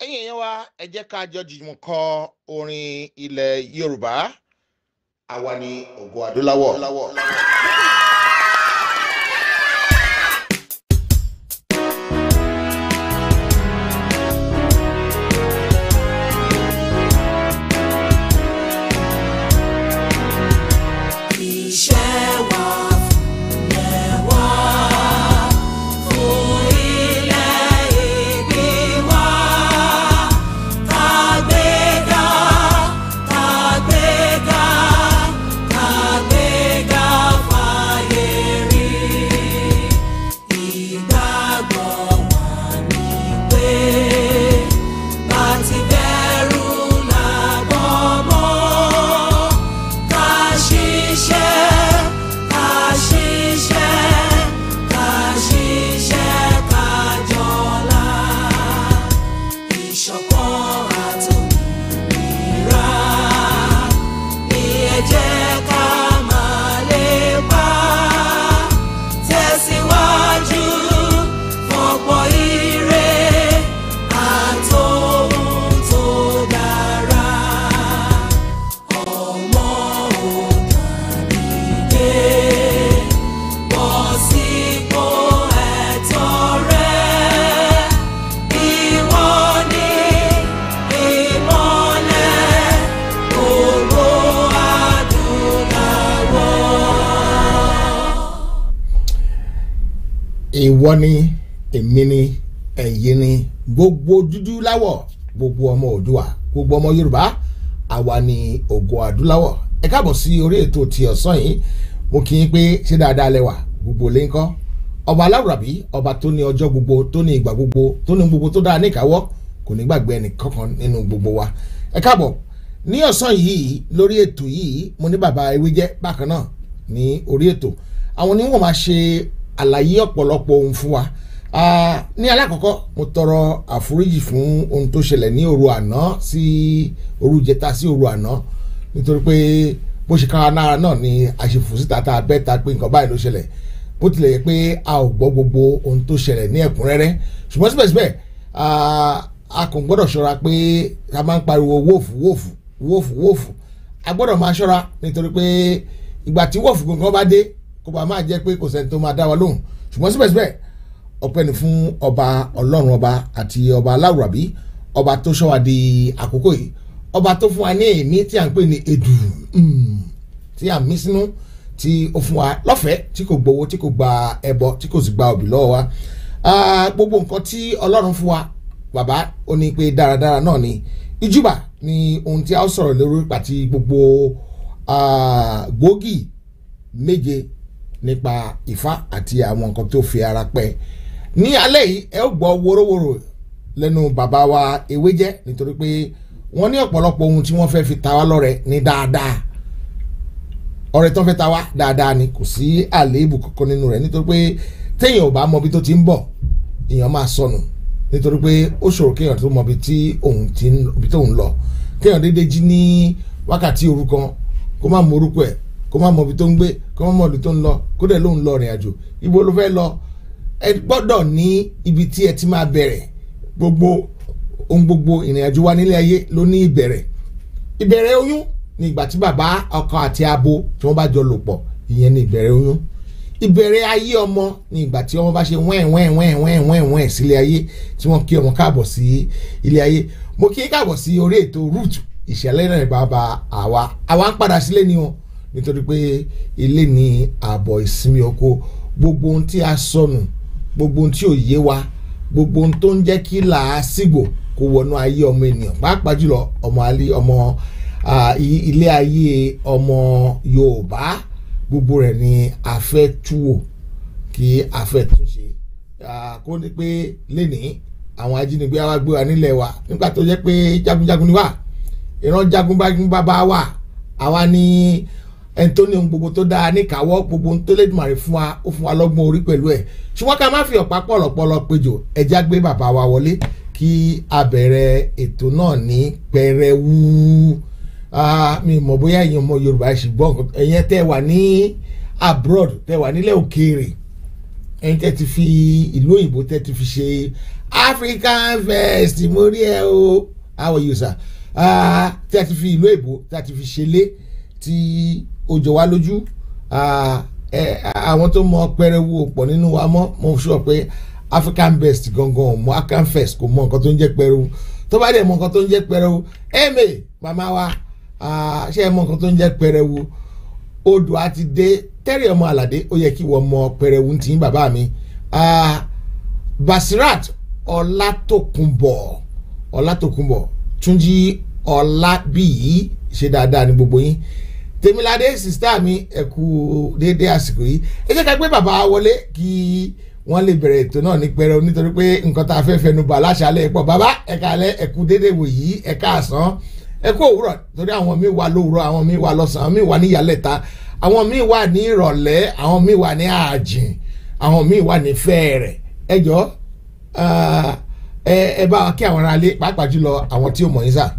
ẹ̀yin èèyàn wa ẹ jẹ́ ká jọ jùmọ̀ kọ orin ilẹ̀ yorùbá àwa ni ògo adúláwọ̀. Iṣẹ́ wa fúnlẹ̀ wá fún ilẹ̀ ìbí wa. Kàgbéga, kàgbéga, kàgbéga fàyè rí. Ìgbàgbọ́ wa ni pé láti bẹ̀rù làbọ̀ mọ́ ká ṣiṣẹ́ ká ṣiṣẹ́ ká ṣiṣẹ́ ká jọlá ìṣọ̀kan àtòmìnira ni ẹ jẹ́ ká máa lépa tẹ̀síwájú fọ̀pọ̀ ire àtòhun tó dára ọmọ òdàdìdé bọ́ sípò ẹ̀tọ́ rẹ ìwọ ni ìmọ́lẹ̀ gbogbo adúláwọ̀. ìwọ ni èmi ni ẹ̀yin ni gbogbo dúdú láwọ̀ gbogbo ọmọ òdùà gbogbo ọmọ yorùbá àwa ni ògo adúláwọ̀ ẹ káàbọ̀ sí orí ètò ti ọ̀sán yìí mo kí yín pé ṣé dáadáa lẹ́wà gbogbo lè ń kọ́ ọba aláwùrábí ọba tó ní ọjọ́ gbogbo tó ní ìgbà gbogbo tó ní gbogbo tó dáa níkàáwọ́ kò ní gbàgbé ẹnì kankan nínú gbogbo wa ẹ káàbọ̀ ní ọ̀sán yìí lórí ètò yìí mo ní bàbá ewé jẹ́ bákan náà ní orí ètò àwọn ni wọ́n máa ṣe àlàyé ọ̀pọ̀lọpọ̀ ohun fún wa Ah, ní alákọ̀ọ́kọ́ mo tọrọ àforíjì fún ohun tó ṣẹlẹ̀ ní òru àná sí òru jẹta sí òru àná nítorí pé bó ṣe kára náà náà ni àṣefò síta tá a bẹ́ ta pé nǹkan báyìí ló ṣẹlẹ̀ bó tilẹ̀ yẹ pé a ò gbọ́ gbogbo ohun tó ṣẹlẹ̀ ní ẹ̀kúnrẹ́rẹ́ ṣùgbọ́n síbẹ̀síbẹ̀ ah, a kò gbọ́dọ̀ ṣọ́ra pé a máa ń pariwo wóòfù wóòfù wóòfù wóòfù a gbọ́dọ̀ máa ṣọ́ra nítorí pé ìgbà tí wóòfù gangan bá dé kó bá máa jẹ́ pé kò sẹ́ni tó máa dá wa lóhùn ṣùgbọ́n síbẹ̀síbẹ̀ ọpẹ́ ni fún ọba ọlọ́run ọba àti ọba aláwùrábí ọba tó ṣọ́ wa di àkókò yìí ọba tó fún wa ní èémí tí à ń pè ní èdù mm, tí à ń mí sínú tí ó fún wa lọ́fẹ̀ẹ́ tí kò gbowó tí kò gba ẹbọ tí kò sì gba òbí lọ́wọ́ wa Ah, gbogbo nǹkan tí ọlọ́run fún wa bàbá ó ní pé dáradára náà ni ìjúbà ni ohun tí a ó sọ̀rọ̀ lórí pàtí gbogbo ah, gbòógì méje nípa Ifá àti àwọn nǹkan tó fi ara pẹ́ ní alẹ́ yìí ẹ ó gbọ́ wórówóró lẹ́nu bàbá wa ewé jẹ́ nítorí pé wọ́n ní ọ̀pọ̀lọpọ̀ ohun tí wọ́n fẹ́ fi ta wá lọ́rẹ ní dáadáa ọrẹ tó ń fẹ́ ta wá dáadáa ni kò sí àléébù kankan nínú rẹ̀ nítorí pé téèyàn ò bá mọ ibi tó ti ń bọ̀ èèyàn máa sọnù nítorí pé ó ṣòro kéèyàn tó mọ ibi tí òun ti ń ibi tóun lọ kéèyàn déédéé jí ní wákàtí òru kan kó má mọ orúkọ ẹ̀ kó má mọ ibi tó ń gbé kó má mọ ibi tó ń lọ kó dẹ̀ lóun lọ rìn àjò ibo ló fẹ́ lọ ẹ gbọ́dọ̀ ní ibi tí ẹ ti máa bẹ̀rẹ̀ gbogbo ohun gbogbo ìrìn àjò wa nílé ayé ló ní ìbẹ̀rẹ̀ ìbẹ̀rẹ̀ oyún ní ìgbà tí bàbá ọkọ àti abo tí wọ́n bá jọ lò pọ̀ ìyẹn ní ìbẹ̀rẹ̀ oyún ìbẹ̀rẹ̀ ayé ọmọ ní ìgbà tí ọmọ bá ṣe wẹ́ẹ̀ wẹ́ẹ̀ wẹ́ẹ̀ wẹ́ẹ̀ wẹ́ẹ̀ wẹ́ẹ̀ sílé ayé tí wọ́n kí ọmọ káàbọ̀ sí ilé ayé mo kí káàbọ̀ sí orí ètò root ìṣẹ̀lẹ̀ náà bàbá àwa àwa ń padà sílé ni o nítorí pé ilé ní ààbọ̀ ìsinmi oko gbogbo ohun tí a sọnù gbogbo ohun tí ò yé wa gbogbo ohun tó ń jẹ́ kí làásìgbò kó wọnú ayé ọmọ ènìyàn pàápàá jùlọ ọmọ alẹ́ ọmọ ah, i- ilé ayé ọmọ Yorùbá gbogbo rẹ̀ ni a fẹ́ túwò kí a fẹ́ túnṣe Ah, kó ní pé lénìí àwọn ajínigbé wa gbé wa nílẹ̀ wa nígbà tó jẹ́ pé jagunjagun ni wá ìran jagunjagun bàbá wa àwa ní ẹni tó ní ohun gbogbo tó dáa níkàáwọ́ gbogbo ohun tó lẹ́dùnmarè fún wa ó fún wa lọ́gbọ́n orí pẹ̀lú ẹ̀ ṣùgbọ́n ká má fi ọ̀pá pọ̀lọ̀pọ̀lọ̀ péjò ẹja gbé bàbá wa wọlé kí a bẹ̀rẹ̀ ètò náà ní pẹrẹwu Ah, mi mọ̀ bóyá ẹ̀yin ọmọ Yorùbá ṣùgbọ́n ẹ̀yin tẹ́ wà ní abroad tẹ́ wà nílẹ̀ òkèèrè ẹ̀yin tẹ́ ti fi ìlú òyìnbó tẹ́ ti fi ṣe african fest mo rí ẹ o how are you sir Ah, tí a ti fi ìlú èbó tí a ti fi ṣẹlẹ̀ tí ó jọ wá lójú Ah, ẹ, àwọn tó mọ pẹrẹwu pọ̀ nínú wa mọ́ mo sọ pé african best gangan mọ african fest kò mọ nǹkan tó ń jẹ́ pẹrẹwu tó bá dẹ̀ mọ nǹkan tó ń jẹ́ pẹrẹwu ẹ̀mẹ̀ màmá wa ah, ṣé ẹ mọ nǹkan tó ń jẹ́ pẹrẹwu odò àti dé tẹ́rì ọmọ àlàdé ó yẹ kí wọ́n mọ pẹrẹwu tí ń bàbá mi Ah, basirat ọlátòkùnbọ̀ ọlátòkùnbọ̀ túnjí ọlábíyí ṣe dáadáa ní gbogbo yín tèmiládé sista mi ẹ kú déédé àsìkò yìí ẹ jẹ́ ká gbé bàbá wọlé kí wọ́n lè bẹ̀rẹ̀ ètò náà ní pẹrẹu nítorí pé nǹkan tá a fẹ́ fẹnu bà láṣálẹ̀ pọ̀ bàbá ẹ kálẹ́ ẹ kú déédé wò yìí ẹ káàsán ẹ kú òwúrọ̀ torí àwọn míì wà lówùrọ̀ àwọn míì wà lọ́sàn àwọn míì wà ní ìyálẹ̀ta àwọn míì wà ní ìrọ̀lẹ́ àwọn míì wà ní ààjìn àwọn míì wà ní fẹ́ẹ̀rẹ̀ ẹ jọ ẹ ẹ bá wa kí àwọn aráalé pàápàá jùlọ àwọn tí ò mọ̀ yín sà.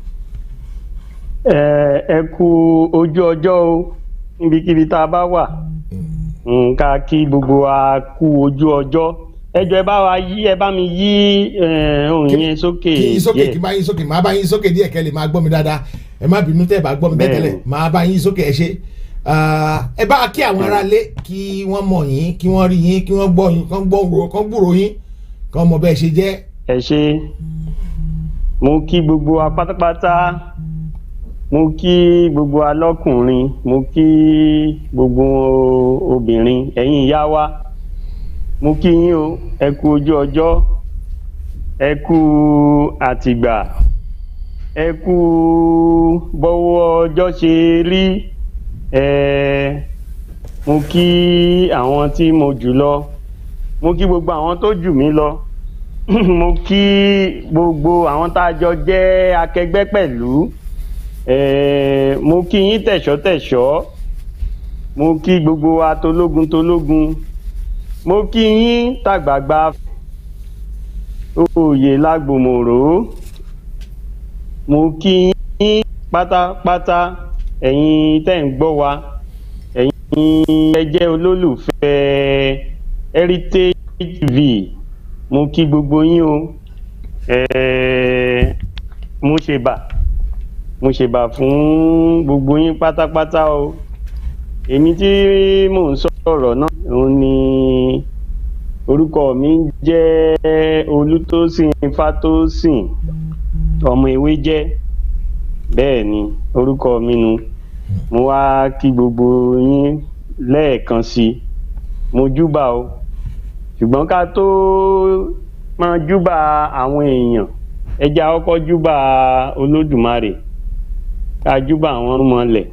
ẹ ẹ kú ojú ọjọ́ o níbikíbi tá a bá wà nǹka kí gbogbo wa kú ojú ọjọ́ ẹ jọ ẹ bá wa yí ẹ bá mi yí eh, ohùn yẹn sókè kí yín sókè díẹ̀. kí n bá yín sókè máa bá yín sókè díẹ̀ kẹ́ lè máa gbọ́ mi dáadáa ẹ má bínú tẹ́ ẹ bá gbọ́ mi Bẹ́ẹ̀ni. tẹ́tẹ́lẹ̀ máa bá yín sókè ẹ ṣe Ah, ẹ bá wa kí àwọn aráalé kí wọ́n mọ̀ yín kí wọ́n rí yín kí wọ́n gbọ́ yín kán gbọ́ kán gbúrò yín kán mọ bẹ́ẹ̀ ṣe jẹ́ ẹ ṣe mo kí gbogbo wa pátápátá mo kí gbogbo wa lọ́kùnrin mo kí gbogbo obìnrin ẹ̀yin ìyá wa mo kí yín o ẹ kú ojú ọjọ́ ẹ kú àtìgbà ẹ kú bọ́wọ́ ọjọ́ ṣe rí ẹ mo kí àwọn tí mo jù lọ mo kí gbogbo àwọn tó jù mí lọ mo kí gbogbo àwọn tá a jọ jẹ́ akẹgbẹ́ pẹ̀lú eh, mo kí yín tẹ̀ṣọ́tẹ̀ṣọ́ mo kí gbogbo wa tológun tológun mo kí yín tàgbàgbà òye lágbòmòrò mo kí yín pátápátá ẹ̀yin tẹ́ ń gbọ́ wa ẹ̀yin ẹ jẹ́ olólùfẹ́ heritage tv mo kí gbogbo yín o ẹẹ mo ṣe bà mo ṣe bà fún gbogbo yín pátápátá o èmi tí mò ń sọ̀rọ̀ náà òun ni orúkọ mi ń jẹ́ olútósìn fátósìn ọmọ ewé jẹ́ bẹ́ẹ̀ ni orúkọ mi nu mo wá kí gbogbo yín lẹ́ẹ̀kan sí i mo júbà o ṣùgbọ́n ká tó máa júbà àwọn èèyàn ẹja kọ́kọ́ júbà olódùmarè ká júbà àwọn ọmọlẹ̀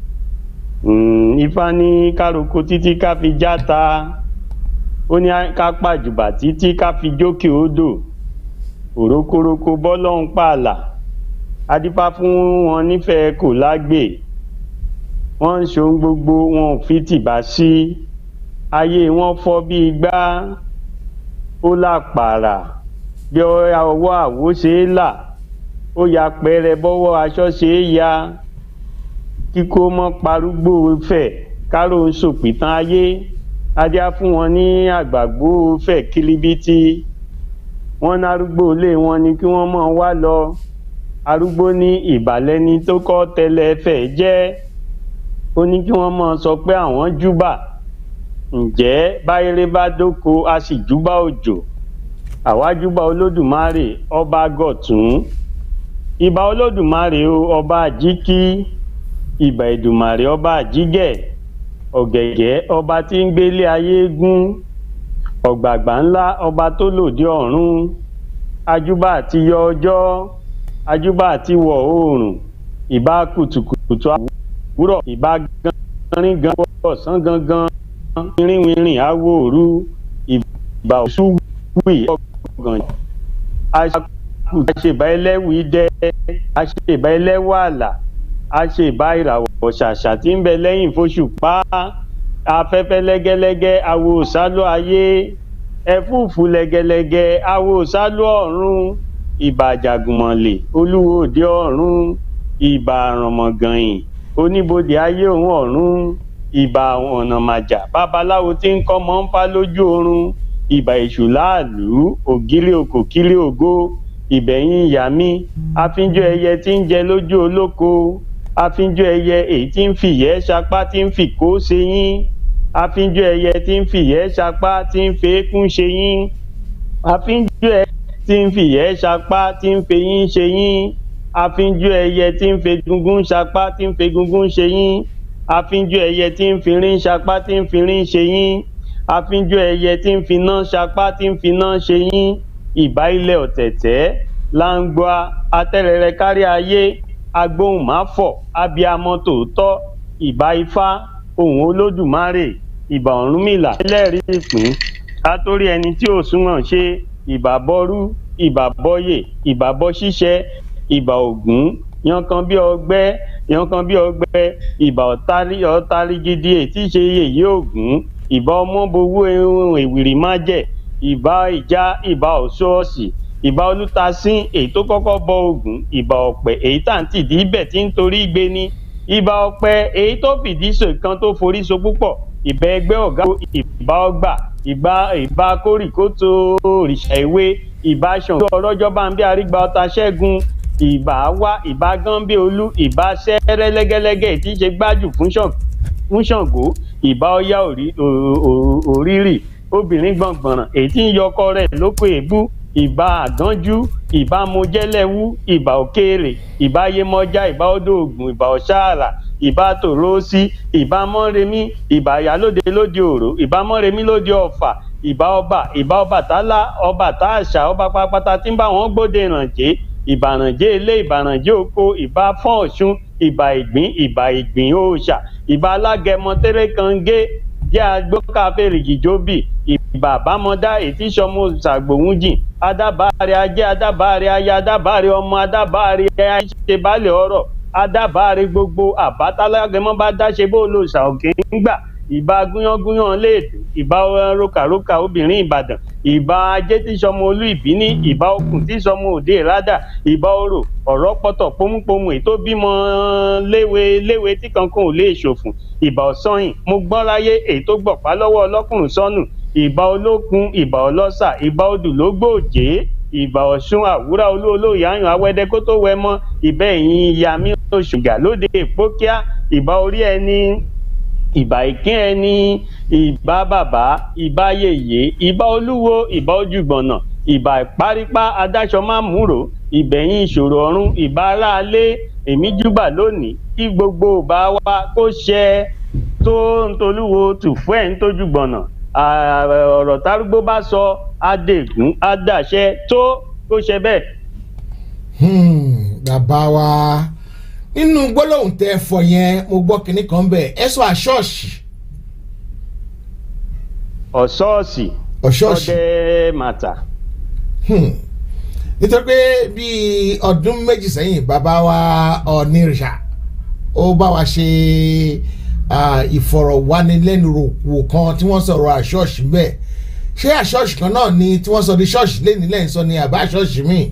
ifá ní károko títí ká fi játa ó ní ká pàjùbà títí ká fi jókè odò òrókórókó bọ́lọ́hún pààlà adífá fún wọn nífẹ̀ẹ́ kò lágbè wọ́n ń ṣohun gbogbo wọn ò fi tìbá sí ayé wọn fọ́ bí igbá ó làpàrà bí ọwọ́ àwo ṣe é là ó ya pẹrẹ bọ́wọ́ aṣọ ṣe é ya kíkó mọ́ parúgbó fẹ̀ kárò ń ṣòpìtàn ayé adíá fún wọn ní àgbàgbó fẹ̀ kílíbítì wọ́n nárúgbó ilé wọn ni kí wọ́n mọ̀ wá lọ arúgbó ní ìbàlẹ́ni tó kọ́ tẹ́lẹ̀ fẹ̀ jẹ́ ó ní kí wọ́n mọ̀ sọ pé àwọn júbà ǹjẹ́ báyéré bá dóko a sì júbà òjò àwa júbà olódùmarè ọba gọ̀tún ìbà olódùmarè o ọba àjíkí ìbà ìdùmarè ọba àjígẹ̀ ọ̀gẹ̀gẹ̀ ọba tí ń gbélé ayé gún ọ̀gbàgbà ńlá ọba tó lòdì ọ̀run ajúbà àti yọ ọjọ́ ajúbà àti wọ̀ oòrùn ìbà kùtùkùtù àwúrọ̀ ìbà ganrin gan ọ̀sán gangan rínwìnrìn awòrú ìbà òṣùwì ọgàn àṣèbá ẹlẹ́wì dẹ́ àṣèbá ẹlẹ́wà àlà àṣèbá ìràwọ̀ ṣàṣà tí ń bẹ lẹ́yìn fóṣùpá afẹ́fẹ́ lẹ́gẹ́lẹ́gẹ́ awo sálọ ayé ẹ̀fúùfù lẹ́gẹ́lẹ́gẹ́ awo sálọ ọ̀run ìbà àjàgùnmọ̀lẹ̀ olúwo òde ọ̀run ìbà àrànmọ̀gànyìn oníbodè ayé òun ọ̀run ìbà ọ̀nà màjà babaláwo tí ń kọ́ mọ́ ń fá lójú oorun ìbà èṣù láàlú ògiri òkò kílé ògo ìbẹ̀yìn ìyá mi àfínjọ ẹyẹ tí ń jẹ lójú olóko àfínjọ ẹyẹ èyí tí ń fìyẹ́ sapá tí ń fìkó ṣe yín àfínjọ ẹyẹ tí ń fìyẹ́ sapá tí ń fèékún ṣe yín àfínjọ ẹyẹ tí ń fìyẹ́ sapá tí ń fẹyín ṣe yín àfínjọ ẹyẹ tí ń fegungun sapá tí ń fegungun ṣe yín àfínjọ ẹyẹ tí ń firin sapá tí ń firin ṣe yín àfínjọ ẹyẹ tí ń finá sapá tí ń finá ṣe yín ìbá ilẹ̀ ọ̀tẹ̀tẹ̀ láǹgbá atẹ́rẹrẹ kárí ayé agbóhùnmáfọ̀ abiyamọ tòótọ́ ìbá ifá ohùn olódùmarè ìbà ọ̀rúnmìlà ẹlẹ́rìí ìpín kátórí ẹni tí ò súnmọ́ ṣe ìbà bọ́rú ìbà bọ́yè ìbà bọ́ ṣíṣẹ́ ìbà ògún yankan bí ọgbẹ́ yankan bí ọgbẹ́ ìbà ọ̀tárí ọ̀tárí gidi ètí ṣe yèyé ògún ìbà ọmọbowó ehun èwìrì májẹ̀ ìbà ìjà ìbà ọ̀ṣọ́ọ̀ṣì ìbà olùtasín èyí tó kọ́kọ́ bọ ògún ìbà ọ̀pẹ èyí tá à ń tìdí ibẹ̀ tí ń torí gbé ní ìbà ọ̀pẹ èyí tó fìdí so kan tó forí so púpọ̀ ìbà ẹgbẹ́ ọ̀gá ìbà ọgbà ìbà ìbà kórìkótó òrìṣà ìwé ìbà ṣàngó ọlọ́jọ́ bá ń bí arígbà ọta ṣẹ́gun ìbà wá ìbà gánbé olú ìbà sẹ́rẹ́ lẹ́gẹ́lẹ́gẹ́ tí í ṣe gbájú fún Ṣàngó fún Ṣàngó ìbà ọya òrí- ò- ò- òrírì obìnrin gbọ̀ngbọ̀nràn èyí tí ń yọkọ rẹ̀ lóko èébú ìbà àgánjú ìbà mojẹ́lẹ́wú ìbà òkèèrè ìbà yemọja ìbà odò ògùn ìbà ọ̀ṣàrà ìbà tòrósí ìbà mọ́remí ìbà ìyálóde lóde òró ìbà mọ́remí lóde ọ̀fà ìbà ọba ìbà ọbàtálá ọba táàṣà ọba pápátá tí ń bá wọn gbóde ìrànjẹ́ ìbàrànjẹ́ ilé ìbàrànjẹ́ oko ìbà fọ́n ọ̀ṣun ìbà ìgbín ìbà ìgbín òòṣà ìbà alágẹmọ tẹ́rẹ́ kàngé jẹ́ agbókàfẹ́ rìgìjọ́bì ìbà àbámọ́dá ètí sọmọ ṣàgbòhún jìn adábàárẹ̀ ajé adábàárẹ̀ aya adábàárẹ̀ ọmọ adábàárẹ̀ àìṣe balẹ̀ ọ̀rọ̀ adábàárẹ̀ gbogbo àbátálágẹmọ́ bá dáṣe bó lò ṣàòkè ńgbà ìbà gúnyángúnyán léèdè ìbà rokaroka obìnrin ìbàdàn ìbà ajé tí sọmọ olú ìbíní ìbà okùn tí sọmọ òde ìrádà ìbà orò ọ̀rọ̀ pọ̀tọ̀ pómúpómú ètò bímọ léwe léwe tí kankan ò lè ṣòfùn ìbà ọ̀sányìn mo gbọ́n láyé èyí tó gbọ̀pá lọ́wọ́ ọlọ́kùnrin sọ́nù ìbà olókun ìbà ọlọ́sà ìbà odù ló gbòòjé ìbà ọ̀ṣun àwúrà olú olóyè àyàn awẹ́dẹ́ kó tó wẹ mọ́ ìbà ẹ̀yìn ìyàmí oṣùgà lóde ìpókíà ìbà orí ẹni ìbà ìkín ẹni ìbà bàbá ìbà yèyé ìbà olúwo ìbà ojúgbọ̀nà ìbà ìparípá adáṣọ mámúrò ìbẹ̀yìn ìṣòro ọ̀run ìbà aráalé èmi júbà lónìí kí gbogbo ìbà wa kó ṣẹ tó ń tolúwo tùfú ẹ̀ ń tójú gbọ̀nà à- ọ̀rọ̀ tárúgbó bá sọ adégún adàṣẹ tó kó ṣe bẹ́ẹ̀. Hmm, bàbá wa nínú gbólóhùn tẹ ẹ fọ yẹn mo gbọ́ kinní kan bẹ́ẹ̀ ẹ sọ àṣọ́ọ̀ṣì ọ̀ṣọ́ọ̀ṣì ọ̀ṣọ́ọ̀ṣì ọdẹ màtà. Hmm. nítorí pé bíi ọdún méjì sẹ́yìn bàbá wa ọ̀nìrìṣà ó bá wa ṣe ah, ìfọ̀rọ̀wánilẹ́nuwò kan tí wọ́n sọ̀rọ̀ àṣọ́ọ̀ṣì bẹ́ẹ̀ ṣé àṣọ́ọ̀ṣì kan náà ni tí wọ́n sọ di ṣọ́ọ̀ṣì lẹ́ni lẹ́yìn sọ ni àbá àṣọ́ọ̀ṣì míì.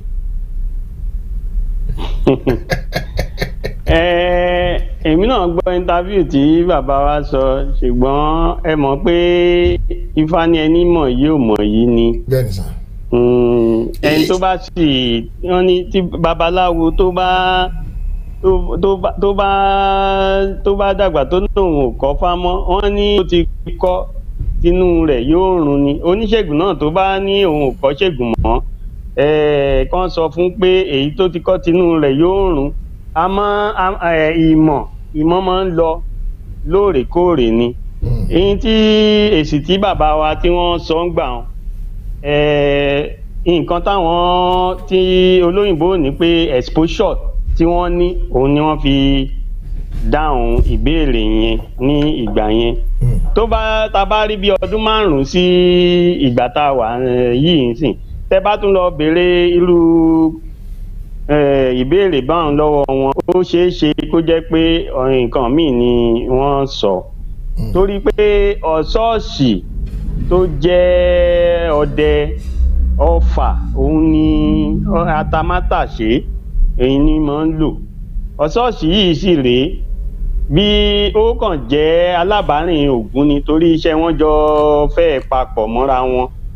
Ẹ, èmi náà gbọ́ interview tí bàbá wa sọ ṣùgbọ́n ẹ mọ̀ pé ifá ní ẹni mọ̀ yìí ò mọ̀ yìí ni bẹ́ẹ̀ ni sà. Mm, ẹni tó bá sì wọ́n ní tí babaláwo tó bá tó- tó bá tó bá tó bá dàgbà tó ní òun ò kọ́ fámọ́ wọ́n ní ó ti kọ́ tinú rẹ̀ yóò run ni oníṣègùn náà tó bá ní òun ò kọ́ ṣègùn mọ́ ẹ̀ẹ́ kàn sọ fún pé èyí tó ti kọ́ tinú rẹ̀ yóò run àmọ́ a- ẹ̀, ìmọ̀ ìmọ̀ máa ń lọ lóòrèkóòrè ni Hmm. èyí tí èsì tí bàbá wa tí wọ́n sọ ń gbà wọn eh, nǹkan táwọn tí olóyìnbó ní pé exposure tí wọ́n ní òun ni wọ́n fi dáhùn ìbéèrè yẹn ní ìgbà yẹn Hmm. tó bá ta bá rí bí ọdún márùn-ún sí ìgbà tá a wà eh, yìí nsìn tẹ bá tún lọ béèrè irú eh, ìbéèrè báwọn lọ́wọ́ wọn ó ṣeé ṣe kó jẹ́ pé ọ̀rìn nǹkan míì ni wọ́n sọ Hmm. torí pé ọ̀ṣọ́ọ̀ṣì tó jẹ́ ọdẹ ọfà òun ni ọ- atamátàṣé èyí ni máa ń lò ọ̀ṣọ́ọ̀ṣì yìí sì rèé bí ó kàn jẹ́ alábàárìn ògún ni torí iṣẹ́ wọn jọ fẹ́ papọ̀ mọ́ra wọn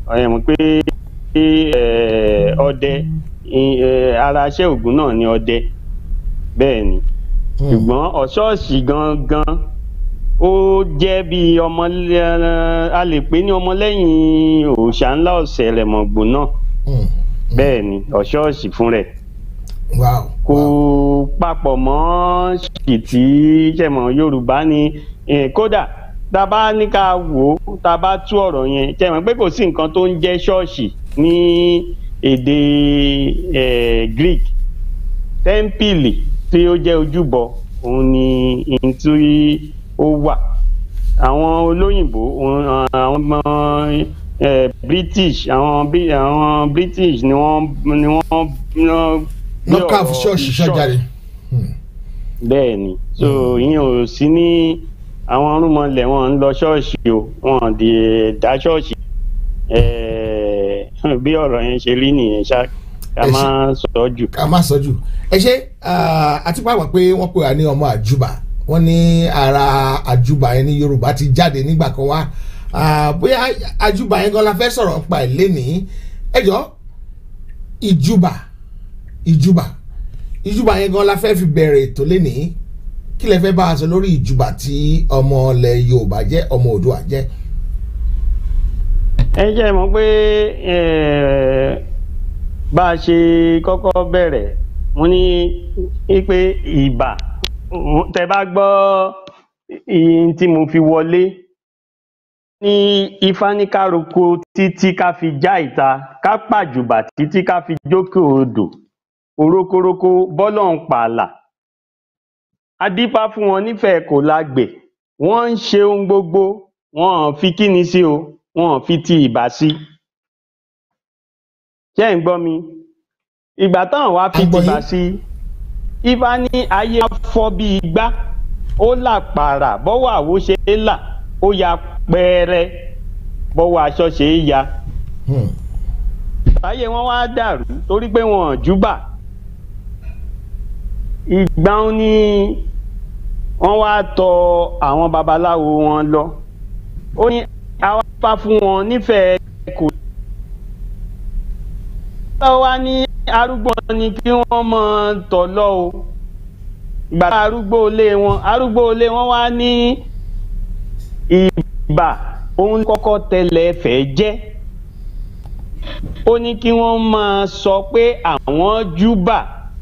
ẹ mọ̀ pé eh, ọdẹ eh, ara iṣẹ́ ògùn náà ni ọdẹ bẹ́ẹ̀ ni Hmm. ṣùgbọ́n ọ̀ṣọ́ọ̀ṣì gangan ó jẹ́ bí ọmọ a lè pè ní ọmọlẹ́yìn òòṣà ńlá ọ̀sẹ̀ rẹ̀mọ̀gbò náà Hmm. bẹ́ẹ̀ ni ọ̀ṣọ́ọ̀ṣì fún rẹ̀ wow kò wow. papọ̀ mọ́ ṣìtì ṣẹ̀mọ̀ yorùbá ni eh, kódà tá a bá ní ká wò ó tá a bá tú ọ̀rọ̀ yẹn ṣẹ̀mọ̀ pé kò sí nǹkan tó ń jẹ́ ṣọ́ọ̀ṣì ní èdè eh, greek tẹ́ḿpìlì tí ó jẹ́ ojúbọ òun ni ohun tí ó wà àwọn olóyìnbó òun- àwọn ọmọ eh, british àwọn Bri- àwọn british ni wọ́n ni wọ́n ni wọ́n gbé lọ́kà ọ̀rọ̀ ṣọ́ọ̀ṣì ṣọ́jáde. bẹ́ẹ̀ ni so ìyẹn ò sí ní àwọn ọ̀rúnmọlẹ̀ wọn ń lọ ṣọ́ọ̀ṣì o wọn di dá ṣọ́ọ̀ṣì Eh, bí ọ̀rọ̀ yẹn ṣe rí nìyẹn ṣá ká Ẹ ṣe- má sọ ọ́ jù. ká má sọ jù ẹ ṣe àti pàápàá pé wọ́n pè wá ní ọmọ àjùbà wọ́n ní ara àjùbà yẹn ní yorùbá ti jáde nígbà kan wá Ah, bóyá àjùbà yẹn gan la fẹ́ sọ̀rọ̀ nípa ẹ̀ lénìí ẹ jọ ìjùbà ìjùbà ìjùbà yẹn gan la fẹ́ fi bẹ̀rẹ̀ ètò lénìí kí lẹ fẹ́ bá a sọ lórí ìjùbà tí ọmọ ilẹ̀ yorùbá jẹ́ ọmọ òdua jẹ́ ẹ jẹ́ mọ̀ pé eh, bá a ṣe kọ́kọ́ bẹ̀rẹ̀ mo ní pé ìbà tẹ bá gbọ́ ihun tí mo fi wọlé ní ifá ní ká roko títí ká fi já ìta ká pàjùbà títí ká fi jókè odò orokoroko bọ́lọ̀ ń pààlà adífá fún wọn nífẹ̀ẹ́ kò lágbè wọ́n ń ṣe ohun gbogbo wọn ò fi kíni sí o wọn ò fi ti ìbà sí ṣé ẹ̀ ń gbọ́ mi ìgbà táwọn wá fi À ń gbọ́ tìbà yín. sí ifá ní ayé á fọ́ bí igbá ó là pààrà bọ́wọ́ àwo ṣe é là ó ya pẹ́ẹ́rẹ́ bọ́wọ́ aṣọ ṣe é ya Hmm. táyé wọn wá dàrú torí pé wọn ò júbà ìgbà wọn ni wọn wá tọ àwọn babaláwo wọn lọ ó ní àwa fà fún wọn nífẹ̀ẹ́ kò lọ wá ní arúgbó ni kí wọ́n mọ tọ̀ lọ o ìgbà tá arúgbó ilé wọn arúgbó ilé wọn wá ní ìbà òun kọ́kọ́ tẹlẹ̀ fẹ́ jẹ́ ó ní kí wọ́n máa sọ pé àwọn júbà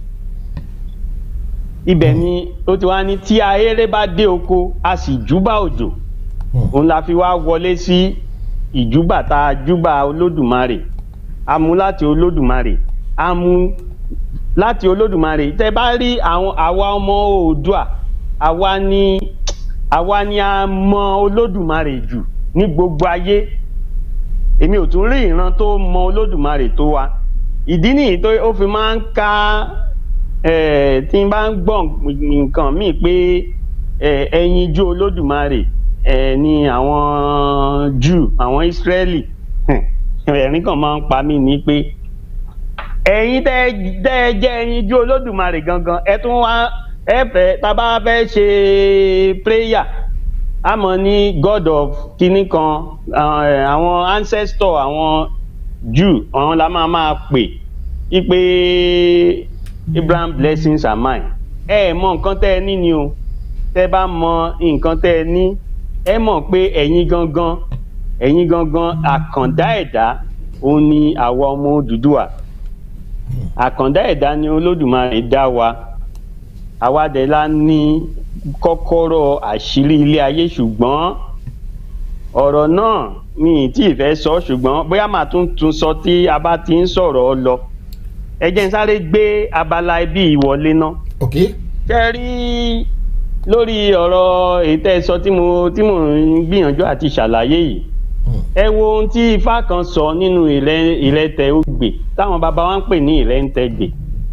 ibẹ̀ ni ó ti wá ní tí ahéré bá dé oko a sì júbà òjò Hmm. òun la fi wá wọlé sí ìjúbà tá a júbà olódùmarè a mú láti olódùmarè a mú láti olódùmarè tẹ bá rí àwọn àwa ọmọ oòdùà àwa ni àwa ni a mọ olódùmarè jù ní gbogbo ayé èmi ò tún rí ìran tó mọ olódùmarè tó wa ìdí nìyí tó ó fi máa ń ka eh, tí n bá ń gbọ́ nǹkan míì pé eh, ẹyinjú olódùmarè eh, ni àwọn Júù àwọn Ísírẹ́lì ẹ̀rín kan máa ń pa mí ní pé ẹ̀yin tẹ́ ẹ- tẹ́ ẹ jẹ́ ẹyinjú olódùmarè gangan ẹ tún wá ẹ fẹ́ tá a bá fẹ́ ṣe prayer a mọ̀ ní god of kinní kan eh, àwọn ancestor àwọn Jew àwọn la máa máa pè í pé Abraham blessings are mine ẹ ẹ mọ nǹkan tẹ́ ẹ ní ni o tẹ́ bá mọ nǹkan tẹ́ ẹ ní ẹ mọ̀ pé ẹ̀yin gangan ẹ̀yin gangan àkàndá ẹ̀dá òun ni àwa ọmọ Odùduwà àkàndá ẹ̀dá ni Olódùmarè dá wa àwa dẹ̀ la ní kọ́kọ́rọ́ àṣírí ilé ayé ṣùgbọ́n ọ̀rọ̀ náà mi ì tí ì fẹ́ sọ ṣùgbọ́n bóyá màá tún tún sọ tí a bá ti ń sọ̀rọ̀ ọ lọ ẹ jẹ́ n sáré gbé abala ibi ìwọlé náà ok ṣe rí lórí ọ̀rọ̀ èyí tẹ́ ẹ sọ tí mo tí mo ń gbìyànjú àti ṣàlàyé yìí Hmm. ẹ wo ohun tí ifá kan sọ nínú ìlẹ- ìlẹ̀tẹ̀ ògbè táwọn baba wa ń pè ní ìlẹ̀ǹtẹ̀gbè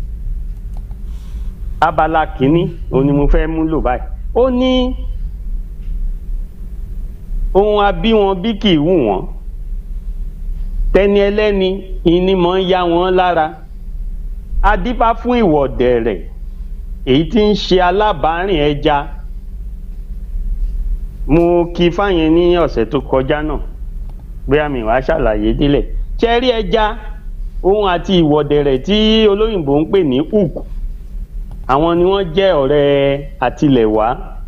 abala kìíní òun ni mo fẹ́ mú lò báyìí ó ní ohun abí wọn bí kì í wù wọ́n tẹni ẹlẹ́ni ìní mọ̀ ń yá wọn lára adífá fún ìwọ̀dẹ̀rẹ̀ èyí tí ń ṣe alábàárìn ẹja mo kí fáyẹn ní ọ̀sẹ̀ tó kọjá náà bóyá mi wàá ṣàlàyé délẹ̀ ṣe rí ẹja òun àti ìwọ̀dẹ̀rẹ̀ tí olóyìnbó ń pè ní hook àwọn ni wọ́n jẹ́ ọ̀rẹ́ àtilẹ̀wá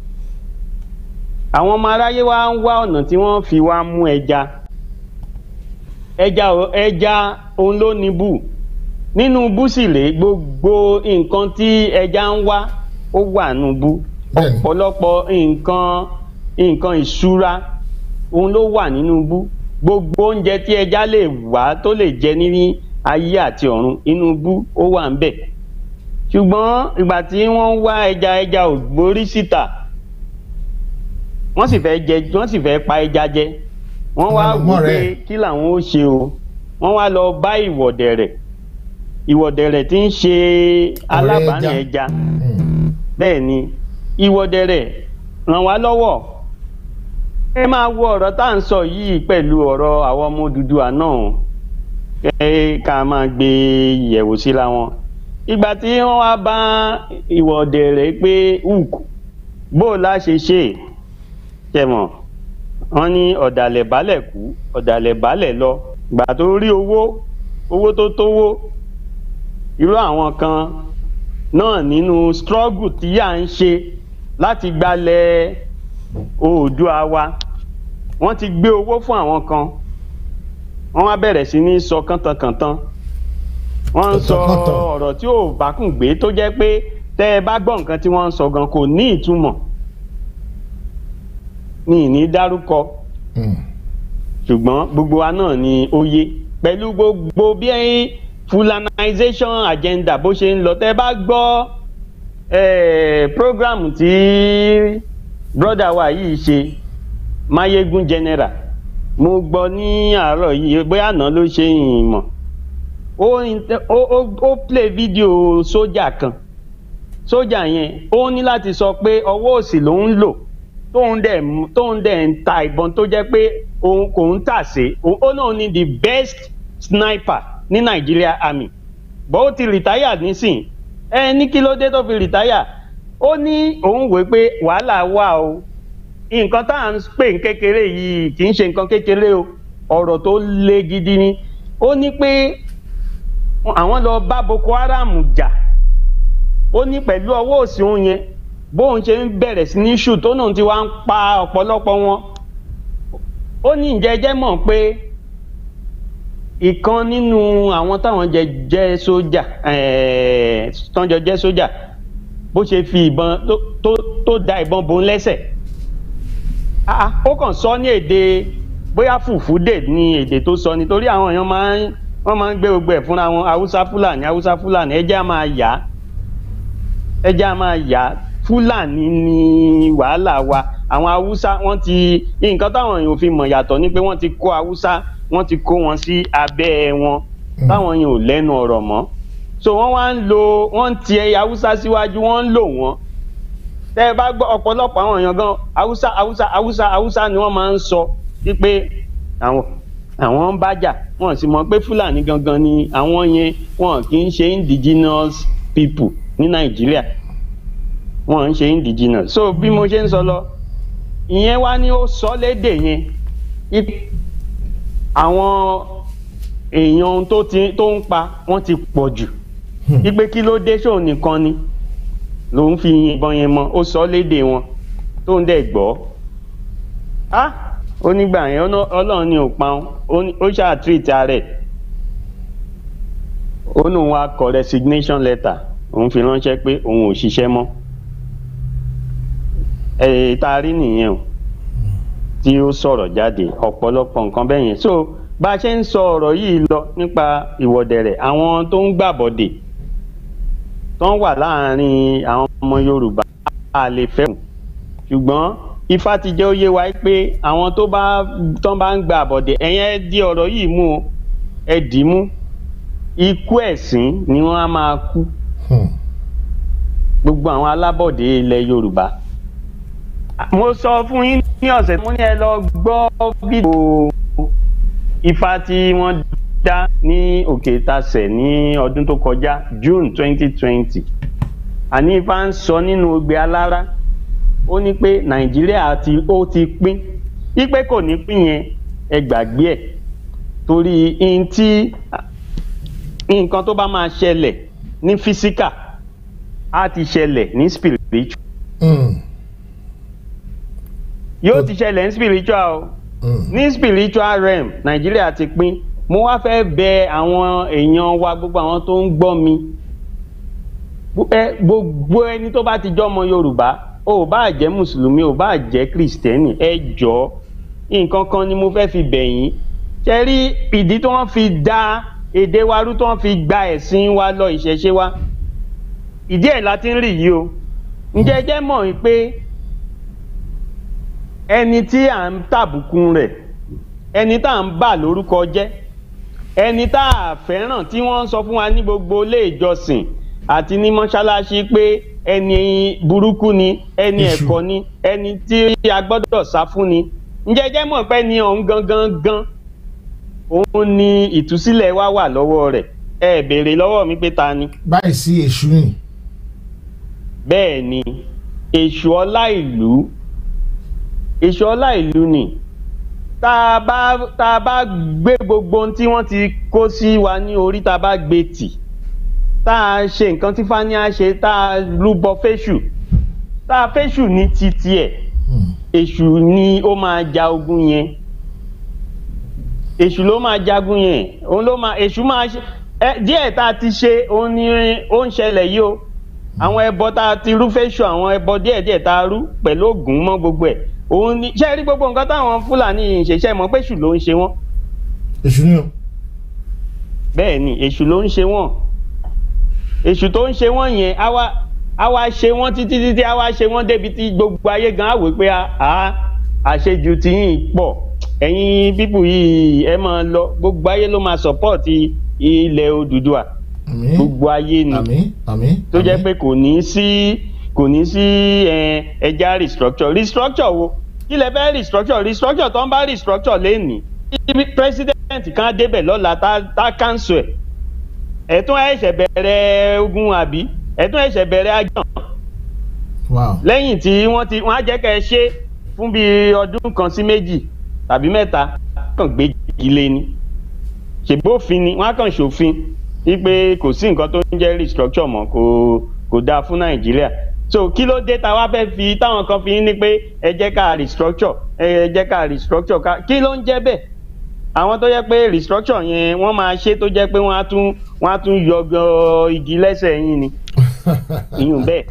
àwọn ọmọ aráyé wa ń wá ọ̀nà tí wọ́n fi wá mú ẹja ẹja ò- ẹja òun ló ní bù nínú bú sì rèé gbogbo nǹkan tí ẹja ń wá ó wà nù bú Bẹ́ẹ̀ni. ọ̀pọ̀lọpọ̀ nǹkan nǹkan ìṣúra òun ló wà nínú bú gbogbo oúnjẹ tí ẹja lè wá tó lè jẹ ní ayé àti ọ̀run inú bú ó wà ń bẹ̀ ṣùgbọ́n ìgbà tí wọ́n ń wá ẹja ẹja ò gborí síta wọ́n sì fẹ́ jẹ wọ́n sì fẹ́ pa ẹja jẹ wọ́n wá Wọ́n lọ wò mọ́ pé rẹ̀. kí làwọn ó ṣe o wọ́n wá lọ bá ìwọ̀dẹ̀rẹ̀ ìwọ̀dẹ̀rẹ̀ tí ń ṣe alábàárìn ẹja. ẹja Hmm. bẹ́ẹ̀ ni ìwọ́dẹ̀rẹ̀ ràn wá lọ́wọ́ ẹ máa wo ọ̀rọ̀ tá à ń sọ yìí pẹ̀lú ọ̀rọ̀ àwọn ọmọ Odùduwà náà ẹ ká máa gbé yẹ̀wò síra wọn ìgbà tí wọ́n wá bá ìwọ́dẹ̀rẹ̀ pé hook bó o la ṣe ṣe tẹ̀mọ̀ wọ́n ní ọ̀dàlẹ̀ balẹ̀ kú ọ̀dàlẹ̀ balẹ̀ lọ ìgbà tó rí owó owó tó tówó irú àwọn kan náà nínú struggle tí à ń ṣe láti gbalẹ̀ oòdùà wa wọ́n ti gbé owó fún àwọn kan wọ́n wá bẹ̀rẹ̀ sí ní sọ kántankàntan wọ́n ń sọ Kàntankàntan. ọ̀rọ̀ tí ò bákùn gbé tó jẹ́ pé tẹ́ ẹ bá gbọ́ nǹkan tí wọ́n ń sọ gan kò ní ìtumọ̀ ní ìní dárúkọ Hmm. ṣùgbọ́n gbogbo wa náà ni ó yé pẹ̀lú gbogbo bí fulanization agenda bó ṣe ń lọ tẹ́ bá gbọ́ eh, program tí broda wa yìí ṣe mayegun general mo gbọ́ ní àárọ̀ yìí bóyá àná ló ṣe ìmọ̀ ó inte- ó ó- ó play video sójà kan sójà yẹn ó ní láti sọ pé ọwọ́ òsì ló ń lò tóun dẹ̀ mú- tóun dẹ̀ ń ta ìbọn tó jẹ́ pé òun kò ń tàsé òun ó náà ní the best sniper ní Nigeria army bọ́ ó ti rìtáyà nísìn ẹ ní kí ló dé tó fi rìtáyà ó ní òun wòó pé wàhálà wà o nǹkan tá à ń pè ní kékeré yìí kì í ṣe nǹkan kékeré o ọ̀rọ̀ tó le gidi ni ó ní pé àwọn lọ bá Boko Haram jà ó ní pẹ̀lú ọwọ́ òsì òun yẹn bóun ṣe ń bẹ̀rẹ̀ sí ní ṣù tó náà ti wá ń pa ọ̀pọ̀lọpọ̀ wọn ó ní ìjẹ́jẹ́ mọ̀ pé ìkan nínú àwọn táwọn jẹ jẹ́ sójà ẹ̀ẹ́ tán jọ jẹ́ sójà bó ṣe fi ìbọn tó tó tó da ìbọn bò ń lẹ́sẹ̀ Ah, ah, ó kàn sọ ní èdè bóyá fùfúdè ní èdè tó sọ nítorí àwọn èèyàn máa ń wọ́n máa ń gbé gbogbo ẹ̀ fúnra wọn haúsá fúlàní haúsá fúlàní ẹjẹ́ á máa yá ẹjẹ́ á máa yá fúlàní ní wàhálà wa àwọn haúsá wọ́n ti nǹkan táwọn èèyàn ò fi mọ̀ yàtọ̀ ni pé wọ́n ti kó haúsá wọ́n ti kó wọn sí abẹ́ wọn Mm. táwọn èèyàn ò lẹ́nu ọ̀rọ̀ mọ́ so wọ́n wá ń lo wọ́n ń ti ẹyẹ haúsá síwájú wọ́n ń lò wọ́n tẹ́ ẹ bá gbọ́ ọ̀pọ̀lọpọ̀ àwọn èèyàn gan haúsá haúsá haúsá haúsá ni wọ́n máa ń sọ wípé àwọn àwọn ń bájà wọn sì mọ̀ pé fúlàní gangan ni àwọn yẹn wọn kì í ṣe indigenous people ní nàìjíríà wọn ń ṣe indigenous so bí mo ṣe ń sọ lọ ìyẹn wá ní ó sọ lédè yẹn wípé àwọn èèyàn tó ti tó ń pa wọ́n ti pọ̀ jù wípé kí ló dé ṣóun nìkan ni lòun fi ìbọn yẹn mọ ó sọ lédè wọn tó ń dẹ̀ gbọ́ á ó nígbà yẹn ọ̀nà- ọlọ́run ni ò pa ọ́n ó ní- ó ṣáà treat ara ẹ̀ ó ní òun á kọ resignation letter òun fi ránṣẹ́ pé òun ò ṣiṣẹ́ mọ́ ẹ̀ tá a rí nìyẹn o tí ó sọ̀rọ̀ jáde ọ̀pọ̀lọpọ̀ nǹkan bẹ́ẹ̀ yẹn so bá a ṣe ń sọ ọ̀rọ̀ yìí lọ nípa ìwọ́dẹ̀rẹ̀ àwọn tó ń gbàbọ̀dè tó ń wà láàárín àwọn ọmọ Yorùbá a lè fẹ́ kù ṣùgbọ́n Ifá ti jẹ́ ó yé wa pé àwọn tó bá tó bá ń gba àbọ̀dè ẹ̀yẹn ẹ di ọ̀rọ̀ yìí mú o ẹ dì í mú ikú ẹ̀sín ni wọ́n á máa kú Hmm. gbogbo àwọn alábọ̀dé ilẹ̀ Yorùbá mo sọ fún yín ní ọ̀sẹ̀ mo ní ẹ lọ gbọ́ fídíò Ifá tí wọ́n dá ní òkè tasẹ̀ ní ọdún tó kọjá June twenty twenty àní Ifá ń sọ nínú ogbe alára ó ní pé Nàìjíríà ti ó ti pín wípé kò ní pín yẹn ẹ gbàgbé ẹ̀ torí n tí nǹkan tó bá máa ṣẹlẹ̀ ní physical á ti ṣẹlẹ̀ ní spiritual Mm. yóò ti ṣẹlẹ̀ ní spiritual o Mm. ní spiritual realm nàìjíríà ti pín mo wá fẹ́ bẹ àwọn èèyàn wa gbogbo àwọn tó ń gbọ́ mi Gbo- ẹ, gbogbo ẹni tó bá ti jọ́ ọmọ yorùbá o ò bá jẹ́ mùsùlùmí o ò bá jẹ́ kìrìsìtẹ́nì ẹ jọ̀ọ́ nǹkan kan ni mo fẹ́ fi bẹ̀ yín ṣe rí ìdí tí wọ́n fi da èdè wa rú tí wọ́n fi gba ẹ̀sìn wa lọ ìṣẹ̀ṣe wa ìdí ẹ̀ la ti ń rí yìí o ǹjẹ́ ẹ jẹ́ mọ̀ pé ẹni tí à ń tàbùkù rẹ̀ ẹni tá à ń bà lórúkọ jẹ́ ẹni tá a fẹ́ràn tí wọ́n ń sọ fún wa ní gbogbo ilé ìjọsìn àti ní mọ́ṣáláṣí pé ẹni burúkú ni ẹni Èṣù. ẹ̀kọ́ ni ẹni tí a gbọ́dọ̀ sá fún ni ǹjẹ́ ẹ jẹ́ mọ̀ pé ni ọ̀hún gangan gan òun ni ìtúsílẹ̀ wa wà lọ́wọ́ rẹ̀ ẹ béèrè lọ́wọ́ mi pé ta ni báyìí sí èṣù ni bẹ́ẹ̀ ni èṣù ọlá ìlú èṣù ọlá ìlú ni tá a bá tá a bá gbé gbogbo ohun tí wọ́n ti kó sí wa ní orí tá a bá gbé tì tá a ṣe nǹkan tí fani á ṣe tá a rúbọ fésù tá a fésù ní titi ẹ̀ Mm. èṣù ni ó máa ja ogun yẹn èṣù ló máa jagun yẹn òun ló máa èṣù máa ṣe ẹ díẹ̀ tá a ti ṣe òun ni ó ń ṣẹlẹ̀ yìí o àwọn ẹbọ tá a ti rú fẹ́ṣọ àwọn ẹbọ díẹ̀díẹ̀ tá a rú pẹ̀lú ògùn mọ́ gbogbo ẹ̀ òun ni ṣé ẹ rí gbogbo nǹkan táwọn fúlàní yìí ń ṣe ṣe mọ̀ pé èṣù ló ń ṣe wọ́n èṣù ni o bẹ́ẹ̀ ni èṣù ló ń ṣe wọ́n èṣù tó ń ṣe wọ́n yẹn á wá á wá ṣe wọ́n títí títí á wá ṣe wọ́n débi tí gbogbo ayé gan á wò pé a àṣejù ti yín pọ̀ ẹ̀yin pípù yìí ẹ máa lọ gbogbo ayé ló máa sọ̀pọ̀tì ilẹ̀ Odùduwà àmín gbogbo ayé ni àmín àmín tó jẹ́ àmín. pé kò ní sí kò ní sí ẹ, ẹja restructure restructure wo kí lẹ fẹ́ restructure restructure tó ń bá restructure lẹ́nìí tí president kan débẹ̀ lọ́la tá tá cancel ẹ̀ ẹ̀tún ẹ̀ṣẹ̀ bẹ̀rẹ̀ ogun àbí ẹ̀tún ẹ̀ṣẹ̀ bẹ̀rẹ̀ ajọ́ wow lẹ́yìn tí wọ́n ti wọ́n á jẹ́ kẹ́ ẹ ṣe fún bíi ọdún kan sí méjì tàbí mẹ́ta kàn gbé ilé ni ṣègbófin ni wọ́n á kàn ṣòfin wípé kò sí nǹkan tó ń jẹ́ restructure mọ́ kò kò dáa fún nàìjíríà so kí ló dé ta wá fẹ́ fi táwọn kan fi ń ní pé ẹ jẹ́ ká restructure ẹ jẹ́ ká restructure ká kí ló ń jẹ́ bẹ́ẹ̀ àwọn tó jẹ́ pé restructure yẹn wọ́n máa ṣe tó jẹ́ pé wọ́n á tún wọ́n á tún yọ igi lẹ́sẹ̀ yín ni ìyún bẹ́ẹ̀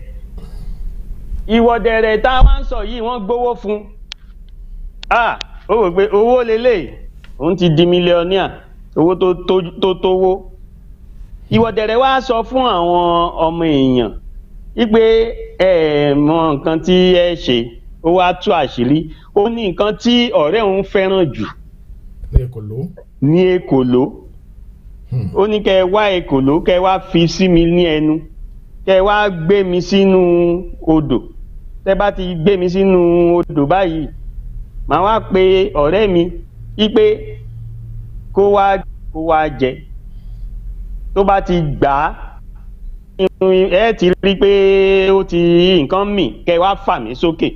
ìwọ̀dẹ̀rẹ̀ tá a máa ń sọ yìí wọ́n gbowó fún ah ó wò pé owó lélẹ̀ òun ti di mílíọ̀nìà owó tó tó- tó tówó ìwọ̀dẹ̀rẹ̀ wá sọ fún àwọn ọmọ èèyàn wípé ẹ mọ nǹkan tí ẹ ṣe ó wá tú àṣírí ó ní nǹkan tí ọ̀rẹ́ òun fẹ́ràn jù ní èkó ló ní èkòló Hmm. ó ní kẹ ẹ wá èkòló kẹ ẹ wá fi sí mi ní ẹnu kẹ ẹ wá gbé mi sínú odò tẹ bá ti gbé mi sínú odò báyìí màá wá pe ọ̀rẹ́ mi wípé kó wá kó wá jẹ tó bá ti gbà á irun ẹ ti rí i pé ó ti nǹkan mì kẹ ẹ wá fà mí sókè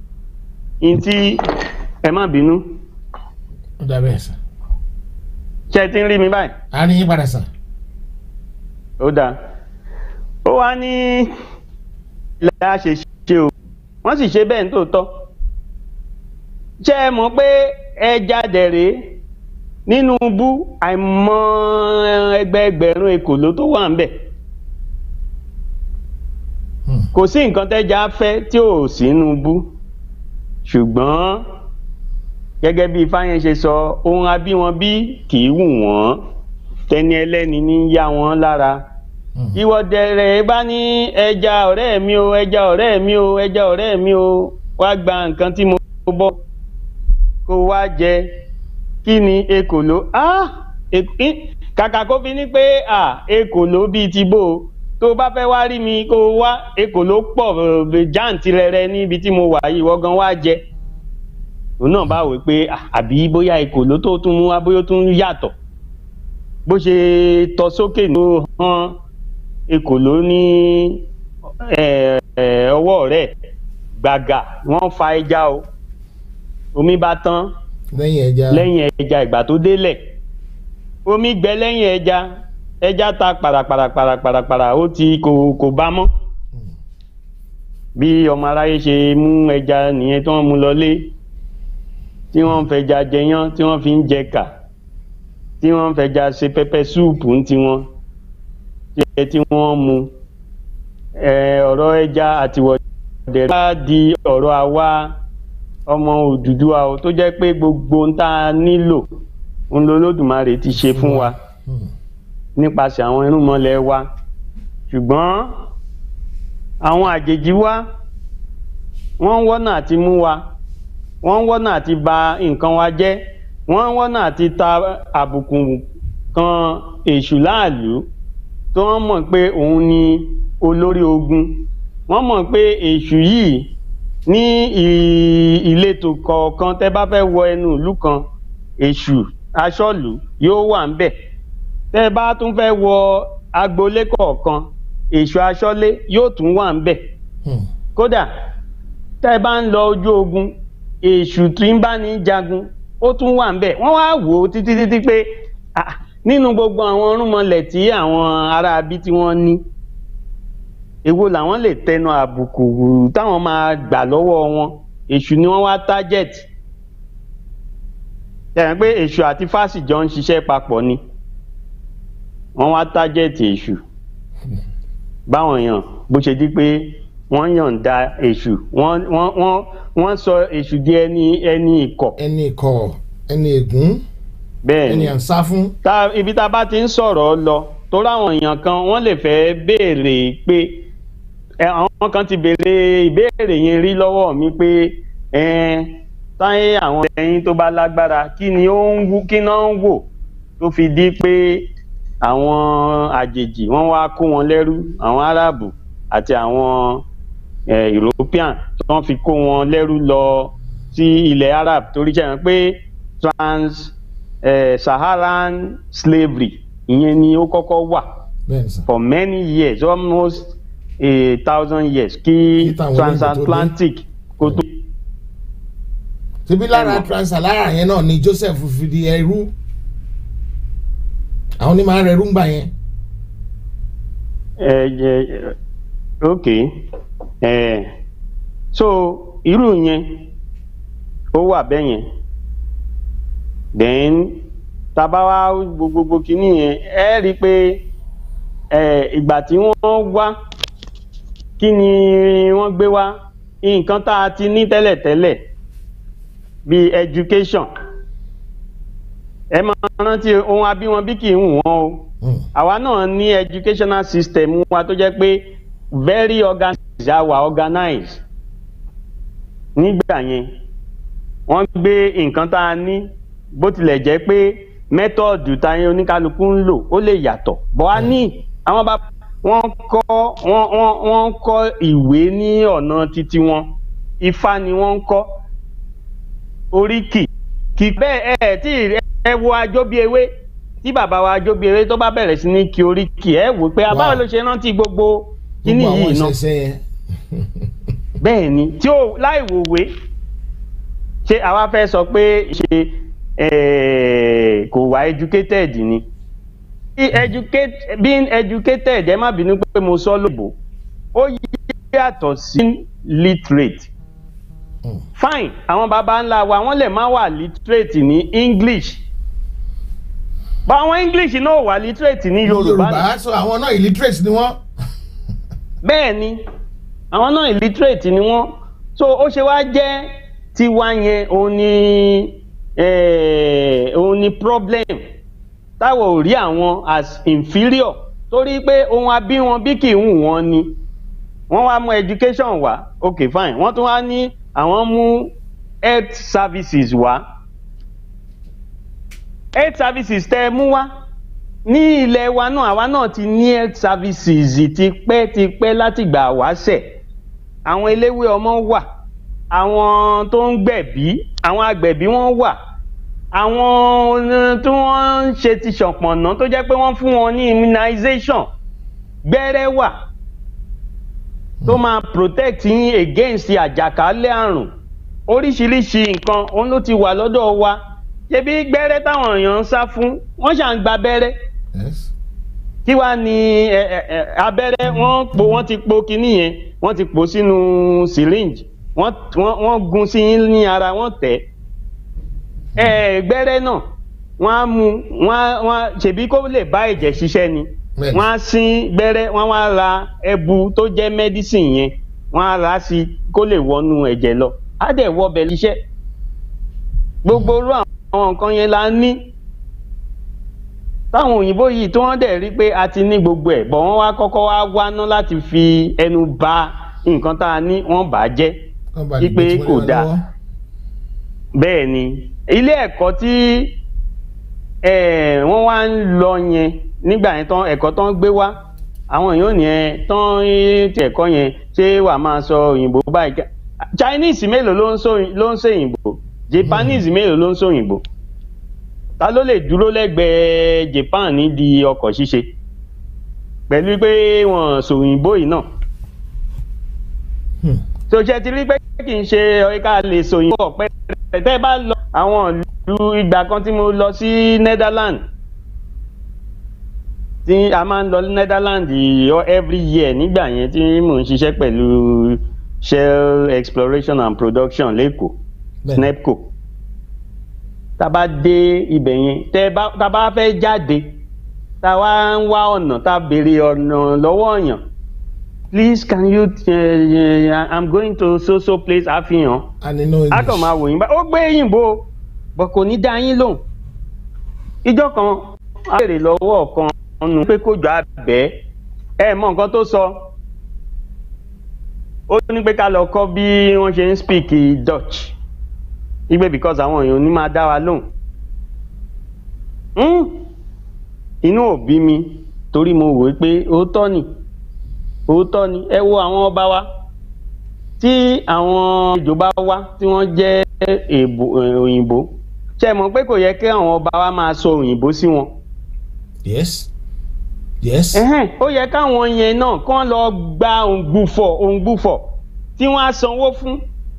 ntí ẹ má bínú ó dà bẹ́ẹ̀ sà ṣé ẹ ti ń rí mi báyìí. á ní yín padà sà ó dáa ó wá ní ilẹ̀ a ṣe ṣe o wọ́n sì ṣe bẹ́ẹ̀ nítòótọ́ ṣé ẹ mọ̀ pé ẹja dẹ̀rẹ̀ nínú bú àìmọ̀ ẹgbẹẹgbẹ̀rún ekòló tó wà ń bẹ̀ Hmm. kò sí nǹkan tẹ́ja fẹ́ tí ò sínú bú ṣùgbọ́n gẹ́gẹ́ bí fáyẹn ṣe sọ ohun abíwọn bí kì í wù wọ́n tẹni ẹlẹ́ni ní í yá wọn lára Hmm. ìwọ́dẹ̀rẹ̀ bá ní ẹja ọ̀rẹ́ mi o ẹja ọ̀rẹ́ mi o ẹja ọ̀rẹ́ mi o wá gba nǹkan tí mo bọ́ kó wá jẹ kí ni ekòló ah ek- í- kàkà kó fi ní pé ah ekòló bíi ti bò ó tó o bá fẹ́ wá rí mi kó o wá ekòló pọ̀ eh, jàǹtìrẹrẹ níbi tí mo wà yìí wọ́n gan wá jẹ òun náà bá wò pé ah, àbí bóyá ekòló tó tún mú wá bóyá ó tún yàtọ̀ bó ṣe tọ sókè ló hàn ekòló ní ẹ, ẹ, ọwọ́ rẹ̀ gbàgà wọ́n fa ẹja o omi bá tán lẹ́yìn ẹja lẹ́yìn ẹja ìgbà tó délẹ̀ omi gbẹ lẹ́yìn ẹja ẹja ta paraparaparapara ó ti kò kò bá mọ́ bí ọmọ aráyé ṣe mú ẹja nìyẹn tí wọ́n mú lọlé tí wọ́n ń fẹja jẹyán tí wọ́n fi ń jẹ kà tí wọ́n ń fẹja ṣe pẹpẹ súùpù ń tiwọn jẹ tí wọ́n mu ẹ, ọ̀rọ̀ ẹja àtiwọ̀dẹ̀ bá di ọ̀rọ̀ àwa ọmọ Odùduwà o tó jẹ́ pé gbogbo ń tá a nílò ń lo Olódùmarè ti ṣe fún wa Hmm. nípasẹ̀ àwọn irúnmọlẹ̀ wa ṣùgbọ́n àwọn àjèjì wa wọ́n ń wọ́nà àti mú wa wọ́n ń wọ́nà àti ba nǹkan wa jẹ́ wọ́n ń wọ́nà àti ta àbùkù kan èṣù láàlú tó wọ́n mọ̀ pé òun ni olórí ogun wọ́n mọ̀ pé èṣù yìí ní ì- ìletò kọ̀ọ̀kan tẹ́ bá fẹ́ wọ ẹnu ìlú kan èṣù aṣọ́lù yóò wà ń bẹ̀ tẹ́ ẹ bá tún fẹ́ wọ agboolé kọ̀ọ̀kan èṣù aṣọ́lé yóò tún wà ń bẹ̀ Hmm. kódà tẹ́ ẹ bá ń lọ ojú ogun èṣù tí ń bá ní jagun ó tún wà ń bẹ̀ wọ́n wá wò ó títí títí pé ah, nínú gbogbo àwọn ọ̀rúnmọlẹ̀ tí àwọn ará bí tí wọ́n ní èwo làwọn lè tẹnu àbùkù táwọn máa gbà lọ́wọ́ wọn èṣù ni wọ́n wá target yẹn pé èṣù àti fásì jọ ń ṣiṣẹ́ papọ̀ ni wọ́n wá target èṣù báwọn èèyàn bó ṣe di pé wọ́n yọ̀ǹda èṣù wọ́n wọ́n wọ́n wọ́n sọ èṣù di ẹni ẹni ìkọ̀ ẹni ikọ̀ ẹni ègún bẹ́ẹ̀ ẹni ni à ń sá fún tá ibi tá a bá ti ń sọ̀rọ̀ lọ tó ráwọn èèyàn kan wọ́n lè fẹ́ béèrè pé ẹ, àwọn kan ti béèrè ìbéèrè yẹn rí lọ́wọ́ mi pé ẹn, táyé àwọn ẹyin tó bá lágbára kí ni ó ń wú kí náà ń wò tó fi di pé àwọn àjèjì wọ́n wá kó wọn lẹ́rú àwọn aráàbù àti àwọn eh, european tí wọ́n fi kó wọn lẹ́rú lọ sí ilẹ̀ arab torí jẹ́ pé trans eh, saharan slavery ìyẹn ni ó kọ́kọ́ wà bẹ́ẹ̀ ni sà for many years almost a thousand years kí Kí táwọn olóyìnbó tó dé. transatlantic kó tó. síbí lára Ẹ̀wọ̀n. transalara yẹn náà ni Joseph fi di ẹrú àwọn onímọ̀ ara ẹrú ń gbà yẹn ẹ ẹ ok ẹ so irú yẹn ó wà bẹ́ẹ̀ yẹn then taba wa gbogbogbò kínní yẹn ẹ rí i pé ẹ ìgbà tí wọ́n wá kí ni wọ́n gbé wá nǹkan tá a ti ní tẹ́lẹ̀tẹ́lẹ̀ bíi education ẹ máa rántí ohun abíwọn bí kì í hù wọ́n o Hmm. àwa náà ní educational system wa tó jẹ́ pé very organized àwa organized nígbà yẹn wọ́n gbé nǹkan tá a ní bó tilẹ̀ jẹ́ pé mẹ́tọ́ọ̀dù táyé oníkálukú ń lò ó lè yàtọ̀ bọ́ a ní àwọn bá wọ́n kọ́ wọ́n wọ́n wọ́n kọ́ ìwé ní ọ̀nà títí wọn ifá ni wọ́n ń kọ́ oríkì kì bẹ́ẹ̀ ẹ tí ẹ wo ajóbíewé tí bàbá wa ajóbíewé tó bá bẹ̀rẹ̀ sí ní kí oríkì ẹ wò pé abáwo ló ṣe rántí gbogbo kíní gbogbo àwọn yìí náà ìṣẹ̀ṣẹ̀ yẹn bẹ́ẹ̀ ni tí ó láì wòwe ṣé àwa fẹ́ sọ pé ṣe eh, kò wá educated ni Bí educate being educated ẹ má bínú pé mo sọ lóbò ó yàtọ̀ sí literate Hmm. fine àwọn baba ńlá wa wọ́n lè má wà literate ní English bá àwọn English náà wà literate ní Yorùbá náà Yorùbá sọ àwọn náà illiterate ni wọ́n bẹ́ẹ̀ ni àwọn náà illiterate ni wọ́n so ó ṣe wá jẹ́ tiwa yẹn òun ni eh, òun ni problem táwọn ò rí àwọn as inferior torí pé ohun abí wọn bí kì í hù wọ́n ni wọ́n wá mú education wá ok fine wọ́n tún wá ní àwọn mú health services wá health services tẹ́ ẹ mú wá ní ilẹ̀ wa náà àwa náà ti ní health services tipẹ́ tipẹ́ látìgbà wáṣẹ̀ àwọn eléwé ọmọ wà àwọn tó ń gbẹ̀bí àwọn agbẹ̀bí wọ́n wà àwọn tí wọ́n ń ṣe ti ṣọ̀pọ̀nà tó jẹ́ pé wọ́n fún wọn ní immunization gbẹ́rẹ́ wà tó máa protect yín against àjàkálẹ̀ àrùn oríṣiríṣi nǹkan òun ló ti wà lọ́dọ̀ wa ṣebí gbẹ́rẹ́ táwọn èèyàn ń sá fún wọ́n ṣà ń gba abẹ́rẹ́ yes kí wàá ní ẹ, ẹ, ẹ, abẹ́rẹ́ wọ́n po wọ́n ti po kinní yẹn wọ́n ti pò sínú syringe wọ́n wọ́n wọ́n gun sí yín ní ara wọ́n tẹ̀ ẹ gbẹ́rẹ́ náà wọ́n á mú wọ́n á wọ́n á ṣèbí kó lè bá ẹ̀jẹ̀ ṣiṣẹ́ ni Bẹ́ẹ̀ni. wọ́n á sín gbẹ́rẹ́ wọ́n wá ra ẹbu tó jẹ́ medicine yẹn wọ́n á rà á sí kó lè wọnú ẹ̀jẹ̀ lọ á dẹ̀ wọ ọbẹ̀ ṣiṣẹ́ gbogbo irú àwọn nǹkan yẹn la ní táwọn òyìnbó yìí tí wọ́n dẹ̀ rí pé a ti ní gbogbo ẹ̀ bọ̀ wọ́n wá kọ́kọ́ wá wáná láti fi ẹnu ba nǹkan tá a ní wọ́n bà á jẹ́ Kán ba lè Wípé gbé tí wọ́n kò lé wa dáa. lọ́wọ́. bẹ́ẹ̀ ni ilé ẹ̀kọ́ tí eh, wọ́n wá ń lọ yẹn nígbà yẹn tán ẹ̀kọ́ tán gbé wá àwọn èèyàn ní ẹ tán ti ẹ̀kọ́ yẹn ṣé wàá máa sọ òyìnbó báyìí ká- Chinese mélòó ló ń sọ ló ń sọ òyìnbó Japanese mélòó ló ń sọ òyìnbó ta ló lè dúró lẹ́gbẹ̀ẹ́ Japan nídìí ọkọ̀ ṣíṣe pẹ̀lú pé wọ́n sọ òyìnbó yìí náà Hmm. tó ṣe ti rí pé kì í ṣe ká lè sòyìn pọ̀ pẹ́ tẹ́ bá lọ àwọn ìlú ìgbà kan tí mo lọ sí Netherlands tí a máa ń lọ Netherlands yìí every year nígbà yẹn tí mò ń ṣiṣẹ́ pẹ̀lú Shell Exploration and Production lẹ́kọ̀ọ́ Bẹ́ẹ̀ni. SNEPCO tá a bá dé ibẹ̀ yẹn tẹ́ bá tá a bá fẹ́ jáde tá a wá ń wá ọ̀nà tá a béèrè ọ̀nà lọ́wọ́ èèyàn please can you uh, uh, i'm going to so so place àfihàn and you know a English. kàn máa wò yín bá ó gbé yìnbó bọ̀ kò ní dá yín lóhùn ìjọ kan a béèrè lọ́wọ́ kan nù pé kó jọ abẹ́ ẹ mọ nǹkan tó sọ ó ní pé ká lọ kọ́ bí wọ́n ṣe ń speak Dutch igbe because àwọn èèyàn ò ní máa dá wa lóhùn Hmm. inú ò bí mi torí mo wò ó pé òótọ́ ni òótọ́ ni ẹ wo àwọn ọba wa tí àwọn ìjọba wá tí wọ́n jẹ́ èèbò eh, òyìnbó ṣe mọ̀ pé kò yẹ kí àwọn ọba wa máa sọ òyìnbó sí wọn yes yes Ẹhẹ́n, ó yẹ káwọn yẹn náà kán lọ gba òǹgbùfọ̀ òǹgbùfọ̀ tí wọ́n á sanwó fún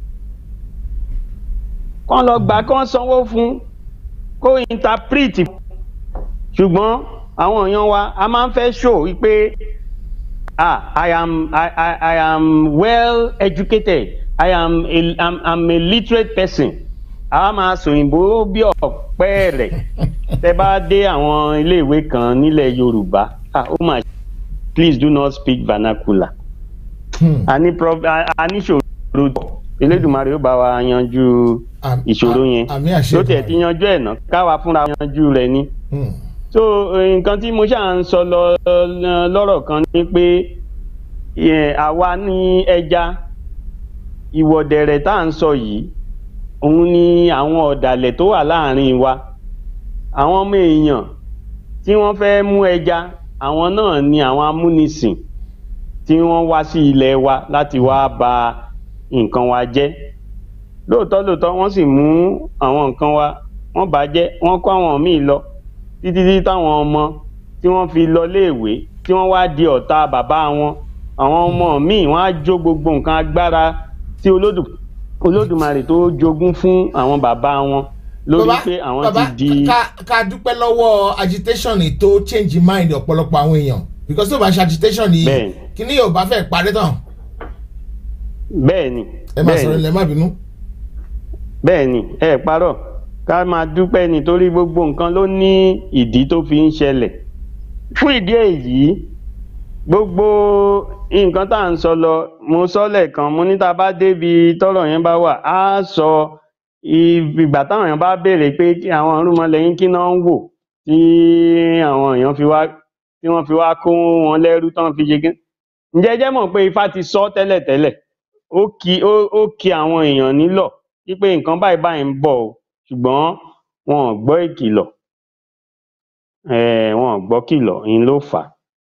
kán lọ gbà kán sanwó fún kó interpret ṣùgbọ́n àwọn èèyàn wa a máa ń fẹ́ show wípé ah I am I, I, I am well educated I am a, I'm, I'm a literate person a máa sòyìnbó bí ọ̀pẹ rẹ̀ tẹ bá dé àwọn iléèwé kan nílẹ̀ Yorùbá ah ó mà please do not speak vernacular Hmm. a ní prob- a a ní ìṣòro Elédùmarè ó bá wa yanjú Am- ìṣòro am- yẹn àmì àṣẹ ló tiẹ̀ ti yanjú ẹ̀ náà káwa fúnra yanjú rẹ̀ ni Hmm. so eh, nǹkan tí mo ṣáà ń sọ lọ lọ- lọ́rọ̀ kan ni pé eh, àwa ní ẹja ìwọ̀dẹ̀rẹ̀ tá à ń sọ yìí òun ni àwọn ọ̀dàlẹ̀ tó wà láàrin wa àwọn ọmọ èèyàn tí wọ́n fẹ́ mú ẹja àwọn náà ni àwọn amúnisìn tí wọ́n wá sí ilẹ̀ wa láti wá ba nǹkan wa jẹ́ lóòótọ́ lóòótọ́ wọ́n sì mú àwọn nǹkan wa wọ́n bà á jẹ́ wọ́n kó àwọn míì lọ títí tí táwọn ọmọ tí wọ́n fi lọ léèwé tí wọ́n wá di ọ̀tá bàbá wọn àwọn ọmọ míì wọ́n á jó gbogbo nǹkan agbára tí olódù olódùmarè tó jogún fún àwọn bàbá wọn lórí Bàbá- pé àwọn bàbá, ti di ká ká dúpẹ́ lọ́wọ́ agitation yìí tó change mind ọ̀pọ̀lọpọ̀ àwọn èèyàn because tó bá ṣe agitation yìí Bẹ́ẹ̀ni. kíní yóò bá fẹ́ parí tán bẹ́ẹ̀ ni ẹ máa bẹ́ẹ̀ sọ̀rọ̀ ni ilẹ̀ má bínú. bẹ́ẹ̀ ni ẹ parọ́ ká máa dúpẹ́ nítorí gbogbo nǹkan ló ní ìdí tó fi ń ṣẹlẹ̀ fún ìdí èyí gbogbo nǹkan tá à ń sọ lọ mo sọ lẹ́ẹ̀kan mo ní tá a bá débi tọ́rọ̀ yẹn bá wà á sọ ìgbà táwọn èèyàn bá béèrè pé kí àwọn irúnmọlẹ́yìn kí náà ń wò tí àwọn èèyàn fi wá tí wọ́n fi wá kó wọn lẹ́rú tán fi ṣe gán ǹjẹ́ ẹ jẹ́ mọ̀ pé ifá ti sọ tẹ́lẹ̀tẹ́lẹ̀ ó kì ó ó kì àwọn èèyàn nílọ̀ wípé nǹkan báyìí báyìí ń bọ̀ o ṣùgbọ́n wọn ò gbọ́ ìkìlọ̀ um wọn ò gbọ́ kìlọ̀ ń ló fà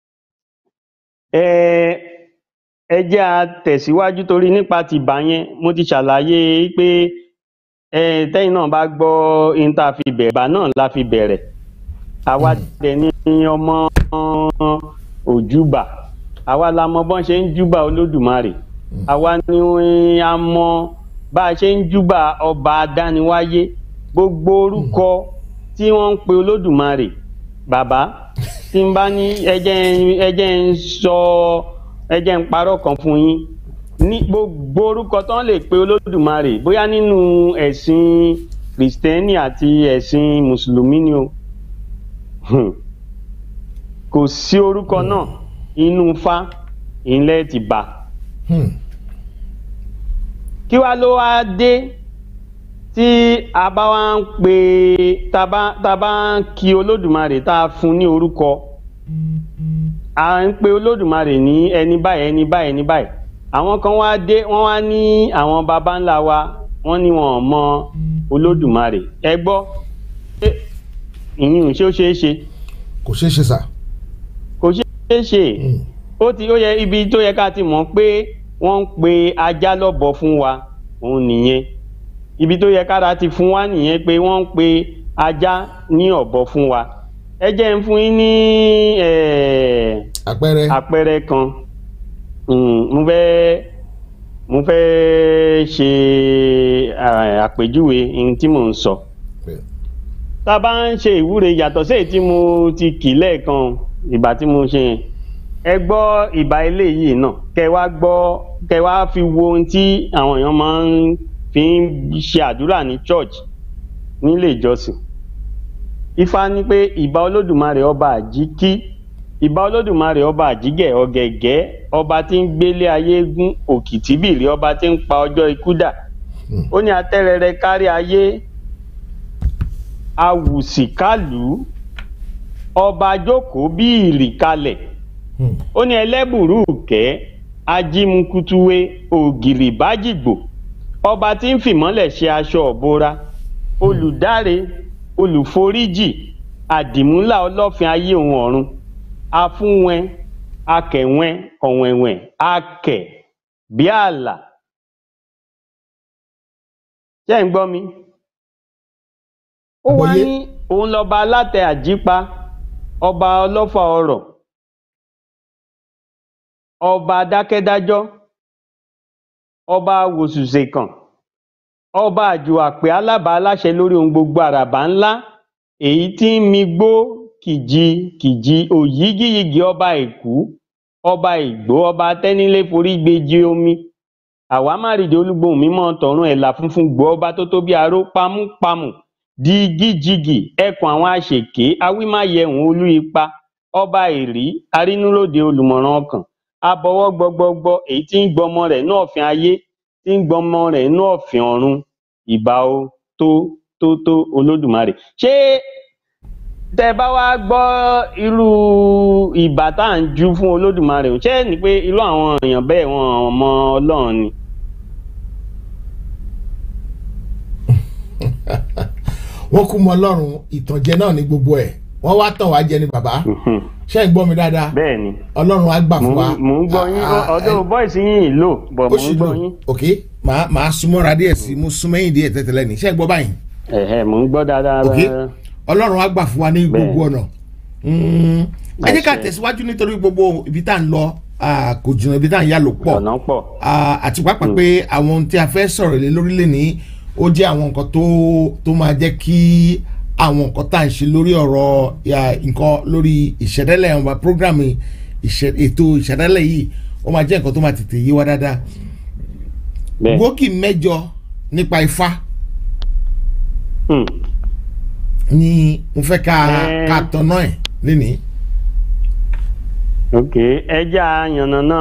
á um ẹ jẹ́ a tẹ̀síwájú torí nípa tìbà yẹn mo ti ṣàlàyé pé um tẹ́yìn náà bá gbọ́ ohun tá a fi bẹ̀rẹ̀ ìbà náà la fi bẹ̀rẹ̀ àwa dẹ̀ ní ọmọ òjúbà àwa la mọ bọ́n ṣe ń júbà olódùmarè àwa ni a mọ bá a ṣe ń júbà ọba adániwáyé gbogbo orúkọ tí wọ́n ń pe olódùmarè bàbá tí n bá ní ẹjẹ́ ń- ẹjẹ́ ń sọ ẹjẹ́ ń parọ́ kan fún yín ní gbogbo orúkọ tó ń lè pe olódùmarè bóyá nínú ẹ̀sìn kìrìsìtẹ́nì àti ẹ̀sìn mùsùlùmí ni o Hmm. kò sí orúkọ náà inú fá ìlẹ̀ ti bà Hmm. kí wá ló wá dé tí a bá wá ń pe tá a bá- tá a bá ń kí olódùmarè tá a fún ní orúkọ à ń pe olódùmarè ní ẹni báyìí ẹni báyìí ẹni báyìí àwọn kan wá dé wọ́n wá ní àwọn baba ńlá wa wọ́n ní wọn ò mọ olódùmarè ẹ gbọ́ ṣé ìyún ṣé ó ṣeé ṣe kò ṣeé ṣe sà. kò ṣeé ṣe Hmm. ó ti ó yẹ ibi tó yẹ ká ti mọ̀ pé wọ́n ń pe ajá lọ́bọ fún wa òun nìyẹn ibi tó yẹ kára ti fún wa nìyẹn pé wọ́n ń pe ajá ní ọ̀bọ fún wa ẹ jẹ́ ń fún yín ní eh, àpẹẹrẹ àpẹẹrẹ kan Mm, mo fẹ́ mo fẹ́ ṣe ah, àpèjúwe ohun tí mò ń sọ tá a bá ń ṣe ìwúre yàtọ̀ sí èyí tí mo ti kì lẹ́ẹ̀kan ìgbà tí mo ṣe yẹn ẹ gbọ́ ìbà eléyìí náà kẹ wá gbọ́ kẹ wá fi wo ohun tí àwọn èèyàn máa ń fi ń ṣe àdúrà ní church nílé ìjọsìn ifá ní pé ìbà olódùmarè ọba àjíkí ìbà olódùmarè ọba àjígẹ̀ ọ̀gẹ̀gẹ̀ ọba tí ń gbélé ayé gún òkìtìbìrì ọba tí ń pa ọjọ́ ikú dà Hmm. ó ní atẹ́rẹrẹ kárí ayé awùsìkálù ọba jókòó bí ìrì kalẹ̀ Hmm. ó ní ẹlẹ́bùrú kẹ́ ajímukútúwé ògìrì bájìgbò ọba tí ń fìmọ́lẹ̀ ṣe aṣọ ọ̀bora olùdáre olùforíjì àdìmúlà ọlọ́fin ayé òun ọ̀run afúnwẹn akẹ̀wẹn ọ̀wẹ̀wẹ̀ akẹ̀ bí ààlà ṣé ń gbọ́ mi ó wá Àgbọ́yé. ní òun lọ́ba alátẹ àjípa ọba ọlọ́fà ọrọ̀ ọba dákẹ́dájọ́ ọba wòsùsèkàn ọba àjùwàpè alábà aláṣẹ lórí ohun gbogbo àràbà ńlá èyí tí ń migbó kìjì kìjì òyígíyigì ọba èkú ọba ìgbó ọba tẹnílé forí gbèjì omi àwámárìdì olúgbòhùn mímọ́ tọ̀run ẹ̀là funfun gbọ́ ọba tó tó bí aró pámúpamù dígíjigì ẹkùn àwọn àṣèké awímáyẹhùn olú ipa ọba èrí arínúròde olùmọ̀ràn ọkàn abọwọ́ gbọgbọgbọ èyí tí ń gbọmọ rẹ̀ ní ọ̀fìn ayé tí ń gbọmọ rẹ̀ ní ọ̀fìn ọ̀run ìbà o tó tó tó olódùmarè ṣé tẹ bá wá gbọ́ irú ìbà tá à ń jú fún olódùmarè ṣé ní pé irú àwọn èèyàn bẹ́ẹ̀ wọn mọ ọlọ́run ni. wọ́n kú mọ ọlọ́run ìtànjẹ náà ní gbogbo ẹ̀ wọ́n wá tàn wá jẹ ní bàbá Mhm. ṣé ń gbọ́ mi dáadáa bẹ́ẹ̀ ni ọlọ́run á gbà mò fún wa. ń- mò ń gbọ́ yín Ah, ah, ọdún bọ́ìsì yín ì lò bọ̀ ó mò sì ń gbọ́ lò yín ok màá màá súnmọ́ra díẹ̀ sí mo súnmọ́ yín díẹ̀ tẹ́tẹ́lẹ̀ ní ṣé ń gbọ́ báyìí ẹ̀hẹ̀ mò ń gbọ́ dáadáa. ok ọlọ́run á gbà fún wa ní Bẹ́ẹ̀. gbogbo ọ̀nà Mm, ẹ jẹ́ ká Àṣẹ. tẹ̀síwájú nítorí gbogbo ibi tá à ń lọ ah, kò jìnnà ibi tá à ń yà ló pọ̀ ọ̀nà pọ̀ Ah, àti pàápàá pé àwọn ohun tí a fẹ́ sọ̀rọ̀ lé lórílẹ̀ ní ó jẹ́ àwọn nǹkan tó tó máa jẹ́ kí àwọn nǹkan tá à ń ṣe lórí ọ̀rọ̀ ya, nǹkan lórí ìṣẹ̀dálẹ̀ àwọn programme ìṣẹ̀- ètò ìṣẹ̀dálẹ̀ yìí ó máa jẹ́ nǹkan tó máa tètè yé wa dáadáa bẹ́ẹ̀. gbòógì mẹ́jọ nípa ifá Hmm. ni mo fẹ́ ká Eh. ká tọ̀nà ẹ̀ lénìí. ok ẹja yànnàná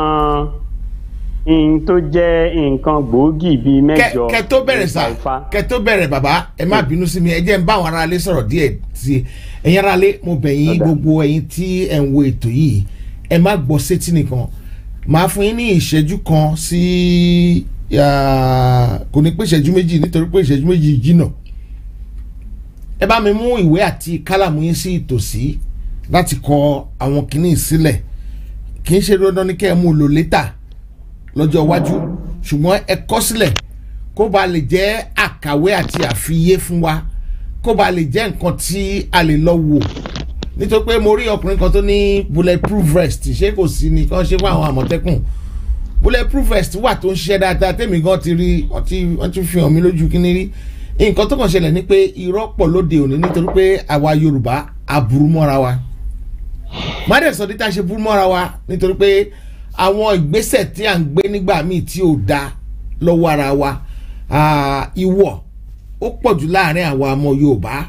n tó jẹ́ nǹkan gbòógì bíi kẹ mẹ́jọ kẹ tó bẹ̀rẹ̀ sá nípa Ifá. kẹ tó bẹ̀rẹ̀ bàbá ẹ má bínú sí mi ẹ jẹ́ n bá àwọn aráalé sọ̀rọ̀ díẹ̀ sí i ẹ̀yin aráalé mo bẹ̀ yín Ọ̀dà. gbogbo ẹ̀yin tí ẹ̀ ń wo ètò yìí ẹ má gbọ́ sétí nìkan màá fún yín ní ìṣẹ́jú kan sí ah, kò ní pé ìṣẹ́jú méjì nítorí pé ìṣẹ́jú méjì jìnnà ẹ bá mi mú ìwé àti kálàmù yín sí ìtòsí láti kọ àwọn kìíní sílẹ̀ kì í ṣe dandan ní kẹ́ ẹ mú un lò létà lọ́jọ́ iwájú ṣùgbọ́n ẹ kọ sílẹ̀ kó ba lè jẹ́ àkàwé àti àfiyé fún wa kó ba lè jẹ́ nǹkan tí a lè lọ wò nítorí pé mo rí ọkùnrin kan tó ní bulletproof vest ṣé kò sí ni kàn ṣe fún àwọn àmọ̀tẹ́kùn bulletproof vest wà tó ń ṣiṣẹ́ dáadáa tèmi gan ti rí wọ́n ti wọ́n ti fi hàn mí lójú kíní rí nǹkan tó kàn ṣẹlẹ̀ ni pé irọ́ pọ̀ lóde òní nítorí pé àwa yorùbá aburú mọ́ra wa mádẹ̀ sọ dídá ṣe burú mọ́ra wa nítorí pé àwọn ìgbésẹ̀ tí à ń gbé nígbà míì tí ò da lọ́wọ́ ara wa ah, ìwọ̀ ó pọ̀ jù láàrin àwa ọmọ yorùbá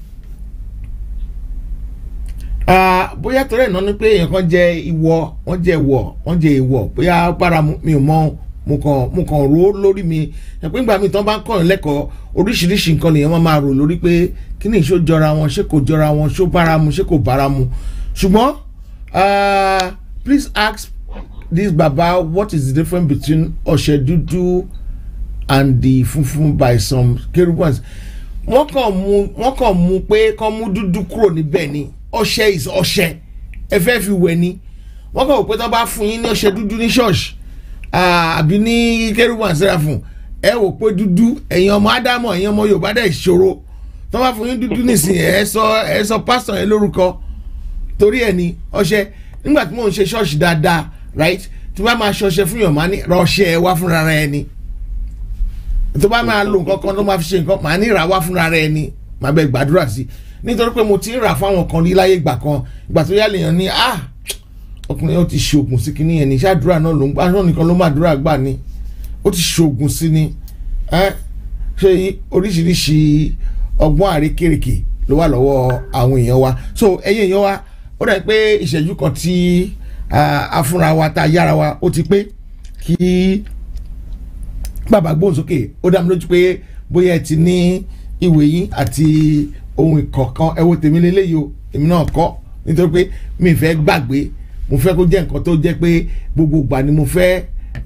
Ah, bóyá torí ẹ̀ náà ni pé èèyàn kan jẹ ìwọ wọ́n jẹ ìwọ wọ́n jẹ ìwọ bóyá bára mu- mi ò mọ mo kàn mo kàn rò ó lórí mi ẹ̀ pé nígbà míì tán bá ń kọ́yàn lẹ́kọ̀ọ́ oríṣiríṣi nǹkan lèèyàn máa máa rò lórí pé kí ni ìṣó jọra wọn ṣé kò jọra wọn ṣó bára mu ṣé kò bára mu ṣùgbọ́n ah, please ask this baba what is the difference between ọṣẹ dúdú and the funfun by some kerubans wọ́n kàn mú wọ́n kàn mú pé kàn mú dúdú kúrò níbẹ̀ ni ọṣẹ is ọṣẹ ẹ fẹ́ fi wẹ̀ ni wọ́n kàn wò pé tó bá fún yín ní ọṣẹ dúdú ní ṣọ́ọ̀ṣì ah, àbí ní kérúbù sẹ́ráfùn ẹ wò pé dúdú ẹ̀yin ọmọ ádámọ̀ ẹ̀yin ọmọ yorùbá dẹ̀ ṣòro tó bá fún yín dúdú nísìnyí ẹ sọ ẹ sọ pásítọ̀ yẹn lórúkọ torí ẹ ní ọṣẹ nígbà tí mò ń ṣe ṣọ́ọ̀ṣì dáadáa right tí wọ́n bá máa ṣọṣẹ fún yàn máa ní rọṣẹ ẹ wá fúnra rẹ ni tó bá máa lo nǹkan kan tó máa fi ṣe nǹkan màá ní ìrà wá fúnra rẹ ni màá bẹ gbàdúrà sí i nítorí pé mo ti ń rà fáwọn kan rí láyé ìgbà kan ìgbà tó yá lèèyàn ní ah ọkùnrin yẹn ó ti ṣoògùn sí kinní yẹn ní ṣáàdúrà náà ló ń gbà náà nìkan ló máa dúrà gbà ni ó ti ṣoògùn sí ni ẹ ṣe oríṣiríṣi ọgbọ́n àrékèrèkè ló wà lọ́wọ́ àwọn èèyàn wa so ẹ̀yin èèyàn wa ó dà pé ìṣẹ́jú kan tí ah, a fúnra wa tá a yára wa ó ti pé kí bàbá gbóhùnsókè ó dá mi lójú pé bóyá ẹ ti ní ìwé yín àti ohun ìkọ̀ọ̀kan ẹ wo tèmi lélẹ́yìí o èmi náà kọ́ nítorí pé mi fẹ́ gbàgbé mo fẹ́ kó jẹ́ nǹkan tó jẹ́ pé gbogbo ìgbà ni mo fẹ́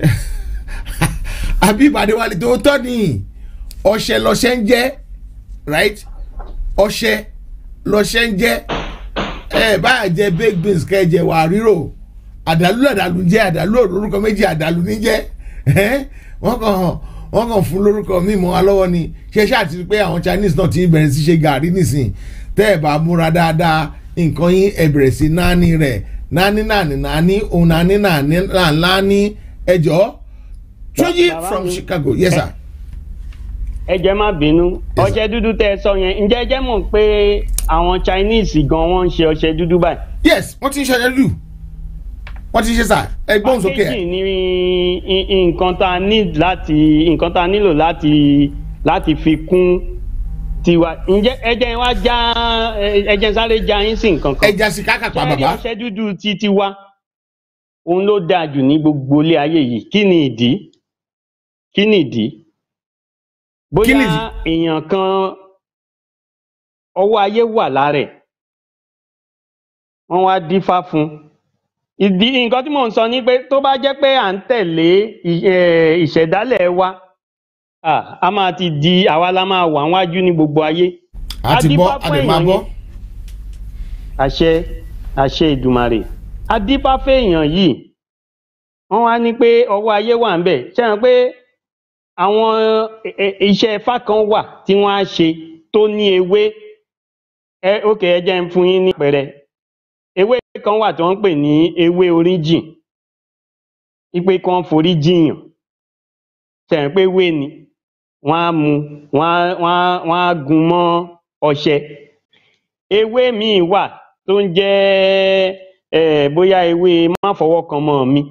àbí ìbàdí wa lè tó tọ́ ni ọṣẹ lọṣẹ ń jẹ́ right ọṣẹ lọṣẹ ń jẹ́ ẹ báyà jẹ baked beans kẹ́ ẹ jẹ wà rírò àdàlú àdàlú ń jẹ́ àdàlú orúkọ méjì àdàlú ní jẹ́ ẹ́ wọ́n kàn hàn wọ́n kàn fún lórúkọ mímọ́ wa lọ́wọ́ ni ṣe ṣáà ti rí pé àwọn Chinese náà ti ń bẹ̀rẹ̀ sí ṣe gàrí nísìn tẹ́ ẹ̀ bá múra dáadáa nǹkan yín ẹ̀ bẹ̀rẹ̀ sí náání rẹ̀ náání náání náání òun náání náání náání ẹjọ́ Túnjí Bàbá from mi. Chicago yes sir. ẹ jẹ́ má bínú sir. ọṣẹ dúdú tẹ́ ẹ sọ yẹn ǹjẹ́ ẹ jẹ́ mọ̀ pé àwọn Chinese gan wọ́n ń ṣe ọṣẹ dúdú báyìí. yes wọ́n ti ń ṣẹlẹ̀ lù wọ́n ti ń ṣe sà ẹ gbóhùn sókè ẹ̀. packaging ni i- i- nǹkan tá a ní láti nǹkan tá a nílò láti láti fi kún tiwa ǹjẹ́ ẹ jẹ́ wá já ẹ- ẹ jẹ́ sáré já yín sí nǹkan kan. ẹja sí kákàpá Ṣé rí bàbá ọṣẹ dúdú ti tiwa òun ló dáa jù ní gbogbo ilé ayé yìí kí ni ìdí kí ni ìdí Kí ni bóyá èèyàn kan ọwọ́ ayé wà lára ẹ̀ wọ́n wá dífá fún un ìdí nǹkan tí mò ń sọ ni pé tó bá jẹ́ pé à ń tẹ̀lé ì- eh, ìṣẹ̀dálẹ̀ wa ah, a máa ti di àwa la máa wà wájú ní gbogbo ayé àti bọ́ Adífá fún àdè máa èèyàn bọ́ yẹn. àṣẹ àṣẹ ìdùmarè adífáfẹ́ èèyàn yìí wọ́n wá ní pé ọwọ́ ayé wà ń bẹ̀ ṣe hàn pé àwọn ẹ- ẹ- iṣẹ́ ifá kan wà tí wọ́n á ṣe tó ní ewé ẹ ókè ẹ jẹ́ ń fún yín ní pẹ̀rẹ̀ ewé kan wà tí wọ́n ń pè ní ewé oríjìn ipe kan forí jiyàn ṣe hàn pé ewé ni wọ́n á mu wọ́n á wọ́n á wọ́n á gun mọ́ ọṣẹ ewé míì wà tó ń jẹ́ eh, bóyá ewé má fọwọ́ kan mọ́ mi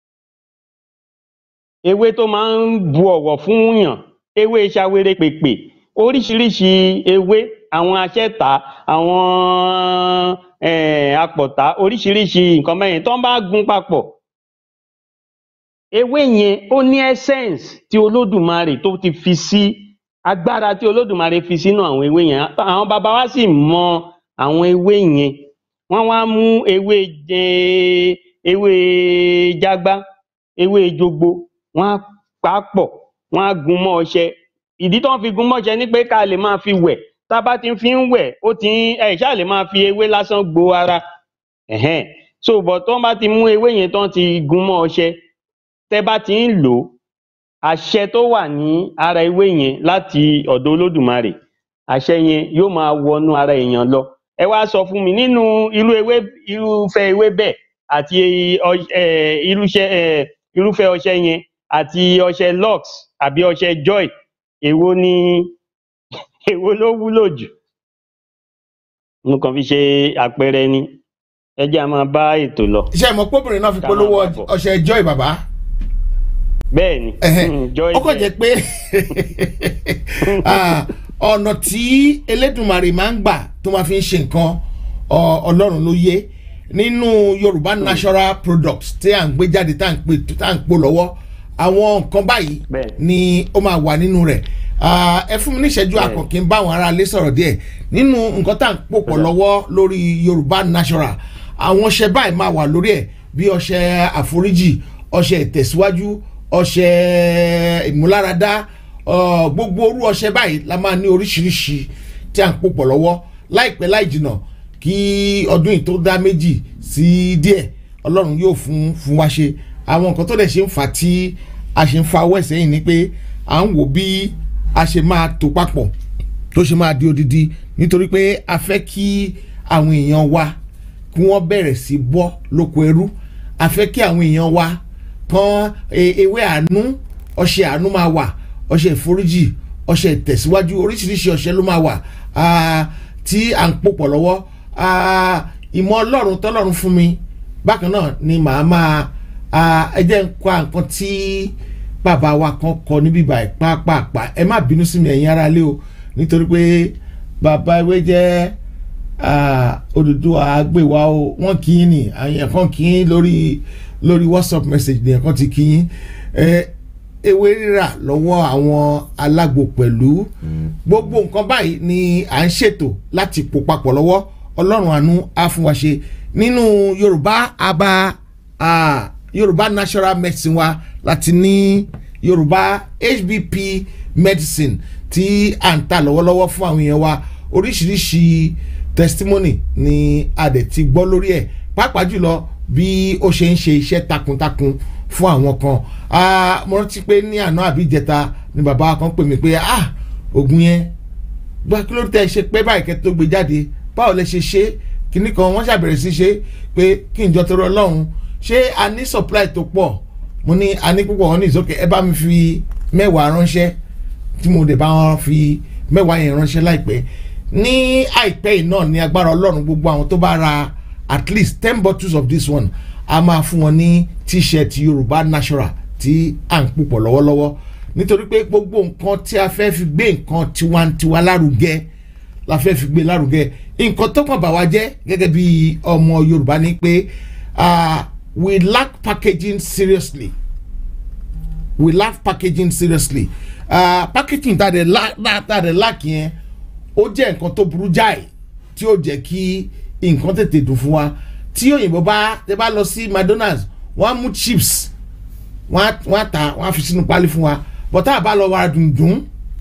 ewé tó máa ń bu ọ̀wọ̀ fún yàn ewé ṣawere pèpè oríṣiríṣi ewé àwọn aṣẹ́ta àwọn eh, apọ̀tá oríṣiríṣi nǹkan mẹ́rin tó ń bá gun papọ̀ ewé yẹn ó ní essence tí olódùmarè tó ti fi sí agbára tí olódùmarè fi sínú àwọn ewé yẹn àwọn baba wa sì mọ àwọn ewé yẹn wọ́n wá mú ewé jẹ ewé jágbá ewé jogbo wọ́n á pa á pọ̀ wọ́n á gun mọ́ ọṣẹ ìdí tó ń fi gun mọ́ ọṣẹ ni pé ká lè máa fi wẹ̀ tá a bá ti fi ń wẹ̀ ó ti ń ẹ ṣáà lè máa fi ewé lásán gbo ara ẹ̀hẹ́n so bọ̀ tó bá ti mú ewé yẹn tó ń ti gun mọ́ ọṣẹ tẹ́ bá ti ń lò ó àṣẹ tó wà ní ara ewé yẹn láti ọ̀dọ̀ olódùmarè àṣẹ yẹn yóò máa wọnú ara èèyàn lọ ẹ wá sọ fún mi nínú irú ewé irúfẹ́ ewé bẹ́ẹ̀ àti ọ- ẹ, irúṣẹ́ ẹ, irúfẹ́ ọṣẹ yẹn àti ọṣẹ lux àbí ọṣẹ joy èwo ni èwo ló wúlò jù mo kàn fi ṣe àpẹẹrẹ ni ẹ jẹ́ a máa bá ètò lọ iṣẹ́ ìmọ̀ pọ́bìnrin náà fi Ká polówó máa bá bọ̀. ọṣẹ joy bàbá bẹ́ẹ̀ ni Ẹhẹ́. mm, joy ó kàn jẹ́ pé ah, ọ̀nà tí elédùnmarè máa ń gbà tó máa fi ń ṣe nǹkan ọ- ọlọ́run ló yé nínú yorùbá natural products tí à ń gbé jáde tá à ń pè tá à ń pò lọ́wọ́ àwọn nǹkan báyìí Bẹ́ẹ̀. ni ó máa wà nínú rẹ̀ Ah, ẹ fún mi ní ìṣẹ́jú Bẹ́ẹ̀. àkànkí ń bá àwọn aráalé sọ̀rọ̀ díẹ̀ nínú nǹkan tá à ń pò pọ̀ lọ́wọ́ lórí yorùbá natural àwọn ọṣẹ báyìí máa wà lórí ẹ̀ bí ọṣẹ àforíjì ọṣẹ ìtẹ̀síwájú ọṣẹ ìmúláradá ọ, gbogbo orú ọṣẹ báyìí la máa ní oríṣiríṣi tí à ń pò pọ̀ lọ́wọ́ láìpẹ́ láì jìnà kí ọdún yìí tó dá méjì sí díẹ̀ ọlọ́run yóò fún fún wa ṣe àwọn nǹkan tó dẹ̀ ṣe ń fà tí a ṣe ń fa ọwọ́ ẹ̀sẹ̀ yìí ni pé à ń wò bí a ṣe máa tò papọ̀ tó ṣe máa di odidi nítorí pé a fẹ́ kí àwọn èèyàn wa kí wọ́n bẹ̀rẹ̀ sí bọ́ lóko ẹrú a fẹ́ kí àwọn èèyàn wa kan e- ewé àánú ọṣẹ àánú máa wà ọṣẹ ìforíjì ọṣẹ ìtẹ̀síwájú oríṣiríṣi ọṣẹ ló máa wà ah, tí à ń pòpọ̀ lọ́wọ́ ah, ìmọ̀ ọlọ́run tọ́lọ́run fún mi bákan náà ni màá máa ah, ẹ jẹ́ ń kọ́ nǹkan tí bàbá wa kan kọ níbí báyìí pàápàá ẹ má bínú sí mi ẹ̀yin ará lé o nítorí pé bàbá ewé jẹ́ ah, Odùduwà àgbèwà o wọ́n kì í nì àyàn kan kì í lórí lórí whatsapp message nìyẹn kan ti kì í ẹ ewé rírà lọ́wọ́ àwọn alágbo pẹ̀lú gbogbo nǹkan báyìí ni à ń ṣètò láti pò papọ̀ lọ́wọ́ ọlọ́run àánú á fún wa ṣe nínú yorùbá aba ah, yorùbá natural medicine wa láti ní yorùbá hbp medicine tí à ń ta lọ́wọ́lọ́wọ́ fún àwọn èèyàn wa oríṣiríṣi testimony ni a dẹ̀ ti gbọ́ lórí ẹ̀ pàápàá jùlọ bí ó ṣe ń ṣe iṣẹ́ takuntakun fún àwọn kan Ah, mo rántí pé ní àná àbí ìjẹta ni bàbá kan pè mí pé ah oògùn yẹn gba kí ló tẹ ṣe pé báyìí kẹ́ tó gbé jáde báwo lẹ ṣe ṣe kíní kan wọ́n ṣàbẹ̀rẹ̀ sí ṣe pé kí n jọ tọrọ ọlọ́run ṣé a ní supply tó pọ̀ mo ní a ní púpọ̀ wọn ní ìsókè ẹ bá mi fi mẹ́wàá ránṣẹ́ tí mo dẹ̀ bá wọn fi mẹ́wàá yẹn ránṣẹ́ láìpẹ́ ní àìpẹ́ yìí náà ní agbára ọlọ́run gbogbo àwọn tó bá ra at least ten bottles of this one a máa fún wọn ní t-shirt yorùbá natural tí à ń púpọ̀ lọ́wọ́lọ́wọ́ nítorí pé gbogbo nǹkan tí a fẹ́ fi gbé nǹkan tiwantiwa lárugẹ la fẹ́ fi gbé lárugẹ nǹkan tó kàn bá wa jẹ́ gẹ́gẹ́ bí ọmọ yorùbá ni pé ah, we lack packaging seriously we lack packaging seriously uh, packaging tá a dẹ̀ la tá a dẹ̀ lack yẹn ó jẹ́ nǹkan tó burú jáì tí ó jẹ́ kí nǹkan tètè dùn fún wa tí òyìnbó bá tẹ bá lọ sí mcdonald's wọ́n á mú chips wọ́n á wọ́n á tà wọ́n á fi sínú pálí fún wa but tá a bá lọ wàrà dùndùn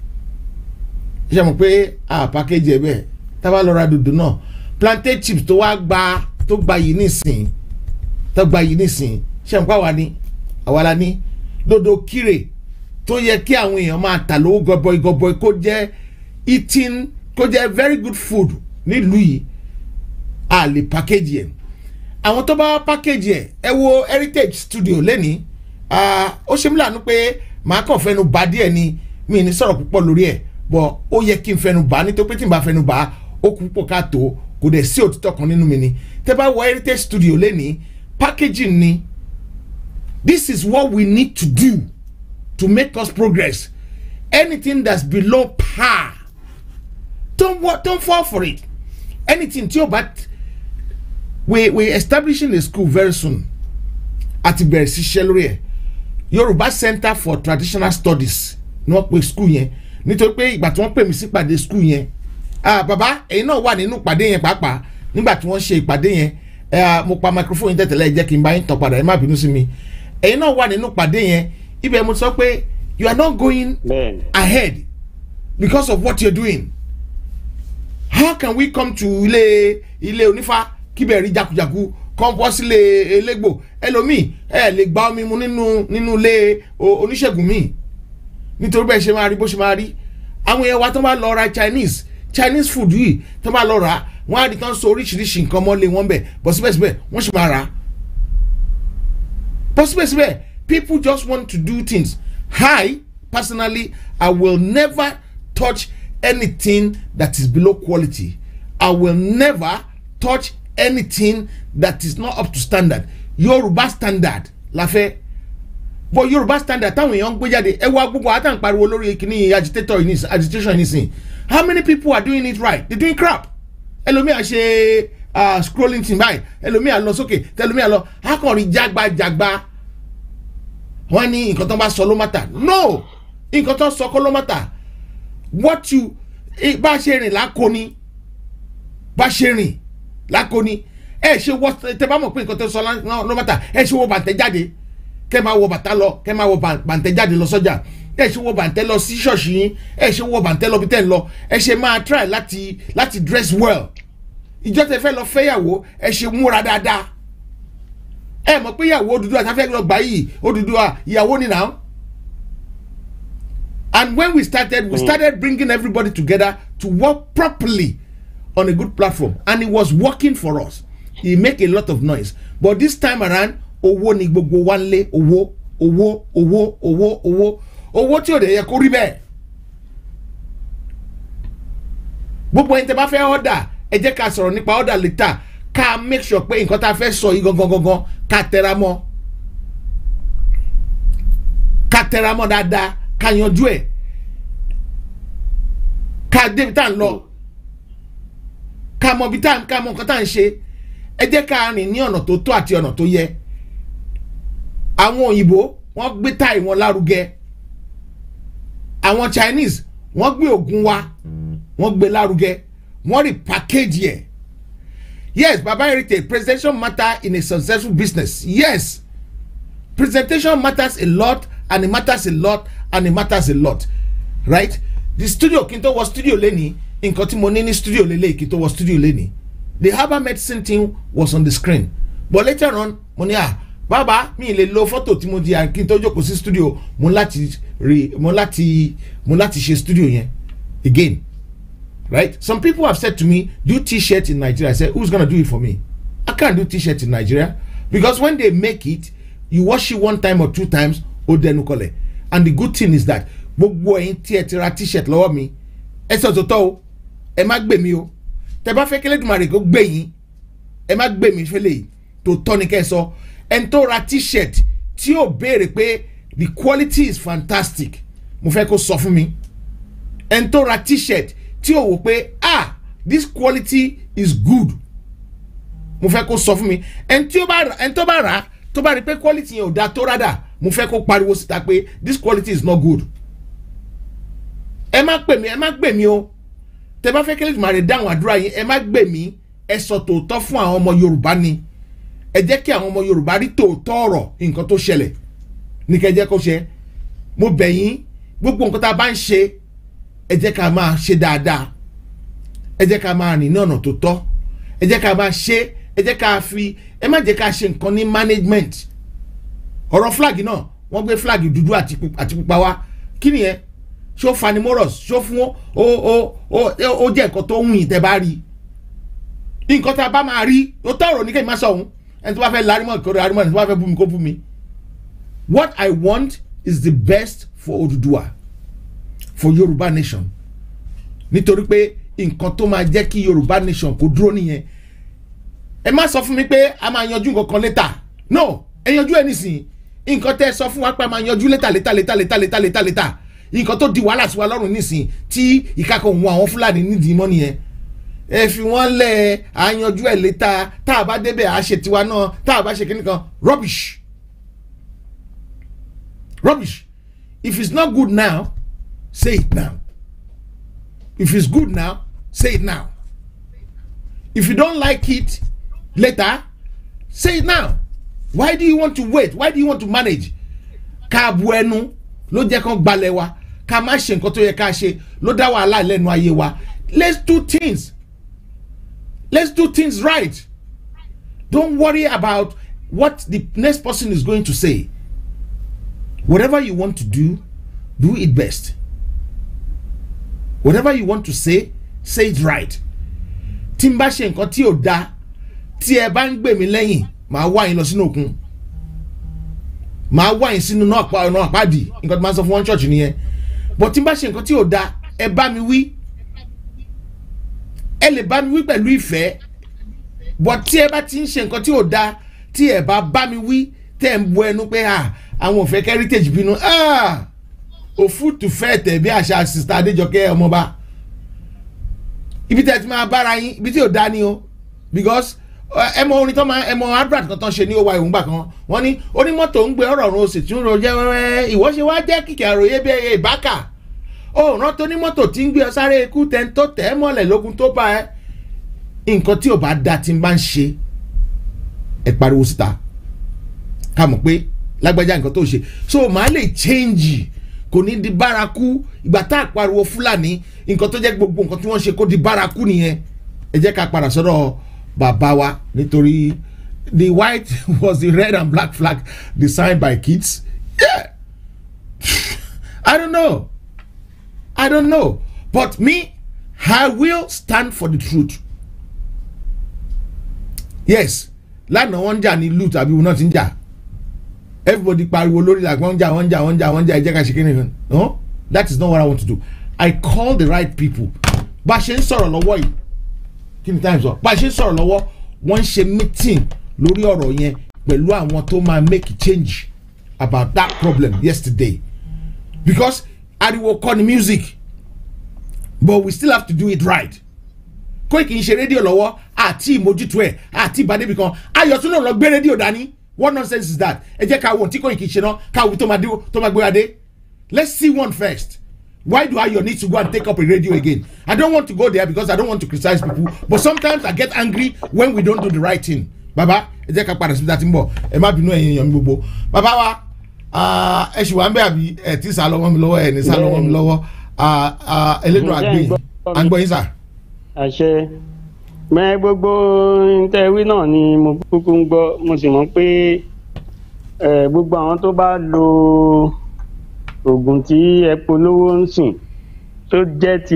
ṣe mọ̀ pé a package ẹ̀ bẹ́ẹ̀ tá a bá lọ ra dùndùn náà plantain chips tó wá gba tó gba yìí nísìnyí tó gba yìí nísìnyí ṣe mọ̀ pé àwa ni àwa la ní dodo kire tó yẹ kí àwọn èèyàn máa tà lówó gọbọi gọbọi kó jẹ́ eating kó jẹ́ very good food nílùú yìí a lè package yẹn àwọn tó bá package yẹn ẹ wo heritage studio lẹ́nìí ah, ó ṣe mí lànà pé màá kàn fẹnu bá díẹ̀ ni mi ní sọ̀rọ̀ púpọ̀ lórí ẹ̀ bọ̀ ó yẹ kí n fẹnu bá nítorí pé tí n bá fẹnu bá ó kú púpọ̀ káàtó kò dẹ̀ sí òtítọ́ kan nínú mi ni tẹ́ bá wọ heritage studio lẹ́nìí packaging ni this is what we need to do to make us progress anything that's below par don't wa- don't fall for it anything tí o bá t- we we establishing a school very soon àti bẹ̀rẹ̀ sí ṣiṣẹ́ lórí ẹ̀ yorùbá center for traditional studies ni wọ́n pe school yẹn nítorí pé ìgbà tí wọ́n pè mí sí ìpàdé school yẹn ah bàbá ẹ̀yin náà wà nínú ìpàdé yẹn pàápàá nígbà tí wọ́n ṣe ìpàdé yẹn eh, mo pa microphone yẹn tẹ̀tẹ̀lẹ̀ ẹ jẹ́ kí n bá yín tàn padà ẹ má bínú sí mi ẹ̀yin náà wà nínú ìpàdé yẹn ibẹ̀ mo sọ pé you are not going bẹ́ẹ̀ ni ahead because of what you're doing how can we come to ilé ilé onífá kíbẹ̀ rí jakujaku kọ́ńpọ́ sílé elégbò ẹlòmíì ẹ lè gba omi mu nínú nínú ilé o- oníṣègùn míì nítorí bẹ́ẹ̀ ṣe máa rí bó ṣe máa rí àwọn èèyàn wa tó bá lọ ra chinese chinese food yìí tó bá lọ rà wọ́n á rí tán so oríṣiríṣi nǹkan mọ́lé wọn bẹ̀ bọ́ síbẹ̀síbẹ̀ wọ́n sì máa rà á bọ́ síbẹ̀síbẹ̀ people just want to do things i personally i will never touch anything that is below quality i will never touch anything that is not up to standard yorùbá standard la fẹ́ bọ yorùbá standard táwọn èèyàn ń gbé jáde ẹ wá gbogbo àtàn pariwo lórí kìíní agitator yìí nísìn agitation yìí nísìn how many people are doing it right they doing crap ẹlòmíà ṣe uh, scrolling thing báyìí ẹlòmíà lọ sókè tẹlòmíà lọ akọrin jágbajàgba wọn ní nǹkan tó bá sọ ló má tà no nǹkan tó sọ kọ́ ló má tà what you eh, bá ṣe rìn lákòóní bá ṣe rìn lákòóní ẹ ṣe wọ tẹ bá mọ̀ pé nǹkan tó sọ lá- ló má tà ẹ ṣe wọ bàtẹ́ jáde kẹ máa wọ bàtà lọ kẹ máa wọ bà- bàǹtẹ́ jáde lọ sọ́jà ẹ ṣe wọ bàǹtẹ́ lọ sí ṣọ́ọ̀ṣì yín ẹ ṣe wọ bàǹtẹ́ lọ bí tẹ́ ń lọ ẹ ṣe máa try láti láti dress well ìjọ tẹ fẹ́ lọ fẹ́yàwó ẹ ṣe múra dáadáa ẹ mọ̀ pé ìyàwó Odùduwà tá fẹ́ lọ gbà yìí Odùduwà ìyàwó ni now and when we started we started bringing everybody together to work properly on a good platform and it was working for us e make a lot of noise but this time around owó ni gbogbo wa ń lé owó owó owó owó owó owó tí ò dẹ̀ yẹ kó rí bẹ́ẹ̀ gbogbo ẹni tẹ bá fẹ́ ọ̀dà ẹ jẹ́ ká sọ̀rọ̀ nípa ọ̀dà lẹ́tà ká make sure pé nǹkan tá a fẹ́ sọ yìí gangan gangan ká tẹra mọ́ ká tẹra mọ́ dáadáa ká yanjú ẹ̀ ká débi tá à ń lọ ká mọ ibi tá à ń ká mọ nǹkan tá à ń ṣe ẹ jẹ́ ká rìn ní ọ̀nà tó tó àti ọ̀nà tó yẹ àwọn òyìnbó wọ́n gbé táì wọn lárugẹ àwọn Chinese wọ́n gbé ògùn wa wọ́n gbé lárugẹ wọ́n rí package yẹ yes baba heritage presentation matter in a successful business yes presentation matters a lot and it matters a lot and it matters a lot right the studio kí n tó wọ studio lẹ́ni nǹkan tí mo ní ní studio lélẹ̀ kí n tó wọ studio lẹ́ni the herbal medicine team was on the screen but later on mo ní à bàbá mi lè lo fọ́tò tí mo di à kí n tó jókòó sí studio mo láti rí mo láti mo láti ṣe studio yẹn again right some people have said to me do t-shirt in nigeria i said who's gonna do it for me i can't do t-shirt in nigeria because when they make it you wash it one time or two times ó dẹnu kọlẹ̀ and the good thing is that gbogbo ẹ̀yin tí ẹ ti ra t-shirt lọ́wọ́ mi ẹ sọ tòótọ́ o ẹ má gbè mí o tẹ bá fẹ́ kí Elédùmarè kó gbè yín ẹ má gbè mí fẹ́lẹ̀ yìí tòótọ́ ni kẹ́ ẹ sọ ẹni tó ra t-shirt tí yóò béèrè pé the quality is fantastic mo fẹ́ kó sọ fún mi ẹni tó ra t-shirt tí yóò wò pé ah this quality is good mo fẹ́ kó sọ fún mi ẹni tí ó bá rà ẹni tó bá rà tó bá rí pé quality yẹn ò da tó rádà mo fẹ́ kó pariwo síta pé this quality is not good ẹ má pè mí ẹ má gbè mí o tẹ bá fẹ́ kí Elédùmarè dáhùn àdúrà yín ẹ má gbè mí ẹ sọ tòótọ́ fún àwọn ọmọ Yorùbá ni ẹ jẹ́ kí àwọn ọmọ Yorùbá rí tòótọ́ ọ̀rọ̀ nǹkan tó ṣẹlẹ̀ ní kẹ́ jẹ́ kó ṣe mo bẹ̀ yín gbogbo nǹkan tá a bá ń ṣe ẹ jẹ́ ká máa ṣe dáadáa ẹ jẹ́ ká máa rìn ní ọ̀nà tó tọ́ ẹ jẹ́ ká máa ṣe ẹ jẹ́ ká fi ẹ má jẹ́ ká ṣe nǹkan ní management ọ̀rọ̀ flag náà wọ́n gbé flag dúdú àti pu- àti pupa wá kí nìyẹn ṣó fanimorous ṣó fún ó ó ó ó jẹ́ nǹkan tó ń yìn tẹ́ bá rí nǹkan tá a bá máa rí ó tọrọ ní kéèmí má sọ òun ẹni tó bá fẹ́ larimọ̀ kó larimọ̀ ẹni tó bá fẹ́ bú mi kó bú mi what I want is the best for Odùduwà for Yorùbá nation nítorí pé nǹkan tó máa jẹ́ kí Yorùbá nation kó dúró nìyẹn ẹ má sọ fún mi pé a máa yanjú nǹkan kan létà no ẹ yanjú ẹ nísìnyí nǹkan tẹ́ ẹ sọ fún wa pé a máa yanjú létà létà létà létà létà létà létà nǹkan tó di wàhálà sí wa lọ́rùn nísìnyí tí ìkakọ̀ òun àwọn Fúlàní nídìí mọ́ nìyẹn ẹ fi wọ́n lẹ̀ à ń yanjú ẹ̀ létà tá a bá débẹ̀ à ṣe tiwa náà tá a bá ṣe kíní kan rubbish rubbish if it's not good now say it now if it's good now say it now if you don't like it later say it now why do you want to wait why do you want to manage ká bu ẹnu ló jẹ́ kán gbalẹ̀ wa ká má ṣe nǹkan tó yẹ ká ṣe ló dá wàhálà lẹ́nu ayé wa let's do things let's do things right don't worry about what the next person is going to say whatever you want to do do it best whatever you want to say say it right tí n bá ṣe nǹkan tí ò da tí ẹ bá ń gbè mí lẹ́yìn màá wá yín lọ sínú òkun màá wá yín sínú náà pa ọ̀nà àpáàdì nǹkan tí màá sọ fún wọn church nìyẹn but tí n bá ṣe nǹkan tí ò da ẹ bá mi wí ẹ lè bá mi wí pẹ̀lú ìfẹ́ but tí ẹ bá ti ń ṣe nǹkan tí ò da tí ẹ bá bá mi wí tẹ́ ẹ ń bu ẹnu pé ah àwọn ò fẹ́ heritage bínú ah òfútù fẹ́ tẹ̀ bí àṣà sista adéjọkẹ́ ọmọba ibi tẹ́ ẹ ti máa bára yín ibi tí ò da ni o because ẹ mọ orin tó máa ẹ mọ advert kan tó ń ṣe ní owó ìwúngbà kan wọ́n ní onímọ́tò ń gbé ọ̀rọ̀ ọ̀run oṣù tí ń ro jẹ́ wẹ́wẹ́ ìwọ ṣe wá jẹ́ kìkì àròyé bí ẹyẹ ìbákà ó rán tó onímọ́tò tí ń gbé ọ sáré ikú tẹ́ ń tó tẹ́ ẹ mọ́lẹ̀ lógun tó bá ẹ nǹkan tí ò bá da ti ń bá ń ṣe ẹ pariwo síta ká mọ̀ pé lágbájá nǹkan tó ṣe so màá lè change kò ní di bárakú ìgbà tá a pariwo fúlàní nǹkan tó jẹ́ gbogbo nǹkan tí wọ́n ṣe kó di bárakú nìyẹn ẹ jẹ́ ká padà sọ́dọ̀ bàbá wa nítorí the white was the red and black flag designed by kids yeah i don't know i don't know but me i will stand for the truth yes lánàá wọ́n ń jà ní ìlú tàbí wọn náà ti ń jà everybody pariwo lórí like wọ́n ń jà wọ́n ń jà wọ́n ń jà wọ́n ń jà ẹ jẹ́ ká ṣe kíni no that is not what i want to do i call the right people bá a ṣe ń sọ̀rọ̀ lọ́wọ́ yìí kí ni time sọ bá a ṣe ń sọ̀rọ̀ lọ́wọ́ wọ́n ń ṣe meeting lórí ọ̀rọ̀ yẹn pẹ̀lú àwọn tó máa make change about that problem yesterday because ariwo kọ́ ni music but we still have to do it right Koiki ń ṣe rédíò lọ́wọ́ àti ìmójútó ẹ̀ àti ìbádébì kan ayọ̀tún náà lọ gbé rédíò dání what nonsense is that ẹ jẹ́ ká wo tí Koiki ṣe náà ká wo tó máa dé tó máa gbé adé let's see one first why do Ayo need to go and take up a radio again I don't want to go there because I don't want to criticize people but sometimes I get angry when we don't do the right thing baba ẹ jẹ́ ká padà síbi tá a ti ń bọ̀ ẹ má bínú ẹ̀yin èèyàn mi gbogbo baba wa ah, ẹ ṣì wà ń bẹ̀ àbí ẹ ti sá lọ́wọ́ mi lọ́wọ́ ẹ ní sá lọ́wọ́ mi lọ́wọ́ ah, ah, elédùn Ǹjẹ́ àgbẹ̀yìn ẹ gbọ́ mi? à ń gbọ́ yín sà. àṣẹ mẹ gbogbo ntẹ̀wí náà ni mo kúkú ń gbọ́ mo sì mọ̀ pé eh, gbogbo àwọn tó bá lo oògùn tí ẹ polówó ń sìn tó jẹ́ ti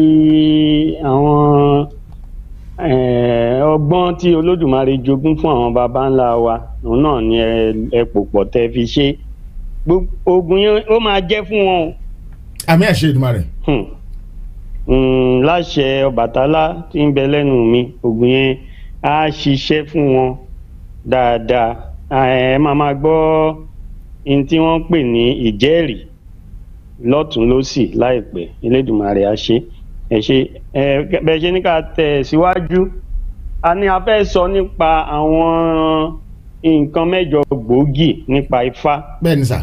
àwọn eh, ọgbọ́n tí olódùmarè jogún fún àwọn baba ńlá wa òun náà ni ẹ ẹ pò pọ̀ tẹ́ fi ṣe Gbogbo- oògùn yẹn ó máa jẹ́ fún wọn o àmì àṣẹ Èdùmàrè hmm. Hmm, láṣẹ ọbàtálá tí ń bẹ lẹ́nu mi ògùn yẹn á ṣiṣẹ́ fún wọn dáadáa À, ẹ máa máa gbọ́ ohun tí wọ́n ń pè ní ìjẹ́rìí lọ́tún lọ́sì láìpẹ́ elédùnmarè á ṣe ẹ ṣe ẹ bẹ́ẹ̀ ṣe ní ká tẹ̀ síwájú a ní a fẹ́ sọ nípa àwọn nǹkan mẹ́jọ gbòógì nípa ifá bẹ́ẹ̀ ni sà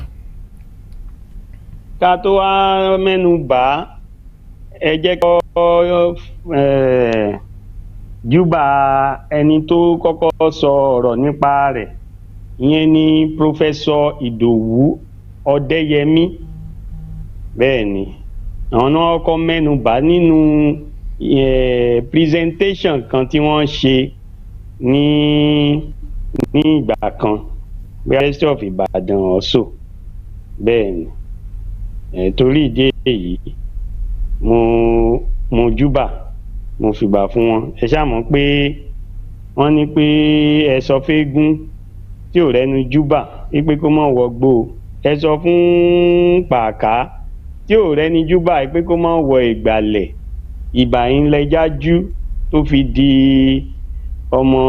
ká tó wá mẹ́nu bà á ẹ jẹ́ kọ́ ẹ̀, júbà ẹni tó kọ́kọ́ sọ ọ̀rọ̀ nípa rẹ̀ ìyẹn ni pòfẹ́sọ ìdòwú ọ̀dẹ́yẹmí bẹ́ẹ̀ ni àwọn náà kọ́ mẹ́nu bà á nínú ẹ̀, presentation kan tí wọ́n ṣe ní ní ìgbà kan University of Ibadan also bẹ́ẹ̀ ni ẹ̀, torí ìdí èyí mo mo júbà mo fìgbà fún wọn ẹ ṣáà mọ̀ pé wọ́n ní pé ẹ sọ fẹ́gún tí ò rẹ́nu júbà wípé kó mọ̀ wọgbó o. ẹ sọ fún pàká tí ò rẹ́ni júbà wípé kó mọ̀ wọ ìgbàlẹ̀ ìbà yín lẹ́jájú tó fi di ọmọ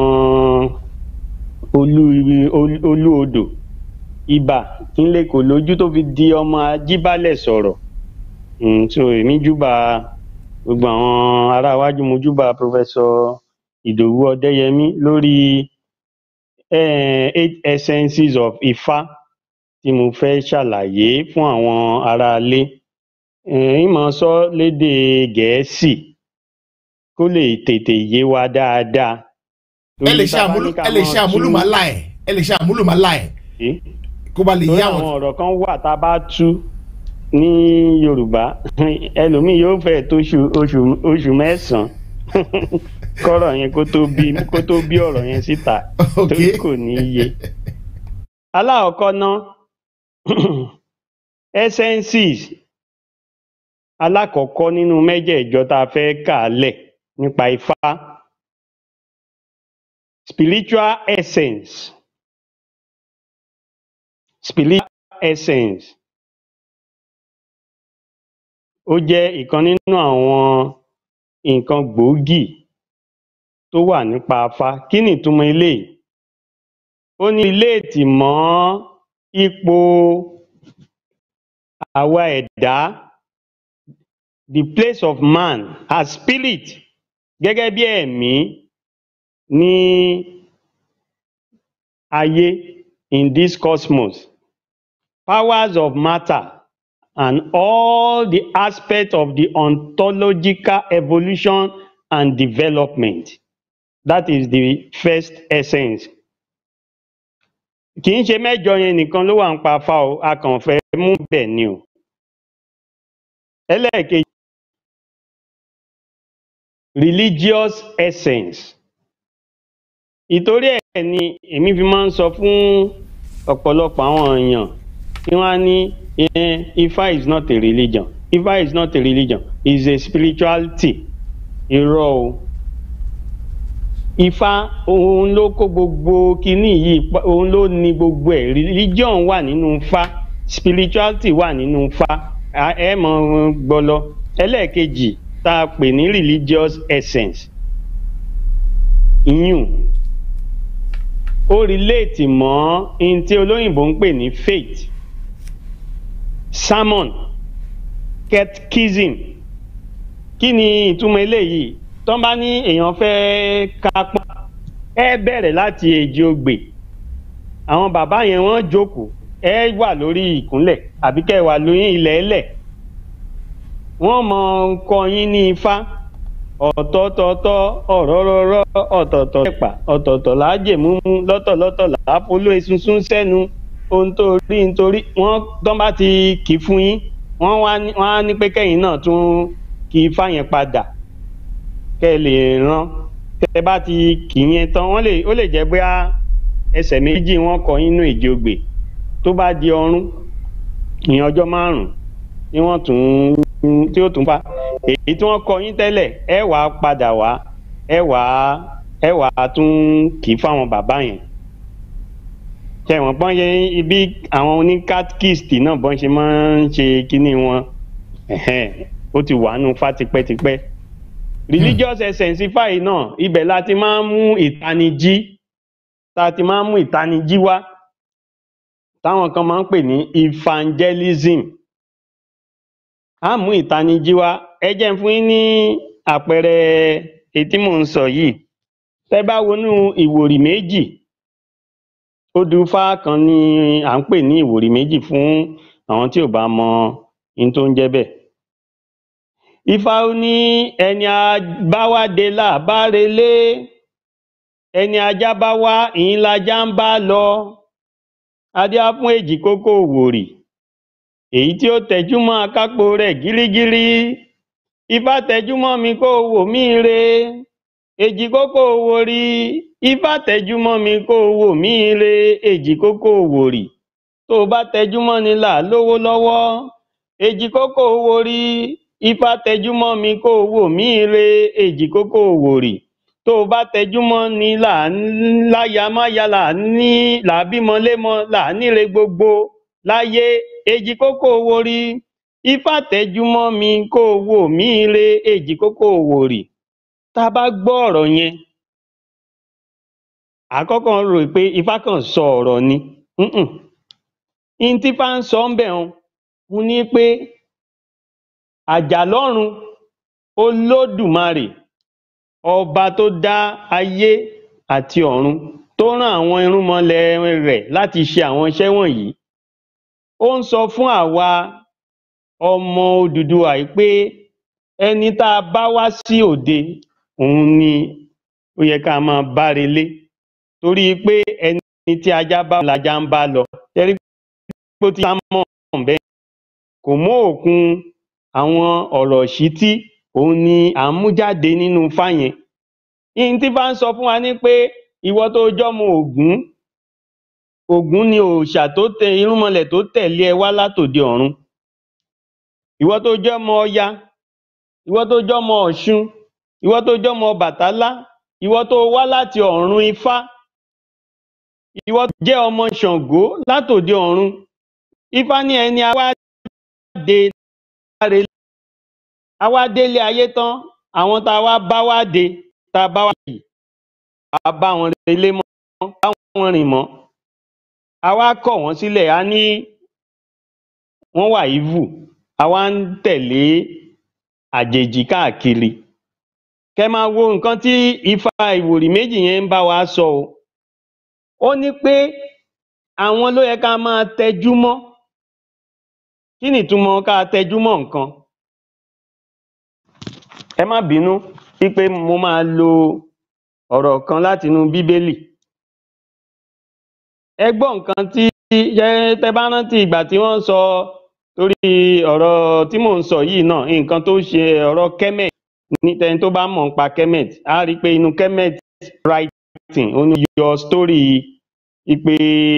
olú olú- olú odò ibà kínlẹ̀ kò lójú tó fi di ọmọ ajíbálẹ̀ sọ̀rọ̀ Mm, so èmi júbà gbogbo àwọn ará iwájú mo júbà pọfẹsọ ìdòwú ọdẹyẹmí lórí eh, eight essences of ifá tí mo fẹ́ ṣàlàyé fún àwọn aráalé eh, ìmọ̀ sọ lédè gẹ̀ẹ́sì kó lè tètè yé wa dáadáa. ẹ lè Torí ṣe tá a bá àmúlò ní ká ẹ lè máa ṣe àmúlùmálà ẹ ẹ lè ṣe àmúlùmálà ẹ tú- kó ba lè torí yé àwọn àwọn. ọ̀rọ̀ kan wà tá a bá tú ní yorùbá ẹlòmíì yóò fẹ́ tó oṣù oṣù oṣù mẹ́sàn-án kọ́rọ̀ yẹn kó tó bí kó tó bí ọ̀rọ̀ yẹn síta Ok. torí kò ní í yé. alákọ̀ọ́kọ́ ná essences alákọ̀ọ́kọ́ nínú mẹ́jẹ̀ẹ̀jọ tá a fẹ́ kà á lẹ̀ nípa ifá spiritual essence spiritual essence ó jẹ́ ìkan nínú àwọn nǹkan gbòógì tó wà nípa Ifá kí ni ìtumọ̀ eléyìí ó ní relate mọ́ ipò àwa ẹ̀dá the place of man as spirit gẹ́gẹ́ bí ẹ̀mí ní ayé in this cosmos powers of matter and all the aspect of the ontological evolution and development that is the first essence kì í ṣe mẹ́jọ yẹn nìkan ló wà ń pa Ifá o a kàn fẹ́ mú bẹ̀ ni o ẹlẹ́ẹ̀kejì religious essence ìtorí ẹ̀ ni èmi fi máa ń sọ fún ọ̀pọ̀lọpọ̀ àwọn èèyàn tí wọ́n á ní eh, Ifá is not a religion Ifá is not a religion is a spirituality irọ́ o Ifá òun ló kó gbogbo kinní yìí pa- òun ló ní gbogbo ẹ̀ religion wà nínú Ifá spirituality wà nínú Ifá À- ẹ mọ̀ gbọ́ lọ ẹlẹ́ẹ̀kejì tá a pè ní religious essence ìyún ó relate mọ́ ohun tí olóyìnbó ń pè ní faith sermon catechism kí ni ìtumọ̀ eléyìí tó bá ní èèyàn fẹ́ kápá ẹ bẹ̀rẹ̀ láti èjì ogbè àwọn bàbá yẹn wọ́n jókòó ẹ wà lórí ìkúnlẹ̀ àbí kẹ́ ẹ wà lórí ilẹ̀ ẹlẹ̀ wọ́n mọ kọ́ yín ní ifá ọ̀tọ̀ọ̀tọ̀ ọ̀rọ̀rọ̀rọ̀ ọ̀tọ̀ọ̀tọ̀ ẹ̀pà ọ̀tọ̀ọ̀tọ̀ làájèmúmú lọ́tọ̀lọ́tọ̀ làápolú esunsun sẹ́nu ohun tó rí nítorí wọ́n tán bá ti kì í fún yín wọ́n wá ní wọ́n á ní pé kẹ́yìn náà tún kì í fá yẹn padà kẹ́ ẹ lè rán tẹ́ ẹ bá ti kì í yẹn tán wọ́n lè ó lè jẹ́ bóyá ẹsẹ̀ méjì wọ́n kọ yín nínú èjì ogbè tó bá di ọrún ìyẹn ọjọ́ márùn-ún ni wọ́n tún tí ó tún fa èyí tí wọ́n kọ yín tẹ́lẹ̀ ẹ wà á padà wá ẹ wà á ẹ wà á tún kì í fáwọn bàbá yẹn ṣe wọ́n bọ́n ṣe ibi àwọn oní catechist náà bọ́n ṣe máa ń ṣe kínní wọn ẹ̀hẹ́n, ó ti wà nù fa tipẹ́tipẹ́ religious essence ifá yìí náà ibẹ̀ la ti máa ń mú ìtanijí tá a ti máa ń mú ìtanijí wá táwọn kan máa ń pè ní evangelism á mú ìtanijí wá ẹ jẹ́ n fún yín ní àpẹẹrẹ èyí tí mò ń sọ yìí tẹ́ bá wọnú ìwòrì méjì odùfá kan ni à ń pè ní ìwòrì méjì fún àwọn tí ò bá mọ ohun tó ń jẹ́ bẹ́ẹ̀ ifá ó ní ẹni abáwádé là bá relé ẹni ajá bá wá ìyín lajá ń bá lọ adé á fún èjì kókó òwòrì èyí tí ó tẹjúmọ́ akápò rẹ̀ gírígírí ifá tẹjúmọ́ mi kó o wò mí re èjì kókó òwòrì ifá tẹjúmọ́ mi kó o wò mí re èjì kókó òwòrì tó o bá tẹjúmọ́ ni là á lówó lọ́wọ́ èjì kókó òwòrì ifá tẹjúmọ́ mi kó o wò mí re èjì kókó òwòrì tó o bá tẹjúmọ́ ni là á láya máya là á ní là á bímọ lémọ là á níre gbogbo láyé èjì kókó òwòrì ifá tẹjúmọ́ mi kó o wò mí re èjì kókó òwòrì tá a bá gbọ́ ọ̀rọ̀ yẹn àkọ́kọ́ rò pé ifá kàn sọ ọ̀rọ̀ ni Mm-mm. ihun tí ifá ń sọ ń bẹ̀ hàn ń ní pé àjàlọ́run olódùmarè ọba tó dá ayé àti ọ̀run tó rán àwọn irúnmọlẹ̀ rẹ̀ láti ṣe àwọn iṣẹ́ wọ̀nyí ó ń sọ fún àwa ọmọ Odùduwà yìí pé ẹni tá a bá wá sí òde òun ni ó yẹ ká máa bá relé torí pé ẹni tí ajá bá lajá ń bá lọ tẹ́rí pé ó ti sá mọ́ bẹ́ẹ̀ kò mú òkun àwọn ọ̀rọ̀ ìṣítí òun ni à ń mú jáde nínú ifá yẹn ihun tí ifá ń sọ fún wa ni pé ìwọ tó jọ́mọ Ògún Ògún ni òòṣà tó tẹ irúnmọlẹ̀ tó tẹ̀lé ẹ wá látòde ọ̀run ìwọ tó jọ́mọ Ọya ìwọ tó jọ́mọ Ọ̀ṣun ìwọ tó jọ́mọ Ọbàtálá ìwọ tó wá láti ọ̀run ifá ìwọ jẹ́ ọmọ ṣàngó látòde ọ̀run ifá ní ẹni àwa dé láre àwa délé ayé tán àwọn tá a wá bá wá dé tá a bá wá yìí a bá wọn relé mọ́ bá wọn rìn mọ́ a wá kọ̀ wọ́n sílẹ̀ a ní wọ́n wà evil a wá ń tẹ̀lé àjèjì káàkiri kẹ máa wo nǹkan tí ifá ìwòrì méjì yẹn ń bá wa sọ o ó ní pé àwọn ló yẹ ká máa tẹjú mọ́ kí ni ìtumọ̀ ká tẹjú mọ́ nǹkan ẹ má bínú wípé mo máa lo ọ̀rọ̀ kan látinú bíbélì ẹ gbọ́ nǹkan tí ṣé tẹ bá rántí ìgbà tí wọ́n sọ torí ọ̀rọ̀ tí mò ń sọ yìí náà nǹkan tó ṣe ọ̀rọ̀ kemet ní tẹni tó bá mọ̀ nípa kemet á rí i pé inú kemet writing ó ní yọ story ipe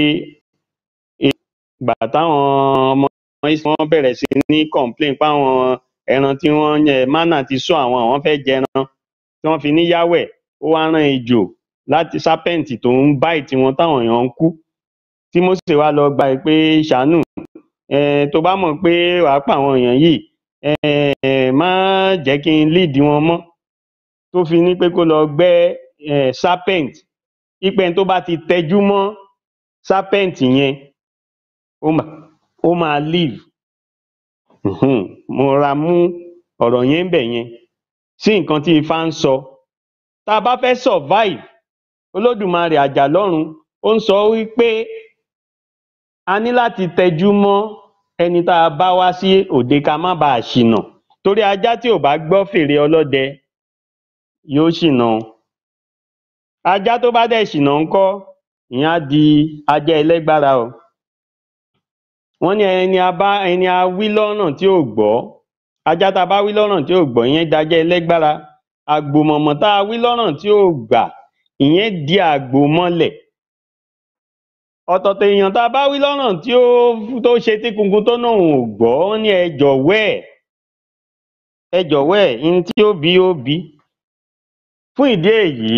ìgbà táwọn ọmọ Ísírẹ́lì wọ́n bẹ̀rẹ̀ sí ní complain páwọn ẹran tí wọ́n yẹ mánà ti sọ àwọn àwọn fẹ́ jẹran tí wọ́n fi ní yáwẹ̀ ó wá rán ejò láti serpent tó ń bite wọn táwọn èèyàn ń kú tí Mósè wá lọ gba ẹ pé ṣàánú um tó bá mọ̀ pé wàá pa àwọn èèyàn yìí um má jẹ́ kí n lead wọn mọ́ tó fi ní pé kó lọ gbẹ́ um serpent wípé ẹni tó bá ti tẹjú mọ́ serpent yẹn ó mà ó máa live um mo ra mú ọ̀rọ̀ yẹn ńbẹ̀ yẹn sí nǹkan tí ifá ń sọ tá a bá fẹ́ survive olódùmarè àjàlọ́run ó ń sọ wípé a ní láti tẹjú mọ́ ẹni tá a bá wá sí òde ká má bàa ṣìnà torí ajá tí ò bá gbọ́ fèrè ọlọ́dẹ yóò ṣìnà o ajá tó bá dẹ̀ ṣìnà ńkọ́ ìyẹn á di ajá ẹlẹ́gbára o wọ́n ní ẹni a bá ẹni a wí lọ́nà tí ò gbọ́ ajá tá a bá wí lọ́nà tí ò gbọ́ ìyẹn dajá ẹlẹ́gbára àgbòmọ̀mọ̀ tá a wí lọ́nà tí ò gbà ìyẹn di àgbòmọlẹ̀ ọ̀tọ̀ọ̀tọ̀ èèyàn tá a bá wí lọ́nà tí ó tó ṣe tí kunkun tó náà ò gbọ́ wọ́n ní ẹ jọ̀wọ́ ẹ̀ ẹ jọ̀wọ́ ẹ̀ ihun tí ó bí ó bí fún ìdí èyí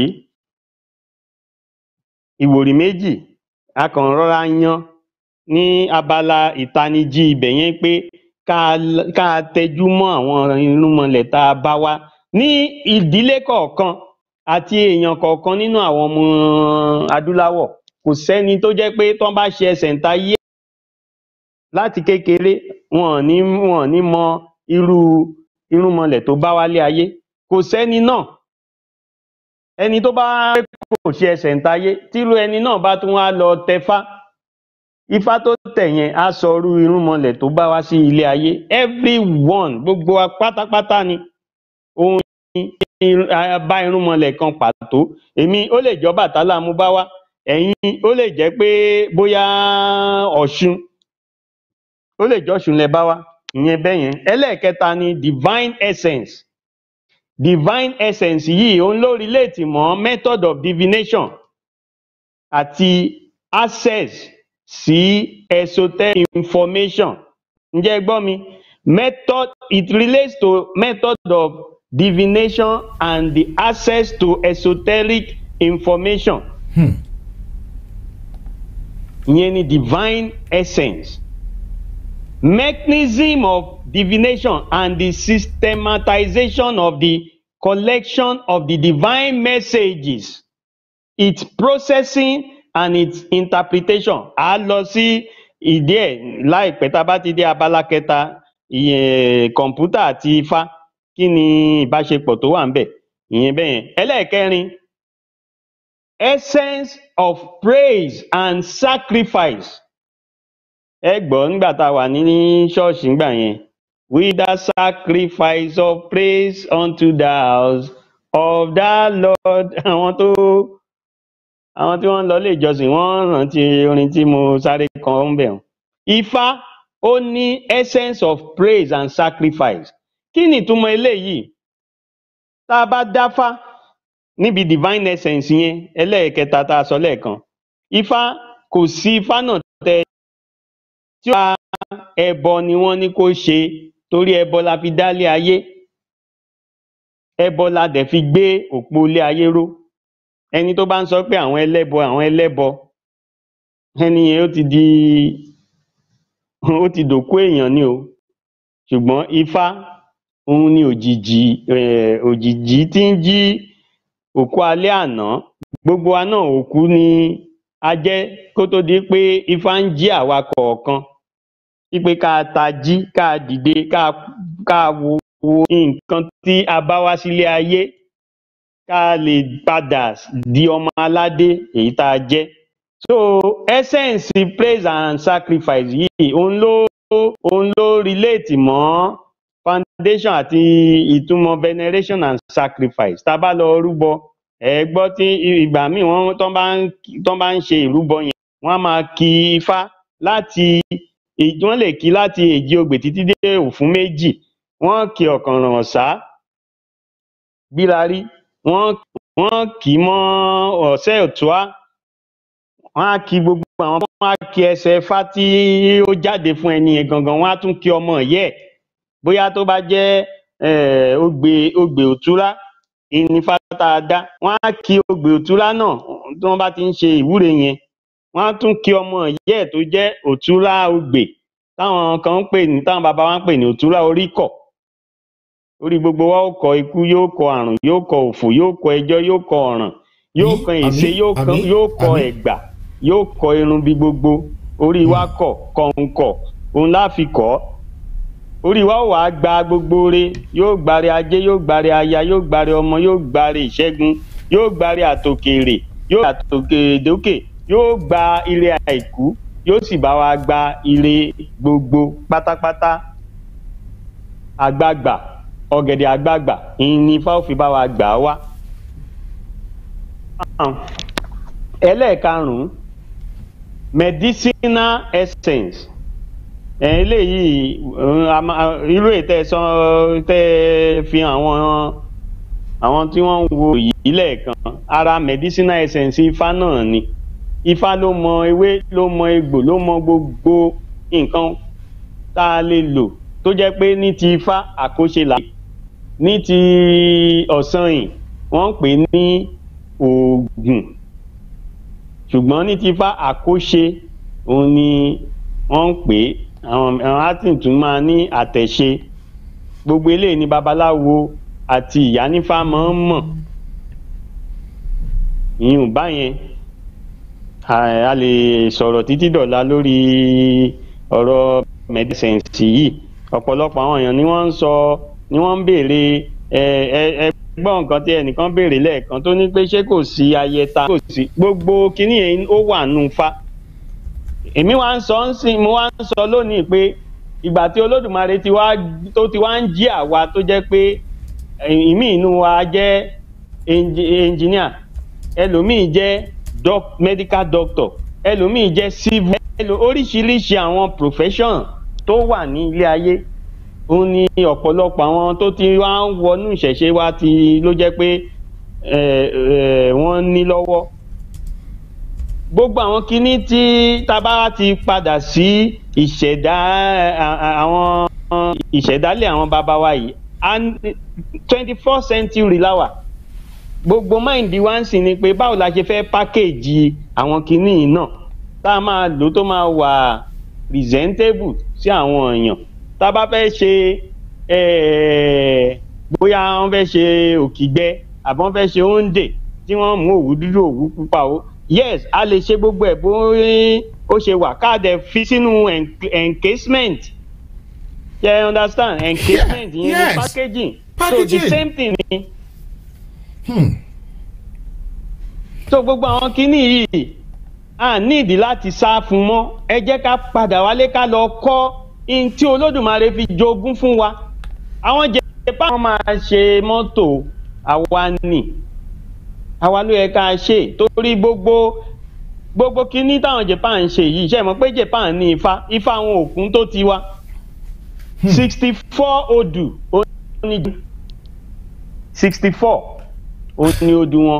ìwòrì méjì a kàn rọra yan ní abala ìtanijí ibẹ̀ yẹn pé ká ká tẹjú mọ́ àwọn irúnmọlẹ̀ tá a bá wá ní ìdílé kọ̀ọ̀kan àti èèyàn kọ̀ọ̀kan nínú àwọn ọmọ adúláwọ̀ kò sẹ́ni tó jẹ́ pé tán bá ṣe ẹsẹ̀ ńtayé láti kékeré wọn ò ní wọn ò ní mọ irú irúnmọlẹ̀ tó bá wálé ayé kò sẹ́ni náà ẹni tó bá kò ṣe ẹsẹ̀ ńtayé tírú ẹni náà bá tún wá lọ tẹfá ifá tó tẹ̀ yẹn á sọ irú irúnmọlẹ̀ tó bá wá sí ilé ayé everyone gbogbo wa pátápátá ni òun ni bá irúnmọlẹ̀ kan pàtó èmi ó lè jẹ́ Ọbàtálá mú bá wá ẹ̀yin ó lè jẹ́ pé bóyá Ọ̀ṣun ó lè jẹ́ Ọ̀ṣun lẹ bá wá ìyẹn bẹ́ẹ̀ yẹn ẹlẹ́ẹ̀kẹta ni divine essence divine essence yìí òun ló relate mọ́ method of divination àti access sí esoteric information ǹjẹ́ ẹ gbọ́ mi method it relates to method of divination and the access to esoteric information Hmm. ìyẹn ni divine essence mechanism of divination and the systematization of the collection of the divine messages its processing and its interpretation a lọ sí ìdí ẹ̀ láìpẹ́ tá a bá ti dé abala kẹta ìyẹn kọ̀ǹpútà àti ifá kí ni ìbáṣepọ̀ tó wà ńbẹ̀ ìyẹn bẹ́ẹ̀ yẹn ẹlẹ́ẹ̀kẹrin essence of praise and sacrifice ẹ gbọ́ nígbà tá a wà ní ṣọ́ọ̀ṣì ńgbà yẹn with the sacrifice of praise unto the house of the Lord àwọn tó àwọn tí wọ́n ń lọ ilé ìjọsìn wọ́n rántí orin tí mo sáré kan ń bẹ̀ wọ́n. Ifá ó ní essence of praise and sacrifice kí ni ìtumọ̀ eléyìí tá a bá dáfá níbi divine essence yẹn ẹlẹ́ẹ̀kẹta tá a sọ lẹ́ẹ̀kan Ifá kò sí Ifá náà tẹ tí ó bá ẹbọ ni wọ́n ní kó ṣe torí ẹbọ la fi dálé ayé ẹbọ la dẹ̀ fi gbé òpó ilé ayé ró ẹni tó bá ń sọ pé àwọn ẹlẹ́bọ àwọn ẹlẹ́bọ ẹni yẹn ó ti di ó ti dòkú èèyàn ni o ṣùgbọ́n ifá òun ni òjìji um òjìji tí ń jí òkú alẹ́ àná gbogbo wa náà òkú ni a jẹ́ kó tó di pé ifá ń jí àwa kọ̀ọ̀kan wípé ká tají ká dìde ká ká wo wo nǹkan tí a bá wá sílé ayé ká lè padà di ọmọ aládé èyí tá a jẹ́ so essence praise and sacrifice yìí òun ló òun ló relate mọ́ foundation àti ìtumọ̀ veneration and sacrifice tá a bá lọ rúbọ ẹ gbọ́ tí ìgbà míì wọ́n tán bá ń tán bá ń ṣe ìrúbọ yẹn wọ́n á máa ki ifá láti èyí wọ́n lè kí láti èjì ogbè títí dé òfún méjì wọ́n kí ọ̀kànràn ọ̀sá bírarí wọ́n wọ́n kì í mọ́ ọ̀sẹ́ òtúá wọ́n á kí gbogbo àwọn wọ́n á kí ẹsẹ̀ ifá tí ó jáde fún ẹni yẹn gangan wọ́n á tún kí ọmọ ìyá ẹ̀ bóyá tó bá jẹ́ um ogbè ogbè òtúrá ìní ifá tá a dá wọ́n á kí ogbè òtúrá náà tí wọ́n bá ti ń ṣe ìwúre yẹn wọ́n á tún kí ọmọ ìyá ẹ̀ tó jẹ́ òtúrá ogbè táwọn kan ń pè ní táwọn bàbá wa ń pè ní òtúrá oríkọ̀ orí gbogbo wa ó kọ ikú yóò kọ àrùn yóò kọ òfò yóò kọ ẹjọ́ yóò kọ ọ̀ràn yóò Àmín, kan èsè àmín, yóò kan àmín, yóò kọ àmín. ẹ̀gbà yóò kọ irun bí gbogbo orí wa kọ kọ̀ǹkọ̀ òun la fi kọ́ orí wa ó wàá gba gbogbo re yóò gbare ajé yóò gbare aya yóò gbare ọmọ yóò gbare ìṣẹ́gun yóò gbare àtòkèrè yóò gbare àtòkèdókè yóò gba ire àìkú yóò sì bá wa gba ire gbogbo pátápátá àgbààgbà ọ̀gẹ̀dẹ̀ àgbààgbà ìyìn ni ifá ò fi bá wa gbà á wá. ẹlẹ́ẹ̀karùn-ún medicinal essence ẹ̀ eléyìí um, a máa- irú ètò ẹ̀sán tẹ́ ẹ fi àwọn àwọn tí wọ́n ń wo yìí lẹ́ẹ̀kan ara medicinal essence ifá náà ni ifá ló mọ ewé ló mọ egbò ló mọ gbogbo nǹkan tá a lè lò tó jẹ́ pé ní ti ifá àkóṣe là ní ti ọ̀sán yìí wọ́n ń pè ní oògùn ṣùgbọ́n ní ti ifá àkóṣe òun ni wọ́n ń pè é àwọn àwọn atin tún máa ní àtẹ̀ṣe gbogbo eléyìí ni babaláwo àti ìyá nífá máa ń mọ̀ ìyún báyẹn a a lè sọ̀rọ̀ títí dọ̀la lórí ọ̀rọ̀ mẹ́dísẹ̀nsì yìí ọ̀pọ̀lọpọ̀ àwọn èèyàn ni wọ́n ń sọ ni wọ́n ń béèrè ẹ ẹ ẹ gbọ́ nǹkan tí ẹnìkan béèrè lẹ́ẹ̀kan tó ní pé ṣé kò sí ayẹta kò sí gbogbo kinní yẹn ó wà nù fa èmi wá ń sọ ń sìn mo wá ń sọ lónìí pé ìgbà tí olódùmarè ti wá tó ti wá ń jí àwa tó jẹ́ pé ìmí inú wa jẹ́ engineer ẹlòmíì jẹ́ doc medical doctor ẹlòmíì jẹ́ civil ẹlò oríṣiríṣi àwọn profession tó wà ní ilé ayé òun ni ọ̀pọ̀lọpọ̀ àwọn tó ti wá ń wọnú ìṣẹ̀ṣe wa ti ló jẹ́ pé ẹ̀ ẹ̀ wọ́n ní lọ́wọ́ gbogbo àwọn kinní tí tábà ti padà sí ìṣẹ̀dá à- à- àwọn ìṣẹ̀dálẹ̀ àwọn bàbá wa yìí twenty four century láwà gbogbo máìndì wa ń sìn ni pé báwo la ṣe fẹ́ pákéèjì àwọn kinní yìí náà tá a máa lò tó máa wà presentable sí àwọn èèyàn tá a bá fẹ́ ṣe eh, bóyá wọ́n fẹ́ ṣe òkìgbẹ́ àbí wọ́n fẹ́ ṣe oúnjẹ tí wọ́n mú òwú dúdú òwú pupa o yes a lè ṣe gbogbo ẹ̀ bó ó ṣe wà káàdẹ̀ fi sínú en- encasement ṣe yeah, understand encasement yẹn yes. ni packaging so the Packaging. same thing ni Hmm. so gbogbo àwọn kinní yìí a nídìí láti sá fún mọ́ ẹ jẹ́ ká padà wálé ká lọ kọ́ in tí olódùmarè fi jogún fún wa àwọn jẹ̀pá wọn máa ṣe mọ́tò àwa nì àwa ló yẹ ká ṣe torí gbogbo gbogbo kinní táwọn japan ń ṣe yìí ṣe mọ̀ pé japan ní ifá ifá àwọn òkun tó ti wá sixty four odù ó ní sixty four ó ní odù wọn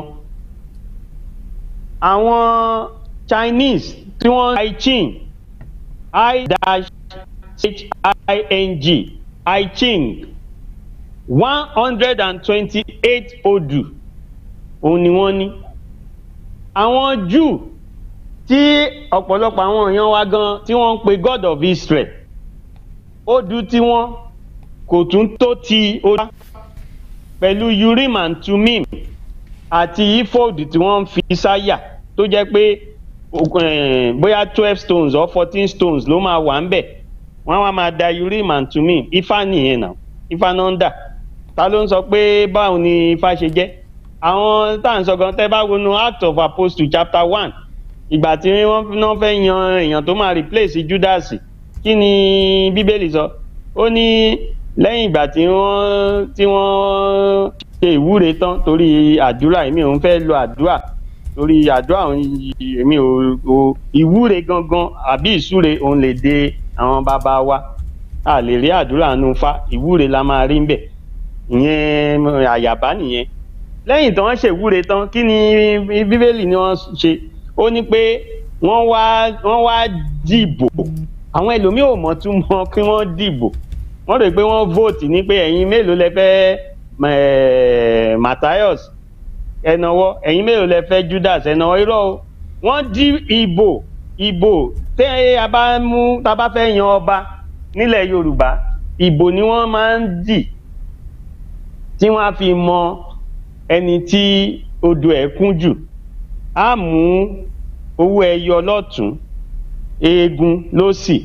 àwọn chinese tí wọ́n i ching i dash h i n g i ching one hundred and twenty-eight odù òun ni wọ́n ní àwọn jew tí ọ̀pọ̀lọpọ̀ àwọn èèyàn wa gan tí wọ́n ń pe god of israel ó du tiwọn kò tún tó ti olúwa pẹ̀lú urim and tumim àti ephod tí wọ́n ń fi sáyà tó jẹ́ pé o- eh, bóyá twelve stones or fourteen stones ló máa wà ń bẹ̀ wọ́n á máa da urim and tumim ifá nìyẹn náà ifá náà ń dà ta ló ń sọ pé báwo ni ifá ṣe jẹ́ àwọn tá à ń sọ gan tẹ́ bá wọnú act of apostle chapter one ìgbà tí wọ́n náà fẹ́ yan èèyàn tó máa replace judas kí ni bíbélì sọ ó ní lẹ́yìn ìgbà tí wọ́n tí wọ́n ṣe ìwúre tán torí àdúrà èmi ò ń fẹ́ lo àdúrà torí àdúrà òun yìí, èmi ò ò ìwúre gangan àbí ìsúre òun lè de àwọn bàbá wa a lè rí àdúrà nù fa ìwúre la máa rí ń bẹ̀ ìyẹn àyàbá nìyẹn lẹ́yìn tí wọ́n ṣèwúre tán kí ni bíbélì ni wọ́n ṣe ó ní pé wọ́n wá wọ́n wá dìbò àwọn ẹlòmíì ò mọ̀ tún mọ̀ kí wọ́n dìbò wọ́n rò pé wọ́n vote ní pé ẹ̀yin mélòó lẹ fẹ́ eh, Matthias ẹnàwọ́ ẹ̀yin mélòó lẹ fẹ́ Judas ẹnàwọ́ irọ́ o wọ́n dí ìbò ìbò tẹ́ a bá mú tá a bá fẹ́ yan ọba nílẹ̀ Yorùbá ìbò ni wọ́n máa ń dì tí wọ́n á fi mọ ẹni tí odò ẹ̀ kún jù á mú owó ẹyọ lọ́tún eegun lósì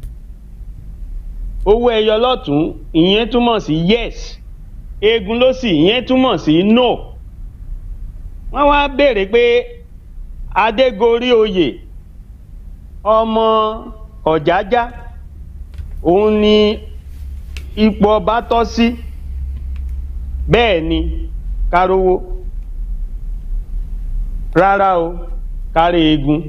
owó ẹyọ lọ́tún ìyẹn túmọ̀ sí yes eegun lósì ìyẹn túmọ̀ sí no wọ́n wá béèrè pé adégorí oyè ọmọ ọ̀jájá òun ni ipò ọba tọ́ sí bẹ́ẹ̀ ni kárówó rárá o kárí eegun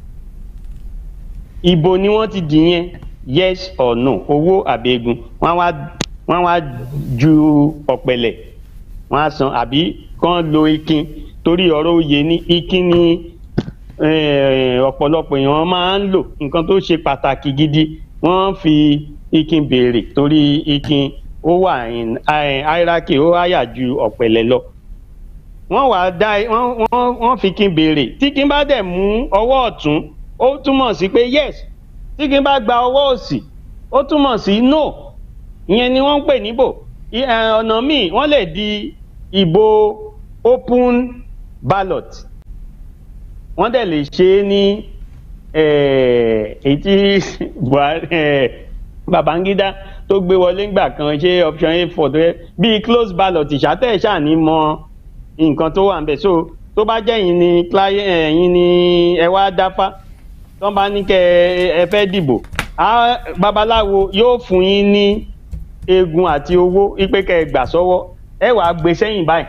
ìbò ni wọ́n ti dì yẹn yes or no owó àbí eegun wọ́n wá wọ́n wá ju ọ̀pẹ̀lẹ̀ wọ́n á san àbí kán lo ikin torí ọ̀rọ̀ oyè ní ikin ni eh, ọ̀pọ̀lọpọ̀ èèyàn máa ń lò nǹkan tó ṣe pàtàkì gidi wọ́n fi ikin béèrè torí ikin ó wà in eh, hierarchy ó háyà ju ọ̀pẹ̀lẹ̀ lọ wọ́n wá dá wọ́n wọ́n wọ́n fi kin béèrè tí kin bá dẹ̀ mú ọwọ́ ọ̀tún ó túmọ̀ sí pé yes tí kin bá gba ọwọ́ òsì ó túmọ̀ sí no ìyẹn ni wọ́n ń pè níbò I- eh, ọ̀nà míì wọ́n lè di ìbò open ballot wọ́n dẹ̀ lè ṣe é ní eh, èyí tí Buhari eh, Babangida tó gbé wọlé ńgbà kan ṣe option a four tó yẹ bíi close ballot ìṣàtẹ̀ ṣàní mọ nǹkan tó wà ń bẹ̀ so tó bá jẹ́ yín ni client ẹ̀yin ni ẹ wá dáfá tó bá ní kẹ́ ẹ fẹ́ dìbò á babaláwo yóò fún yín ní eegun àti owó ipe kẹ́ ẹ gbà sọ́wọ́ ẹ wàá gbé sẹ́yìn báyìí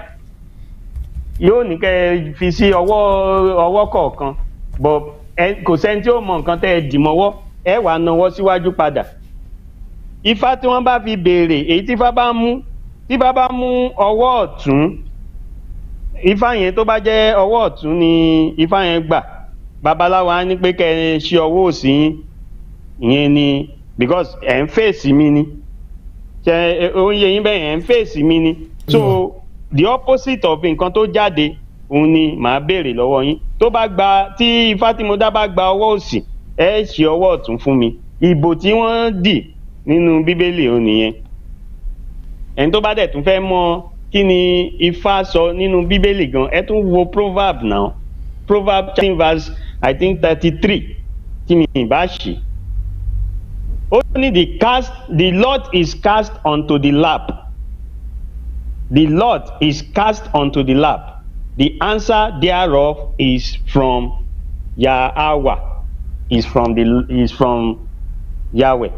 yóò ní kẹ́ ẹ fi sí ọwọ́ ọwọ́ kọ̀ọ̀kan bọ̀ ẹ kò sẹ́ni tí ó mọ nǹkan tẹ́ ẹ dì mọ́wọ́ ẹ wàá nawọ́ síwájú padà ifá tí wọ́n bá fi béèrè èyí tí ifá bá mú tí ifá bá mú ọwọ́ ọ̀tún ifá yẹn tó bá jẹ́ ọwọ́ ọ̀tún ni ifá yẹn gbà babaláwo á ní pé kẹ́ ẹ ṣe ọwọ́ òsì yín ìyẹn ni because ẹ̀ ń fèsì mi ni ṣe oúnjẹ yín bẹ́ẹ̀ ẹ̀ ń fèsì mi ni so the opposite of nǹkan tó jáde òun ni màá béèrè lọ́wọ́ yín tó bá gba tí ifá tí mo dá bá gba ọwọ́ òsì ẹ ṣe ọwọ́ ọ̀tún fún mi ìbò tí wọ́n dì nínú bíbélì òun nìyẹn ẹni tó bá dẹ̀ tún fẹ́ mọ kí ni ifá sọ nínú bíbélì gan ẹ tún wo proverb náà proverb chapter verse i think thirty three tí mi ì bá ṣì ó ní the cast the lot is cast onto the lap the lot is cast onto the lap the answer thereof is from yahweh is from the is from yahweh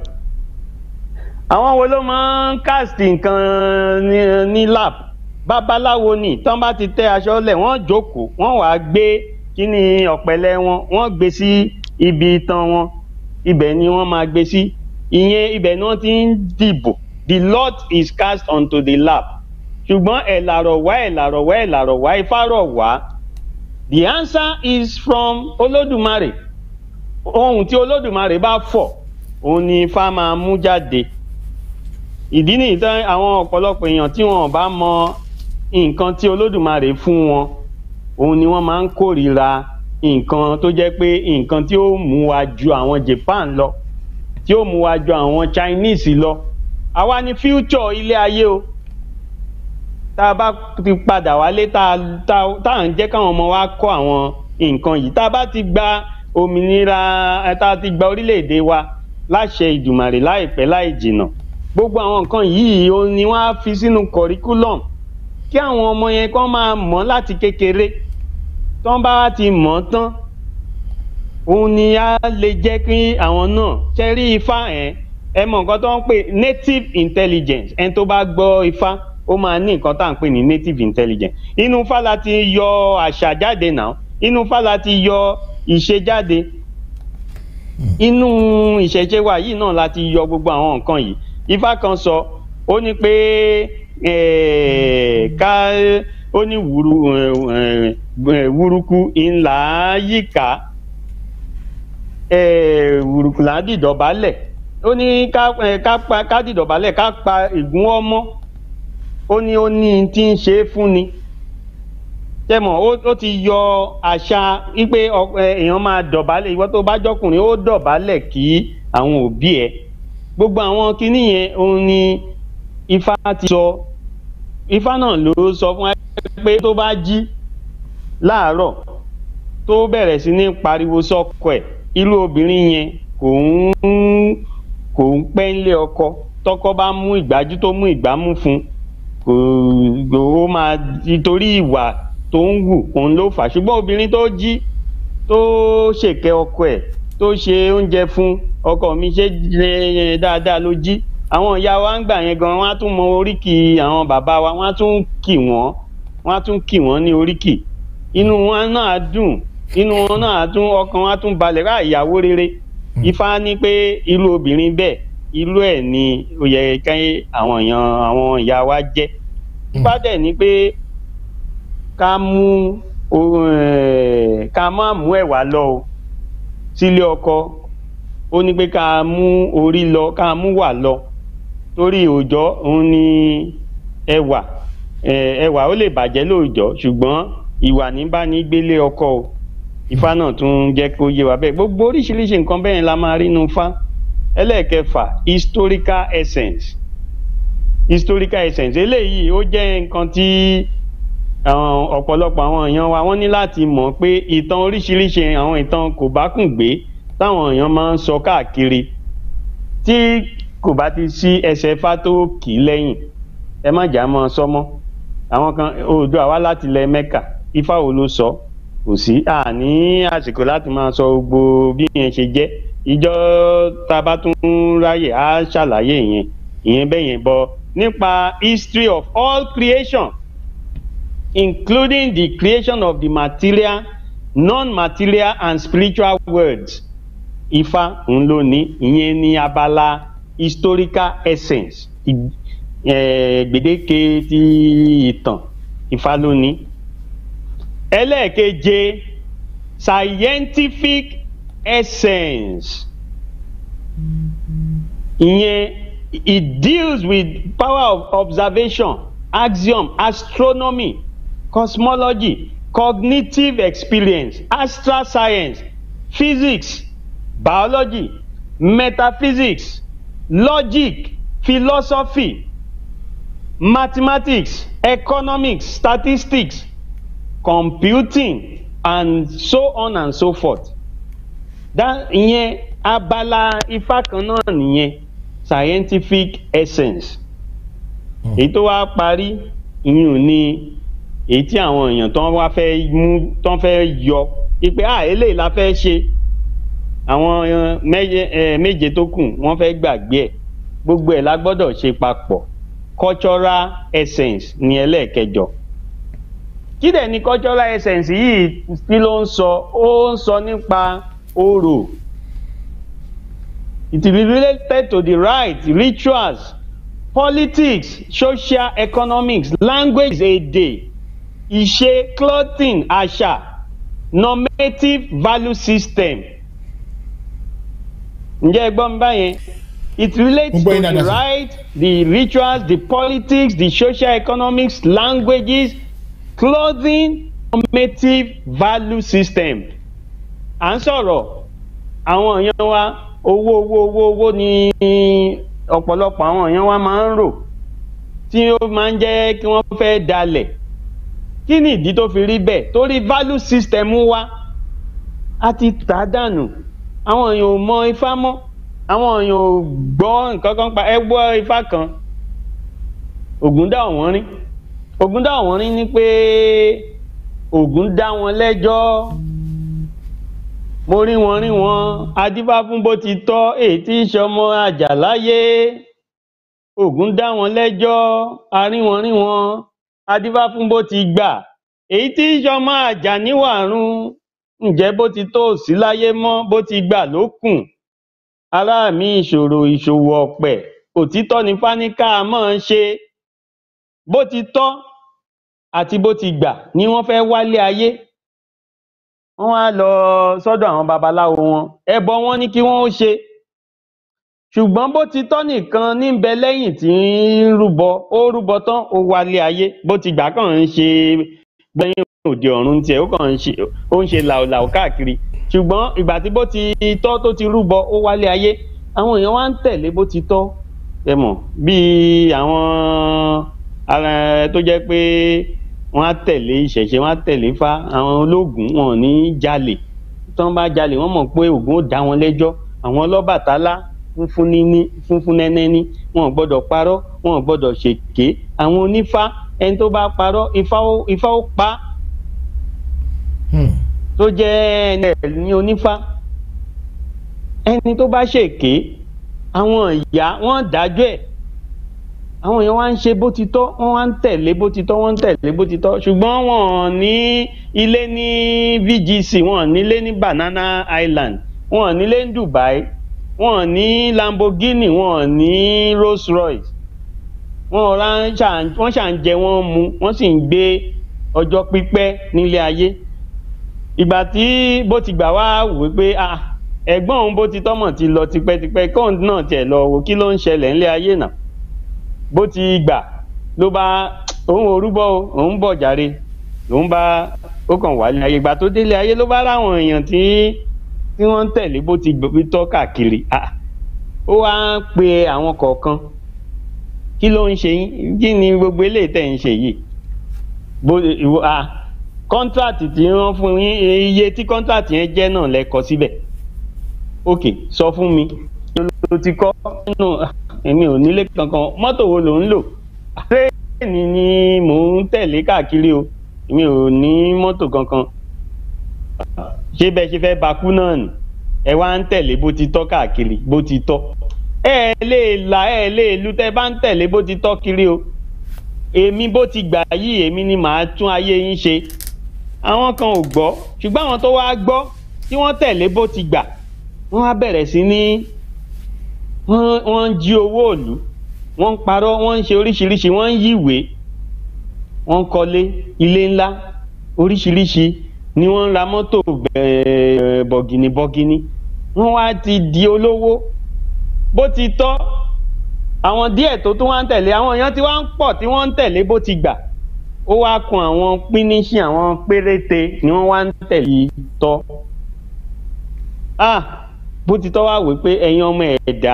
àwọn wo ló máa ń cast nǹkan ní, ní lap babaláwo ni tán bá ti tẹ aṣọ lẹ̀ wọ́n jókòó wọ́n wàá gbé kíní ọ̀pẹ̀lẹ̀ wọn wọ́n gbé sí ibi itan wọn ibẹ̀ ni wọ́n máa gbé sí ìyẹn ibẹ̀ ni wọ́n ti ń dìbò the lot is cast onto the lap ṣùgbọ́n ẹ̀ làrọ̀ wá ẹ̀ làrọ̀ wá ẹ̀ làrọ̀ wá ifá rọ̀ wá the answer is from olódùmarè ohun tí olódùmarè bá fọ̀ òun ni ifá máa mú jáde ìdí nìyí tán àwọn ọ̀pọ̀lọpọ̀ èèyàn tí wọn bá mọ nǹkan tí olódùmarè fún wọn òun ni wọ́n máa ń kórìíra nǹkan tó jẹ́ pé nǹkan tí ó mú wa ju àwọn Japan lọ tí ó mú wa ju àwọn Chinese lọ àwa ni future ilé ayé o tá a bá ti padà wálé tá a tá a- tá à ń jẹ́ káwọn ọmọ wa kọ́ àwọn nǹkan yìí tá a bá ti gba òmìnira ẹ, tá a ti gba orílẹ̀-èdè wa láṣẹ ìdùmàrè láìpẹ́ láì jìnà gbogbo àwọn nǹkan yìí ó ní wọ́n á fi sínú curriculum kí àwọn ọmọ yẹn kán máa mọ̀ láti kékeré tán bá ti mọ̀ tán òun ni á lè jẹ́ kí àwọn náà ṣe rí ifá ẹ̀ ẹ mọ̀ nǹkan tó ń pè native intelligence ẹni tó bá gbọ́ ifá ó máa ní nǹkan tá à ń pè ní native intelligence inú ifá la ti yọ àṣà jáde náà inú ifá la ti yọ ìṣe jáde inú ìṣẹ̀ṣe wa yìí náà la ti yọ gbogbo àwọn nǹkan yìí ifá kan sọ ó ní pé eh, ká ó ní wúru eh, eh, wúrúkú ńlá yíká eh, wùrùkù là á dìdọ̀bálẹ̀ ó ní ká eh, ká pa ká dìdọ̀bálẹ̀ ká pa ìgún ọmọ ó ní ó ní tí ń ṣe é fún ni tẹmọ ó ó ti yọ àṣà wípé ọ- ẹ, èèyàn máa dọ̀bálẹ̀ ìwọ tó bá jọkùnrin ó dọ̀bálẹ̀ kí àwọn òbí ẹ̀ gbogbo àwọn kinní yẹn òun ni ifá ti sọ ifá náà ló sọ fún wa pé tó bá jí láàárọ̀ tó bẹ̀rẹ̀ sí ní pariwo sọ́kọ ẹ̀ irú obìnrin yẹn kò ń kò ń pẹ́ ńlé ọkọ tọkọ bá mú ìgbájú tó mú ìgbámú fún un kò ó máa nítorí ìwà tó ń wù òun ló fà á ṣùgbọ́n obìnrin tó jí tó ṣèkẹ́ ọkọ ẹ̀ tó ṣe oúnjẹ fún ọkọ mi ṣe jẹ dáadáa ló jí àwọn ìyá wa ń gbà yẹn gan wọn á tún mọ oríkì àwọn bàbá wa wọn á tún kì wọn wọn á tún kì wọn ní oríkì inú wọn náà á dùn inú wọn náà á tún ọkàn wọn á tún balẹ̀ rá ìyàwó rere ifá ní pé irú obìnrin bẹ́ẹ̀ irú ẹ̀ ni ó yẹ kí àwọn èèyàn àwọn ìyá wa jẹ́ ifá dẹ̀ ní pé ká mú o- eh, ká má mú ẹ̀wà lọ o sílé ọkọ ó ní pé ká mú orí lọ ká mú wà lọ torí òòjọ́ òun ni ẹwà eh, ẹwà ó lè bàjẹ́ lóòjọ́ ṣùgbọ́n ìwà ní bá ní gbélé ọkọ o ifá náà tún jẹ́ kó yé wa bẹ́ẹ̀ gbogbo oríṣiríṣi nǹkan bẹ́ẹ̀ la máa rí nu fá ẹlẹ́ẹ̀kẹfà historical essence historical essence eléyìí ó jẹ́ nǹkan tí àwọn ọ̀pọ̀lọpọ̀ àwọn èèyàn wa wọ́n ní láti mọ̀ pé ìtàn oríṣiríṣi àwọn ìtàn kò bá kùn gbé táwọn èèyàn máa ń sọ káàkiri tí kò bá ti sí ẹsẹ̀ fá tó kì í lẹ́yìn ẹ má jà mọ́ ọ sọ́mọ́ àwọn kan oòdùà wá láti ilẹ̀ mẹ́kà ifá wo ló sọ kò sí àní àsìkò láti máa sọ gbogbo bí yẹn ṣe jẹ́ ìjọ tá a bá tún ráyè á ṣàlàyé ìyẹn ìyẹn bẹ́ẹ̀ yẹn bọ nípa history of all creation including the creation of the material non-material and spiritual worlds ifá ń lò ní ìyẹn ní abala historical essence ì- eh, gbèdéke ti ìtàn ifá ló ní. ẹlẹ́ẹ̀keje scientific essence ìyẹn it deals with power of observation axiom astronomy cosmology cognitive experience astral science physics biology metaphysics logic philosophy mathematics economics statistics computing and so on and so forth that ìyẹn abala ifá kan náà nìyẹn scientific essence èyí tó wá parí ìyún ni èyí tí àwọn èèyàn tán wá fẹ́ mú tán fẹ́ yọ ipe ah eléyìí la fẹ́ ṣe àwọn eh, méje eh, méje tó kù wọ́n fẹ́ gbàgbé ẹ̀ gbogbo ẹ̀ la gbọ́dọ̀ ṣe papọ̀ cultural essence ní ẹlẹ́ẹ̀kẹjọ kí dẹ̀ ni cultural essence yìí kí ló ń sọ ó ń sọ nípa orò it is related to the rites rituals politics social economics language èdè ìṣe clothing àṣà normative value system ǹjẹ́ ẹ gbọ́ mi báyẹn it relates Mo to gbọ́ yín the dáadáa, sir. rites the rituals the politics the social economics languages clothing normative value system à ń sọ̀rọ̀ àwọn èèyàn wa owó owó owó owó ni ọ̀pọ̀lọpọ̀ àwọn èèyàn wa máa ń rò tí ó máa ń jẹ́ kí wọ́n fẹ́ dalẹ̀ kí ni ìdí tó fi rí bẹ́ẹ̀ torí value system wa a ti tà á dànù àwọn èèyàn ò mọ ifá mọ́ àwọn èèyàn ò gbọ́ nǹkan kan pa ẹ gbọ́ ifá kan ògùn dá ọ̀wọ́n rí ògùn dá ọ̀wọ́n rí ni pé ògùn dá wọn lẹ́jọ́ mo rí wọn rí wọn adífá fún bó ti tọ́ èyí tí í ṣọmọ àjàláyé ògùn dá wọn lẹ́jọ́ a rí wọn rí wọn adífá fún bó ti gbà èyí tí í ṣọmọ àjà níwàrún ǹjẹ́ bó ti tó sí láyé mọ́ bó ti gbà ló kùn ará mi ìṣòro ìṣòwò ọ̀pẹ̀ òtítọ́ ni fáníkà máa ń ṣe bó ti tọ́ àti bó ti gbà ni wọ́n fẹ́ wálé ayé wọ́n wá lọ sọ́dọ̀ àwọn babaláwo wọn ẹbọ wọn ní kí wọ́n ó ṣe ṣùgbọ́n bó ti tọ́ nìkan níbẹ̀ lẹ́yìn tí ń rúbọ ó rúbọ tán ó wálé ayé bó ti gbà kàn ń ṣe gbẹ̀yìn òde ọ̀run tiẹ̀ ó kàn ń ṣe ó ń ṣe làwòlàwò káàkiri ṣùgbọ́n ìgbà tí bó ti tọ́ tó ti rúbọ ó wálé ayé àwọn èèyàn wá ń tẹ̀lé bó ti tọ́ ẹ mọ̀ bíi àwọn ara tó jẹ́ pé wọ́n á tẹ̀lé ìṣẹ̀ṣe wọ́n á tẹ̀lé fá àwọn ológun wọn ò ní jalè tí wọ́n bá jalè wọ́n mọ̀ pé Ògún ó dá wọn lẹ́jọ́ àwọn ọlọ́bàtálá funfun níní funfun nẹ́nẹ́ní wọn ò gbọ́dọ̀ parọ́ wọn ò gbọ́dọ̀ ṣèké àwọn onífá ẹni tó bá parọ́ ifá ó ifá ó pa á Hmm. tó jẹ́ ẹni ẹ̀ ní onífá ẹni tó bá ṣèké àwọn ìyá wọ́n dájọ́ ẹ̀ àwọn èèyàn wá ń ṣe bó ti tọ́ wọ́n wá ń tẹ̀lé bó ti tọ́ wọ́n ń tẹ̀lé bó ti tọ́ ṣùgbọ́n wọn ò ní ilé ní VGC wọn ò nílé ní Banana Island wọn ò nílé ní Dubai wọn ò ní Lamborghini wọn ò ní Rolls Royce wọn ò rán ṣà- wọ́n ṣà ń jẹ wọ́n mu wọ́n sì ń gbé ọjọ́ pípẹ́ nílé ayé ìgbà tí bó ti gbà wá wò pé ah ẹ̀gbọ́n òun bó ti tọ́mọ̀ ti lọ tipẹ́tipẹ́ kóun náà tiẹ̀ lọ wò kí ló ń ṣẹlẹ̀ ńlé ayé náà bó ti gbà ló bá òun orúbọ o òun bọ̀ jàre lòun bá ó kàn wá ní ayé ìgbà tó délé ayé ló bá ráwọn èèyàn tí tí wọ́n ń tẹ̀lé bó ti gbé tọ́ káàkiri ah ó wá ń pe àwọn kọ̀ọ̀kan kí ló ń ṣe yín kí ni gbogbo eléyìí tẹ̀ ń ṣe yìí bó ìwọ ah kọ́ńtrátì tí wọ́n fún yín iye tí kọ́ńtrátì yẹn jẹ́ náà lẹ kọ síbẹ̀ ok sọ fún mi ló ti kọ́ nínú èmi ò nílé kankan mọ́tò wo ló ń lò tírẹ́ẹ̀nì ni mò ń tẹ̀lé káàkiri o èmi ò ní mọ́tò kankan ṣé bẹ́ẹ̀ ṣe fẹ́ bakú náà nì ẹ wá ń tẹ̀lé bó ti tọ́ káàkiri bó ti tọ́ ẹ lè là ẹ lè lu tẹ́ bá ń tẹ̀lé bó ti tọ́ kiri o èmi bó ti gbà yìí èmi ni màá tún ayé yín ṣe àwọn kan ò gbọ́ ṣùgbọ́n àwọn tó wá gbọ́ tí wọ́n tẹ̀lé bó ti gbà wọ́n á bẹ̀rẹ̀ sí ní wọ́n wọ́n ń jí owó òlu wọ́n ń parọ́ wọ́n ń ṣe oríṣiríṣi wọ́n ń yíwèé wọ́n ń kọ́lé ilé ńlá oríṣiríṣi ni wọ́n ń ra mọ́tò bẹ̀ẹ̀ bọ̀gìnì bọ̀gìnì wọ́n wá ti di olówó bó ti tọ́ àwọn díẹ̀ tó tún wá ń tẹ̀lé àwọn èèyàn tí wá ń pọ̀ tí wọ́n ń tẹ̀lé bó ti gbà ó wá kun àwọn pínísì àwọn péréte ni wọ́n wá ń tẹ̀lé tọ́ ah bó ti tọ́ wá wí pé ẹ̀yin ọmọ ẹ̀dá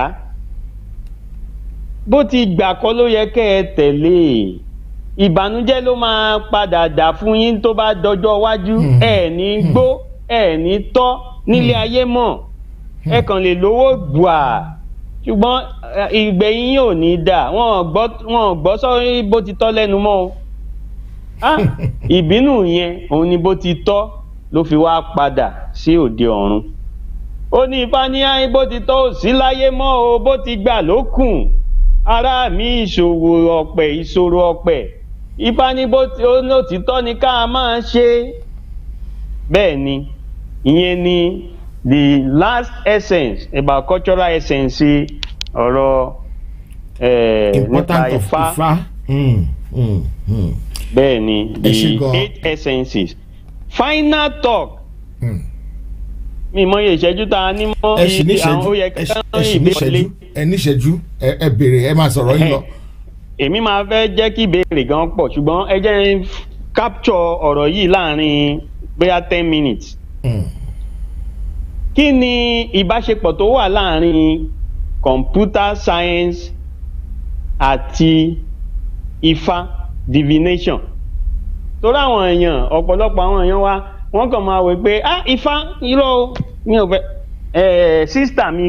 bó ti gbà kọ́ ló yẹ kẹ́ ẹ tẹ̀lé ìbànújẹ́ ló máa padà dà fún yín tó bá dọjọ́ iwájú Hmm. ẹ̀ ní gbó ẹ̀ ní tọ́ nílé ayé mọ̀ ẹ kàn lè lówó gbà ṣùgbọ́n eh, ìgbẹ̀yìn yín ò ní dà wọ́n ò gbọ́ wọ́n ò gbọ́ sọ́rí bó ti tọ́ lẹ́nu mọ́ o ah ìbínú yẹn òun ni bó ti tọ́ ló fi wá padà sí òde ọ̀run ó ní ifá ní ayé bó ti tọ́ ò sí láyé mọ́ o bó ti gbà ló kùn ará mi ìṣòwò ọ̀pẹ̀ ìṣòro ọ̀pẹ̀ ifá ní bó ti ó ní òtítọ́ ni ká máa ṣe bẹ́ẹ̀ ni ìyẹn ni the last essence about cultural essence ọ̀rọ̀ eh, nípa important of ifá Ifá. Hmm, hmm, hmm, bẹ́ẹ̀ ni Ẹ ṣé the gan. eight essences final talk hmm. mi mọ iye ìṣẹ́jú tá a ní mọ́ ẹ sì ní iye àwọn ìṣẹ́jú ó yẹ ẹ kí sì- wọ́n ẹ sì ní ìbéèrè ìṣẹ́jú ẹ ní ìṣẹ́jú ẹ ẹ béèrè ẹ máa sọ̀rọ̀ yín lọ. èmi máa fẹ́ jẹ́ kí ìbéèrè gan pọ̀ ṣùgbọ́n ẹ jẹ́ n capture ọ̀rọ̀ yìí láàrin bóyá ten minutes Hmm. kí ni ìbáṣepọ̀ tó wà láàrin computer science àti ifá divination torí àwọn èèyàn ọ̀pọ̀lọpọ̀ àwọn èèyàn wa wọ́n kàn máa wò pé ah ifá irọ́ o mi ò fẹ́ ẹ̀ sísítà mi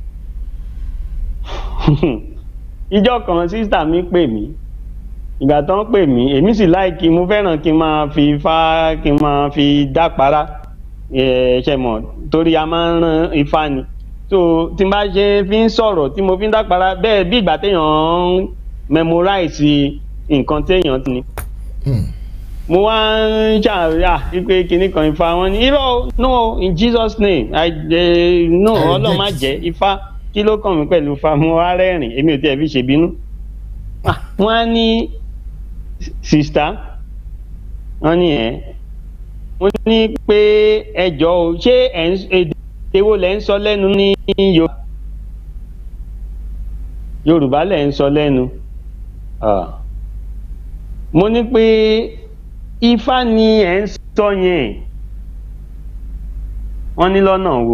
ìjọ kan sísítà mi pè mí ìgbà tó ń pè mí èmi sì láìkí mo fẹ́ràn kí n máa fi ifá kí n máa fi dápara ẹ̀ ṣe mọ̀ torí a máa ń rán ifá ni so tí n bá ṣe fi ń sọ̀rọ̀ tí mo fi ń dápara bẹ́ẹ̀ bí ìgbà téèyàn ń memorize nǹkan téèyàn ti ní Hmm. mo wá ń ṣàríyá wípé kinní kan ifá wọn ni irọ́ o, no in jesus name i eh, no I ọlọ́run má reject. jẹ́ ifá kí ló kàn mí pẹ̀lú ifá mo wá rẹ́rìn èmi ò tiẹ̀ fi ṣèbínú Ah, wọ́n á ní sista wọ́n ní ẹ̀ wọ́n ní pé ẹjọ́ o ṣé ẹ̀ ń èdè wo lẹ̀ ń sọ lẹ́nu ní yorùbá yorùbá lẹ̀ ń sọ lẹ́nu. Ah mo ní pé ifá ni ẹ̀ ń sọ yẹn wọ́n ní lọ́nà wo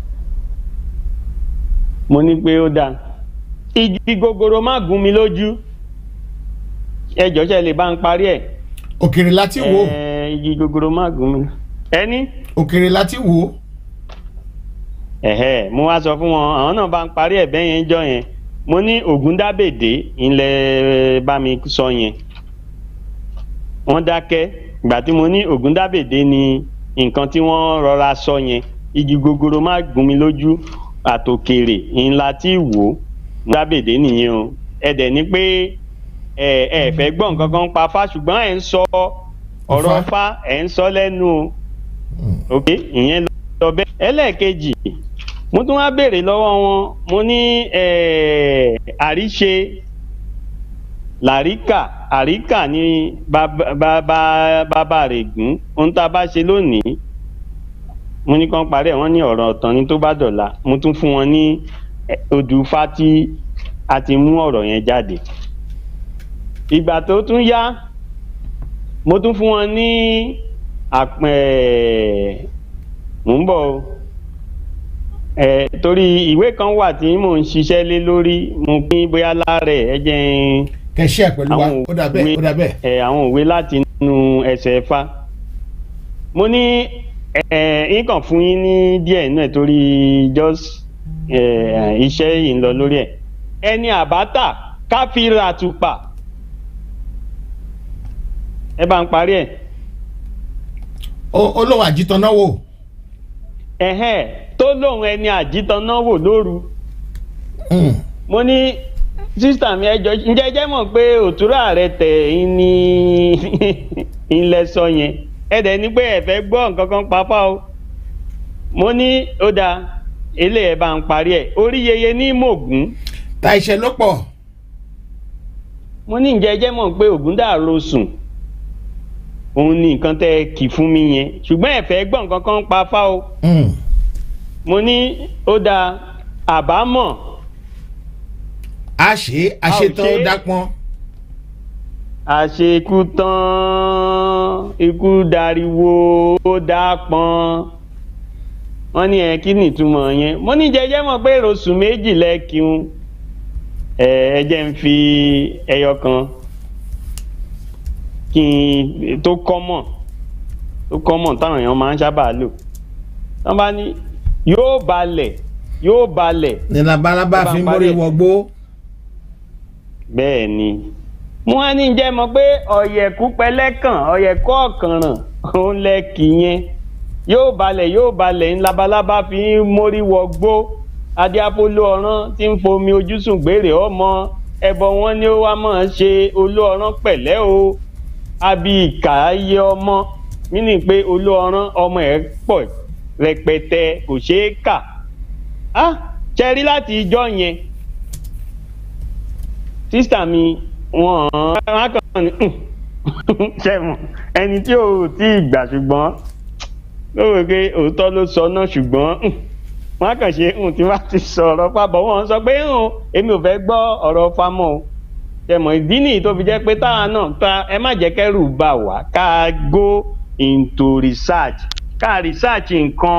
mo ní pé ó dáa igi gogoro má gún mi lójú ẹjọ́ ṣe lè bá ń parí ẹ̀ òkèrè láti wò Ẹ̀, igi gogoro má gún mi ẹni òkèrè láti wò ẹ̀hẹ́ mo wá sọ fún wọn àwọn náà bá ń parí ẹ̀ bẹ́yẹn jọ yẹn mo ní ògúndábèdé ilẹ̀ bá mi sọ yẹn wọ́n dákẹ́ ìgbà tí mo ní ògúndábèdé ni nǹkan tí wọ́n rọra sọ yẹn igi gogoro má gún mi lójú àtòkèrè ńlá tí wò ó ògúndábèdé nìyẹn o ẹ dẹ̀ ní pé ẹ ẹ fẹ́ gbọ́ nǹkan kan pa fá ṣùgbọ́n ẹ̀ ń sọ ọ̀rọ̀ Ifá. fá ẹ̀ ń sọ lẹ́nu o ok ìyẹn lọ bẹ́ẹ̀ ẹlẹ́ẹ̀kejì mo tún wá béèrè lọ́wọ́ wọn mo ní eh, àríṣe làríkà àríkà ní bàbá bàbá- bàbá rẹ̀ gùn ohun tá a bá ṣe lónìí mo ní kàn parí ẹ̀ wọ́n ní ọ̀rọ̀ ọ̀tàn ni tó bá dọ̀la mo tún fún wọn ní eh, odùfá tí a ti mú ọ̀rọ̀ yẹn jáde ìgbà tó tún yá mo tún fún wọn ní àpẹ mò ń bọ̀ o ẹ torí ìwé kan wà tí mò ń ṣiṣẹ́ lé lórí mo pín bóyá lára ẹ̀ ẹ jẹ́ n kẹṣẹ pẹ̀lú wa àwọn ó dà bẹ́ẹ̀ ó dà bẹ́ẹ̀ ẹ àwọn òwe láti inú ẹsẹ̀ ẹ̀fà mo ní ẹ yín kàn fún yín ní díẹ̀ nínú ẹ̀ torí just ẹ iṣẹ́ yìí ń lọ lórí ẹ̀ ẹni àbátà káfíńrà àtùpà ẹ bá ń parí ẹ̀ Ó- olówó àjítọ́nà wò ẹ̀hẹ́n tó lóun ẹni àjítaná wò lóru Hmm. mo ní sísítà mi ẹjọ ǹjẹ́ jẹ́ mọ̀ pé òtúrà rẹ tẹ̀ ń ní ilẹ̀ sọ yẹn ẹ dẹ̀ ní pé ẹ fẹ́ gbọ́ nǹkan kan papá o mo ní ó dáa eléyẹ bá ń parí ẹ̀ orí yeye ní mògún ta iṣẹ́ ló pọ̀ mo ní ǹjẹ́ jẹ́ mọ̀ pé ògún dàrú sùn òun ní nǹkan tẹ́ kì fún mi yẹn ṣùgbọ́n ẹ fẹ́ gbọ́ nǹkan kan papá o Hmm. mo ní ó dáa àbámọ̀ a ṣe A ò àṣetán ṣe. ó dápọn àṣekú tán ikú dariwo ó dápọn wọn ní ẹ kí ni ìtumọ̀ yẹn mo ní jẹjẹ mọ̀ pé rosù méjì lẹ́kìún ẹ ẹ jẹ́ ń fi ẹyọ kan kí n tó kọ́mọ̀ tó kọ́mọ̀ táwọn èèyàn máa ń sábà lò wọ́n bá ní yóò balẹ̀ yóò balẹ̀ ní labalábá Ó bá fi ń ń parí mórí ẹ̀. wọgbó bẹ́ẹ̀ ni mo wá ní jẹ́ mọ̀ pé ọ̀yẹ̀kú pẹlẹ́kàn ọ̀yẹ̀kú ọ̀kànràn òun lẹ́kì yẹn yóò balẹ̀ yóò balẹ̀ ń labalábá fi ń mórí wọgbó adéapolo ọ̀ràn tí ń fomi ojúsùn gbére ọmọ ẹbọ wọn ni ó wá mọ̀ ọ́n ṣe olú ọ̀ràn pẹ̀lẹ́ o àbí ìkà ayé ọmọ nínú pé olú ọ̀ràn ọmọ ẹ̀ pọ̀ rẹpẹtẹ kò ṣeé kà á ṣẹ́rí láti ijọ́ yẹn sísítà mi wọn wọn kàn ní ṣẹ̀wọ̀n ẹni tí ò tí ì gbà ṣùgbọ́n ó rò pé òótọ́ ló sọ náà ṣùgbọ́n wọn kàn ṣe ń tí wọ́n ti sọ̀rọ̀ pàbọ̀ wọn sọ pé ń èmi ò fẹ́ gbọ́ ọ̀rọ̀ fámọ́ o ṣẹ̀mọ̀ ìdí nìyí tó fi jẹ́ pé táwa náà ta ẹ má jẹ́ kẹ́rù bà wá ká go into research ká research nǹkan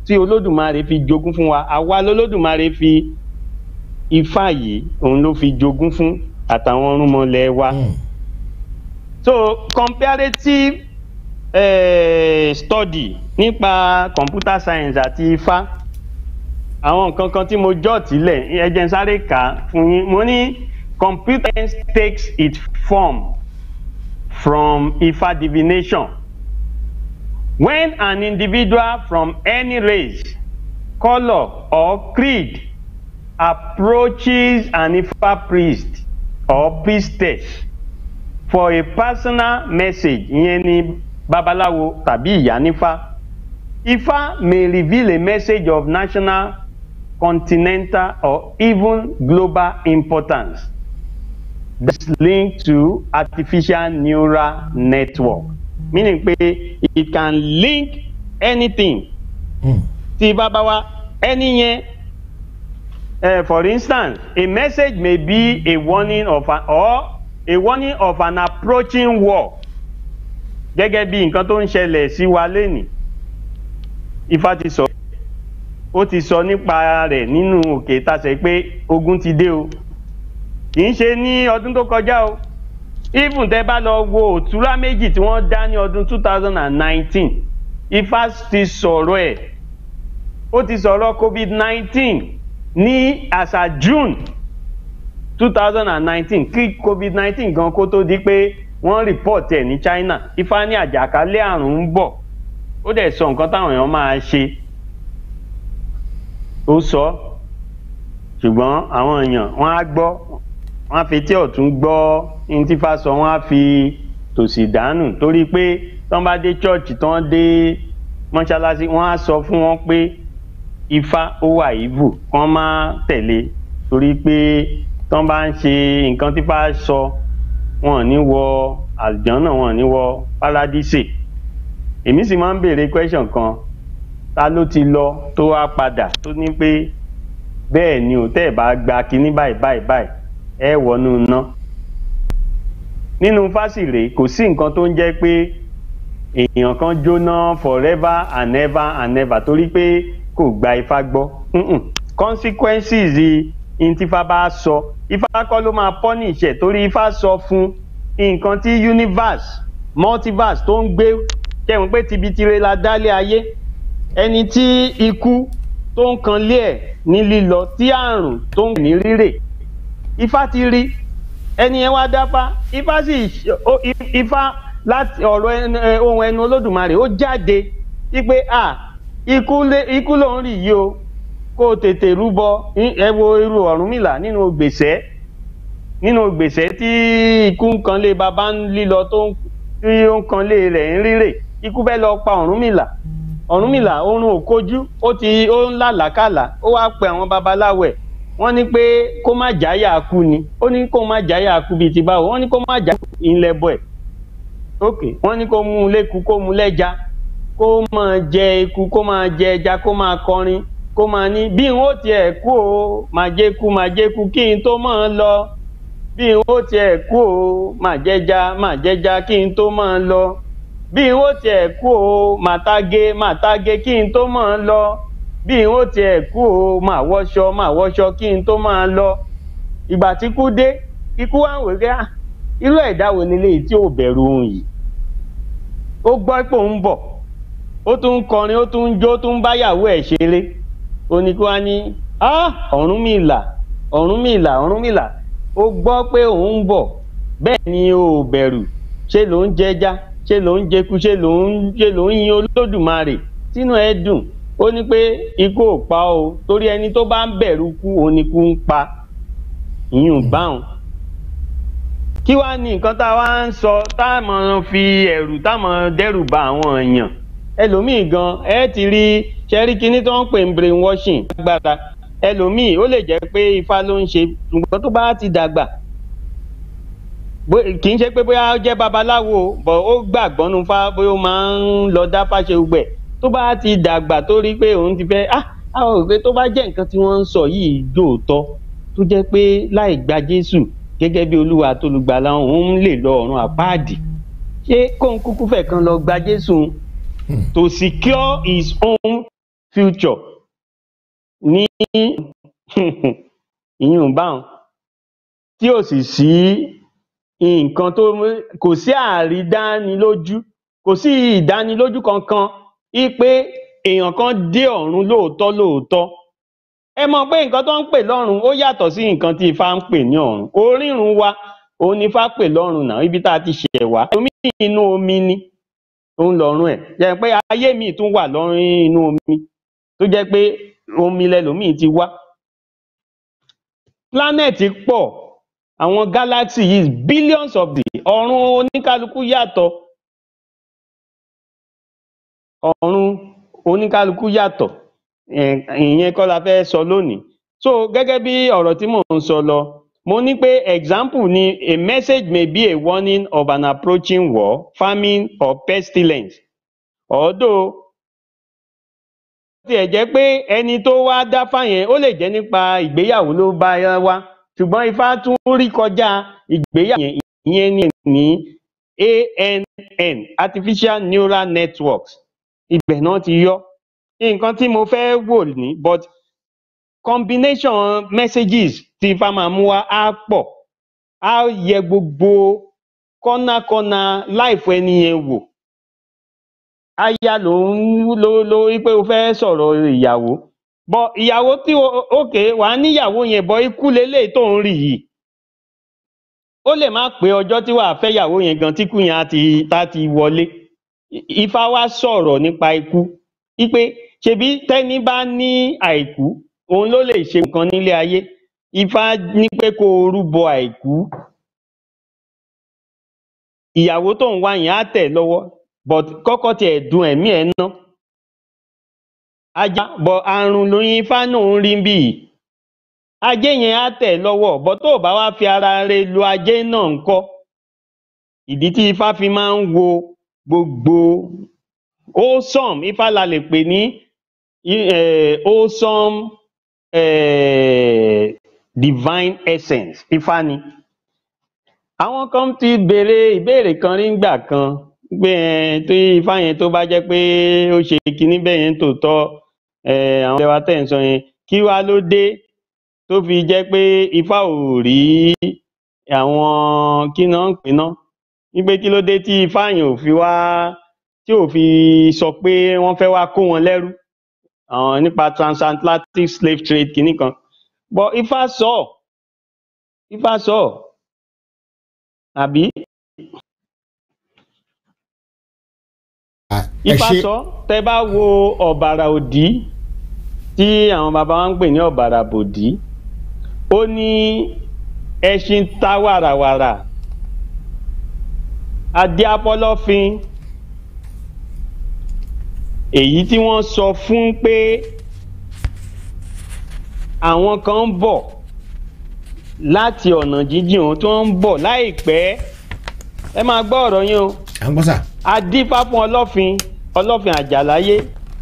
tí olódùmarè fi jogún fún wa àwa lolódùmarè fi ifá yìí òun ló fi jogún fún àtàwọn ọrùnmọlẹ̀ wa. Mm. so comparative eh, study nípa computer science àti ifá àwọn nǹkan kan tí mo jọ́ tílẹ̀ ẹ jẹ́ n sáré kà á fún yín mo ní computer science takes its form from ifá divination when an individual from any race colour or creed approaches an ifa priest or priestess for a personal message ìyẹn ni babaláwo tàbí ìyá nífá ifá may reveal a message of national continental or even global importance that's linked to artificial neural network meaning pé it can link anything Mm. tí bàbá wa ẹni yẹn uh, for instance a message may be a warning of an or a warning of an approaching war gẹ́gẹ́ bí nǹkan tó ń ṣẹlẹ̀ sí wa lénìí ifá ti sọ ó ti sọ nípa rẹ̀ nínú òkè tasẹ̀ pé ogun ti dé o kì í ṣe ní ọdún tó kọjá o even tẹ bá lọ wo òtúrá méjì tí wọ́n dá ní ọdún two thousand and nineteen ifá ti sọ̀rọ̀ ẹ̀ ó ti sọ̀rọ̀ covid nineteen ní àṣà june two thousand and nineteen kí covid nineteen gan kó tó di pé wọ́n report ẹ̀ ní china ifá ní àjàkálẹ̀ àrùn ń bọ̀ ó dẹ̀ sọ nǹkan táwọn èèyàn máa ṣe ó sọ ṣùgbọ́n àwọn èèyàn wọ́n á gbọ́ wọ́n á fi tí ọ̀tún gbọ́ ní tí fá sọ wọ́n á fi tòsì dànù torí pé tọ́n bá dé church tọ́n dé mọ́ṣáláṣí wọ́n á sọ fún wọn pé ifá ó wà ìvù kán má tẹ̀lé torí pé tọ́n bá ń ṣe nǹkan tí fá sọ wọn ò ní wọ àlùjọ́nà wọn ò ní wọ párádísè èmi sì máa ń béèrè question kan ta ló ti lọ tó wá padà tó ní pé bẹ́ẹ̀ ni ò tẹ́ ẹ̀ bá gba kinní báyìí báyìí báyìí ẹ wọnú iná nínú fásìrè kò sí nǹkan tó ń jẹ́ pé èèyàn kan jóná forever and ever and ever torí pé kò gba ifá gbọ́ Mm-mm. consequences in tífá bá sọ ifá kọ́ ló máa punish ẹ̀ torí ifá sọ fún nǹkan tí universe multiverse tó ń gbé kẹ́hìn pé tibitire la dálé ayé ẹni tí ikú tó ń kan lé ẹ̀ ní lílọ tí àrùn tó ń ní rírè ifá ti rí ẹni yẹn wá dáfá ifá sì ó- i- ifá láti ọ̀rọ̀ ẹnu- ẹ, ohun ẹnu olódùmarè ó jáde wípé à ikú lé- ikú ló ń rì yìí o kó o tètè rúbọ Í- ẹ wo irú ọ̀rúnmìlà nínú gbèsè nínú gbèsè tí ikú ń kan lé baba ń lílọ tó ń tí ó ń kan lé rẹ̀ ń rírè ikú fẹ́ lọ pa ọ̀rúnmìlà ọ̀rúnmìlà oorun ò kojú ó ti ó ń làlákàlà ó wáá pe àwọn babaláwo ẹ̀ wọ́n ní pé kó má jáyà kú ni ó ní kó má jáyà kú bíi ti báwo wọ́n ní kó má jáyà ilẹ̀ bọ̀ ẹ̀ ok wọ́n ní kó mú un léku kó mú un lẹ́ja kó máa jẹ eku kó máa jẹ ẹja kó máa kọrin kó máa ní bí n ó tiẹ̀ kú o máa jẹ́ kú máa jẹ́ kú kí n tó máa lọ bí n ó tiẹ̀ kú o máa jẹja máa jẹja kí n tó máa lọ bí n ó tiẹ̀ kú o máa tágé máa tágé kí n tó máa lọ bí n ó tiẹ̀ kú o máa wọṣọ máa wọṣọ kí n tó máa lọ ìgbà tí kú dé ikú wá ń wò pé ah irú ẹ̀dá wo ni léyìí tí ò bẹ̀rù ohun yìí ó gbọ́ pé òun bọ̀ ó tún ń kọrin ó tún ń jó ó tún ń báyàwó ẹ̀ ṣeré ó ní kí wọ́n á ní ah ọ̀rúnmìlà ọ̀rúnmìlà ọ̀rúnmìlà ó gbọ́ pé òun ń bọ̀ bẹ́ẹ̀ ni o ò bẹ̀rù ṣé ló ń jẹja ṣé ló ń jẹku ṣé ló ń ṣé ló ń yin olódùmarè tínú ẹ dùn ó ní pé ikú ò pa o torí ẹni tó bá ń bẹ̀rù kú òun ni kú ń pa ìyún báwọn kí wàá ní nǹkan tá a wá ń sọ tá a mọ̀ fi ẹ̀rù tá a mọ̀ dẹ́rù ba àwọn èèyàn ẹlòmíì gan ẹ ti rí ṣẹ́rí kinní tó ń pè ń brain washing lágbára ẹlòmíì ó lè jẹ́ pé ifá ló ń ṣe ṣùgbọ́n tó bá ti dàgbà bó- kì í ṣe pé bóyá ó jẹ́ babaláwo o, bọ̀ ó gbàgbọ́ nu fá bóyá ó máa ń lọ dá fáṣe gbẹ̀ tó bá ti dàgbà tó rí pé òun ti fẹ́ ah àwọn òwe tó bá jẹ́ nǹkan tí wọ́n ń sọ yìí dòótọ́ tó jẹ́ pé láì gba jésù gẹ́gẹ́ bí olúwa tó lùgbàlà òun lè lọ ọ̀run àpáàdì ṣé kóun kúkú fẹ̀ kan lọ gba jésù to secure his own future ní ìyún báwọn tí ò sì sí nǹkan tó kò sí àrídánilójú kò sí ìdánilójú kankan wípé èèyàn kan dé ọ̀run lóòótọ́ lóòótọ́ ẹ mọ̀ pé nǹkan tó ń pè lọ́run ó yàtọ̀ sí nǹkan tí ifá ń pè ní ọ̀run orírun wa òun ni ifá pè lọ́run náà ibi tá a ti ṣẹ̀ wá omi inú omi ni òun lọ́run ẹ̀ jẹ́ pé ayé mi tún wà lọ́run inú omi tó jẹ́ pé omi lẹlòmíì ti wá planet pọ̀ àwọn galaxy is billions of the ọ̀run oníkálukú yàtọ̀ ọ̀run oníkálukú yàtọ̀ ẹ̀, ìyẹn kọ́ la fẹ́ sọ lónìí so gẹ́gẹ́ bí ọ̀rọ̀ tí mò ń sọ lọ mo ní pé example ni a message may be a warning of an approaching war famine or pestilence although tiẹ̀ jẹ́ pé ẹni tó wá dáfá yẹn ó lè jẹ́ nípa ìgbéyàwó ló bá wá ṣùgbọ́n ifá tún rí kọjá ìgbéyàwó yẹn ìyẹn ní ní ANN artificial neural networks ibẹ̀ náà ti yọ nǹkan tí mo fẹ́ wò ní but combination messages tí ifá máa mú wá á pọ̀ á yẹ gbogbo kọ́nàkọ́nà láìfọ ẹni yẹn wò aya ló ń ló ló wípé o fẹ́ sọ̀rọ̀ ìyàwó bọ ìyàwó tí o òkè wàá níyàwó yẹn bọ ikú leléyìí tó ń rí yìí ó lè má pé ọjọ́ tí wàá fẹ́ yàwó yẹn gan tíkú yẹn á ti tá ti wọlé I- ifá wá sọ̀rọ̀ nípa ikú wípé ṣebí tẹ́ni bá ní àìkú òun ló lè ṣe nǹkan nílé ayé ifá ní pé kó o rúbọ àìkú ìyàwó tó ń wá yẹn á tẹ̀ lọ́wọ́ but kọ́kọ́ tiẹ̀ dun ẹ̀mí ẹ̀ ná ajá bọ àrùn lóyún ifá náà ń rí bí yìí ajé yẹn á tẹ̀ lọ́wọ́ bọ́ tó o bá wá fi ara rẹ lo ajé náà ńkọ́ ìdí tí ifá fi máa ń wo gbogbo wholesome ifá la lè pè ní eh, wholesome eh, divine essence ifá ni àwọn kan ti béèrè ìbéèrè kan rí ngbà kan pé ẹ tí ifá yẹn tó bá jẹ́ pé ó ṣe kinní bẹ́ẹ̀ yẹn tòótọ́ ẹ àwọn ẹwà tẹ̀ ń sọ yẹn kí wá ló dé tó fi jẹ́ pé ifá ò rí àwọn kí náà ń pè náà wípé kí ló dé tí ifá yẹn ò fi wá tí ò fi sọ pé wọ́n fẹ́ wá kó wọn lẹ́rú àwọn nípa transatlantic slave trade kinní kan but ifá sọ ifá sọ àbí Ah, ẹ ifá ṣe sọ tẹ bá wo ọ̀bàrà òdì tí àwọn baba wa ń pè ní ọ̀bàrà bòdì ó ní ẹṣin ta wàràwàrà adé apọlọfin èyí tí wọ́n sọ fún pé àwọn kan ń bọ̀ láti ọ̀nà jíjìn ohun tó ń bọ̀ láìpẹ́ ẹ máa gbọ́ ọ̀rọ̀ yín o à ń gbọ́ sà adífá fún ọlọ́fin ọlọ́fin àjàláyé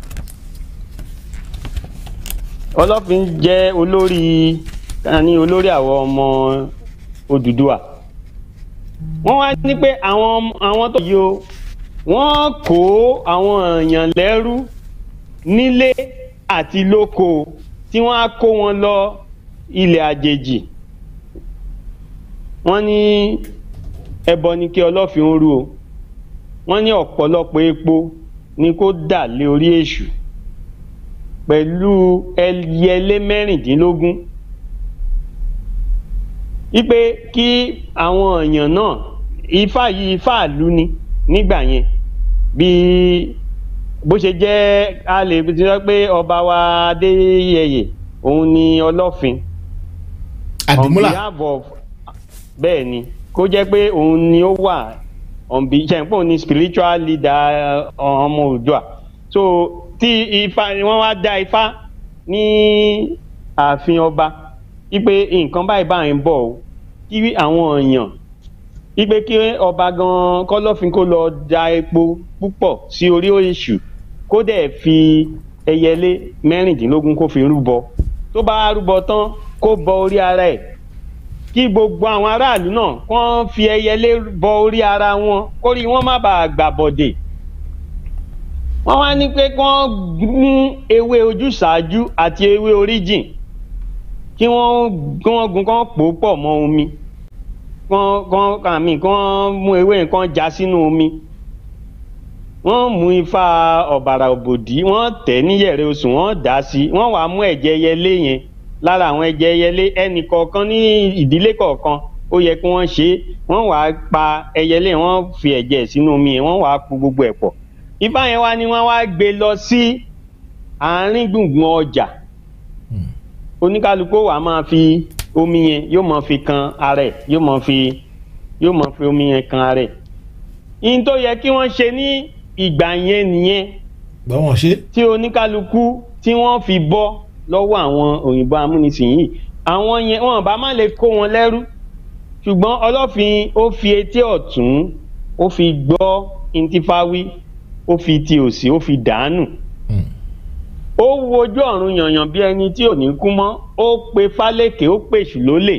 ọlọ́fin jẹ́ olórí ní olórí àwọn ọmọ Odùduwà wọ́n wá ní pé àwọn ọmọ- àwọn tó yìí o wọ́n kó àwọn èèyàn lẹ́rú nílé àti lóko tí wọ́n á kó wọn lọ ilẹ̀ àjèjì wọ́n ní ẹbọ ni kí ọlọ́fin ó rú o wọ́n ní ọ̀pọ̀lọpọ̀ epo ni kó dà lé orí èṣù pẹ̀lú ẹyẹlé mẹ́rìndínlógún wípé kí àwọn èèyàn náà ifá yìí ifá ìlú ni nígbà yẹn bí bó ṣe jẹ́ a lè sọ pé ọba wa adéyẹyẹ òun ni ọlọ́fin àdìmúlà on behalf of bẹ́ẹ̀ ni kó jẹ́ pé òun ni ó wà on be ṣẹ̀ǹpọ̀ ni spiritual leader uh, ọmọ Oòduà so tí ifá wọ́n wá dá ifá ní ààfin ọba wípé nǹkan báyìí báyìí ń bọ̀ o kí àwọn èèyàn wípé kí ọba gan kọ̀lọ̀fín kó lọ da epo púpọ̀ sí orí èṣù kó dẹ̀ fi ẹyẹlé mẹ́rìndínlógún kó fi rúbọ tó bá rúbọ tán kó bọ orí ara ẹ̀ kí gbogbo àwọn aráàlú náà kán fi ẹyẹlé bọ orí ara wọn kórí wọn má bàa gbàbọdè wọ́n wá ní pé kí wọ́n mú ewé ojúṣàájú àti ewé oríjìn kí wọ́n kí wọ́n gun kí wọ́n pò ó pọ̀ mọ́ omi kí wọ́n kí wọ́n àmì kí wọ́n mú ewé yẹn kí wọ́n já sínú omi wọ́n mú ifá ọ̀bàrà òbòdì wọ́n tẹ̀ níyẹ̀rẹ̀ oṣù wọ́n dà á sí wọ́n wàá mú ẹ̀jẹ̀ ẹyẹlé yẹn lára àwọn ẹ̀jẹ̀ ẹyẹlé ẹnì kọ̀ọ̀kan ní ìdílé kọ̀ọ̀kan ó yẹ kí wọ́n ṣe é wọ́n wàá pa ẹyẹlé yẹn wọ́n fi ẹ̀jẹ̀ sínú omi yẹn wọ́n wàá po gbogbo ẹ̀ pọ̀ ifá yẹn wá ní wọ́n wá gbé lọ sí àárín gbùngbùn ọjà oníkálukú wàá máa fi omi yẹn yóò máa fi kan ara ẹ̀ yóò máa fi yóò máa fi omi yẹn kan ara ẹ̀ ihun tó yẹ kí wọ́n ṣe ní ìgbà yẹn nìyẹn gbọ́ wọn ṣe. tí oníkálukú tí wọ́n fi bọ́ lọ́wọ́ àwọn òyìnbó amúnisìn yìí àwọn yẹn wọn bá má lè kó wọn lẹ́rú ṣùgbọ́n ọlọ́fin ó fi etí ọ̀tún ó fi gbọ́ intifáwí ó fi ti òsì ó fi dàánù ó wojú ọ̀run yànyàn bí ẹni tí ò ní kú mọ́ ó pe fálékè ó pèsè lólè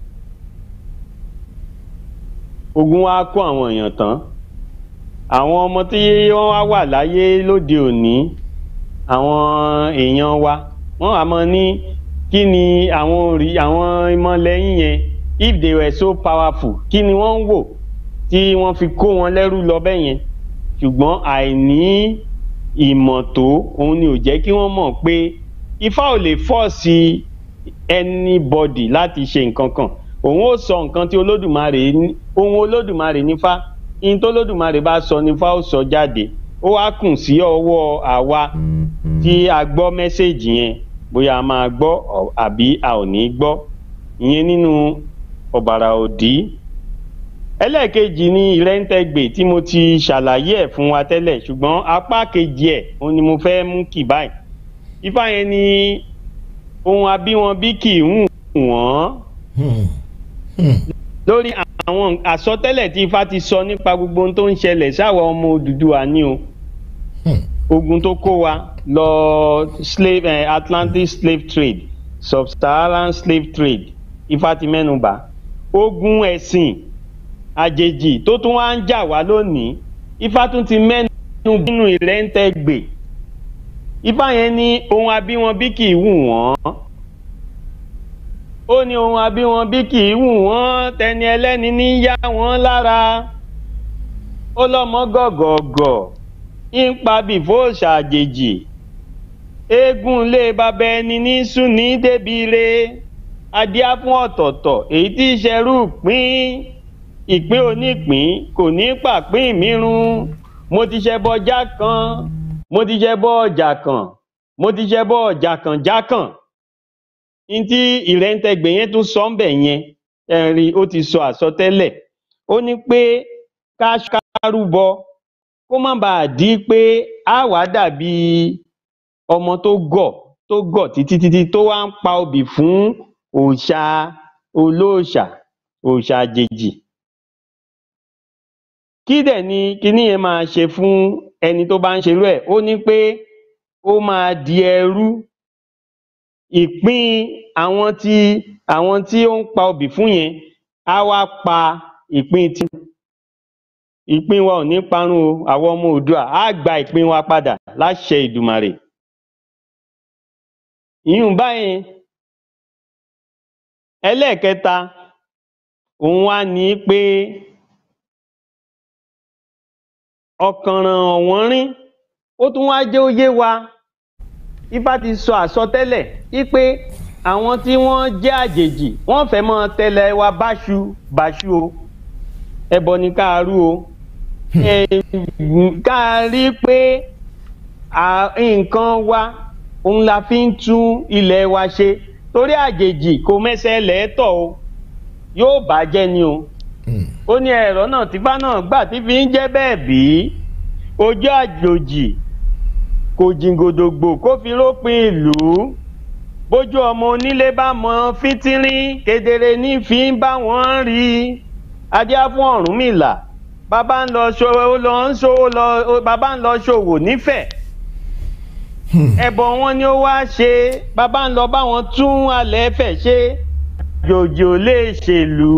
ogun wa kó àwọn èèyàn tán àwọn ọmọ tí wọ́n wá wà láyé lóde òní àwọn èèyàn wa wọ́n wà mọ́ ní kí ni àwọn orí àwọn ìmọ̀lẹ́yìn yẹn if they were so powerful kí ni wọ́n ń wò tí wọ́n fi kó wọn lẹ́rú lọ bẹ́ẹ̀ yẹn ṣùgbọ́n àìní ìmọ̀ tó òun ni ò jẹ́ kí wọ́n mọ̀ pé ifá ò lè fọ́ọ̀sì anybody láti ṣe nǹkan kan òun ó sọ nǹkan tí olódùmarè ní- ohun olódùmarè nífá ihun tó olódùmarè bá sọ nífá ó sọ jáde ó wá kùn sí ọwọ́ àwa tí a gbọ́ mẹ́sẹ̀gì yẹn bóyá a máa gbọ́ ọ- àbí a ò ní gbọ́ ìyẹn nínú ọ̀bàrà òdì ẹlẹ́ẹ̀kejì ni ìrẹ́ńtẹ́gbè tí mo ti ṣàlàyé ẹ̀ fún wa tẹ́lẹ̀ ṣùgbọ́n apá kejì ẹ̀ òun ni mo fẹ́ mú kì báyìí ifá yẹn ni ohun abíwọn bí kì í hùn wọ́n lórí àwọn àsọtẹ́lẹ̀ tí ifá ti sọ nípa gbogbo ohun tó ń ṣẹlẹ̀ sáwọn ọmọ Odùduwà ni o ogun tó kó wa lọ slave eh, Atlantic slave trade sub-Saharan slave trade ifá ti mẹ́nubà ogun ẹ̀sìn àjèjì tó tún wá ń jà wá lónìí ifá tún ti mẹ́nu nínú ìrẹ́ńtẹ́gbè ifá yẹn ní ohun abíwọn bí kì í wù wọ́n ó ní ohun abíwọn bí kì í wù wọ́n tẹni ẹlẹ́ni ní yá wọ́n lára ó lọ́mọ gọ̀gọ̀gọ̀ ń pa bìfó ṣàjèjì eégún ilé bàbá ẹni ní súnì débi re adíá fún ọ̀tọ̀ọ̀tọ̀ èyí tí í ṣerú pín ìpín onípín kò ní pàpín mírun mo ti ṣẹbọ já kan mo ti ṣẹbọ ọjà kan mo ti ṣẹbọ ọjà kan já kan ní tí ìrẹ́ńtẹ́gbẹ̀ yẹn tún sọ ń bẹ̀ yẹn ẹ̀rí ó ti sọ àsọtẹ́lẹ̀ ó ní pé ká kárúbọ kó má bàa di pé á wàá dàbí ọmọ tó gọ̀ tó gọ̀ títí títí tó wá ń pa obì fún òòṣà olóòṣà òòṣà àjèjì kí dẹ̀ ni kinní yẹn máa ṣe fún ẹni tó bá ń ṣerú ẹ̀ ó ní pé ó máa di ẹrú ìpín àwọn tí àwọn tí ó ń pa obì fún yẹn á wá pa ìpín tí ìpín wa ò ní parun o àwọn ọmọ Oòduà á gba ìpín wa padà láṣẹ Ìdùmarè ìyún báyìí ẹlẹ́ẹ̀kẹta òun wá ní pé ọ̀kànràn ọ̀wọ́nrín ó tún wá jẹ́ ó yé wa ifá ti sọ àsọtẹ́lẹ̀ wípé àwọn tí wọ́n jẹ́ àjèjì wọ́n fẹ́ mọ́ tẹ́lẹ̀ wa báṣu báṣu o ẹbọ ni ká rú o Eh, ká rí pé à- nǹkan wa òun la fi ń tún ilẹ̀ wa ṣe torí àjèjì kò mẹ́sẹ̀ lẹ́tọ̀ o yóò bàjẹ́ ni o ó ní ẹ̀rọ náà tífá náà gbà tí fi ń jẹ́ bẹ́ẹ̀ bí ojú àjòjì kò jìngòdògbò kó fi rópin ìlú bójú ọmọ onílé bá mọ fíntírín kedere ní fi ń bá wọn rí adíá fún Ọ̀rúnmìlà bàbá ń lọ ṣòwò lọ ń ṣòwò lọ bàbá ń lọ ṣòwò nífẹ̀ẹ́ ẹbọ wọn ni ó wá ṣe bàbá ń lọ bá wọn tún alẹ́ fẹ̀ ṣe àjòjì ò lè ṣèlú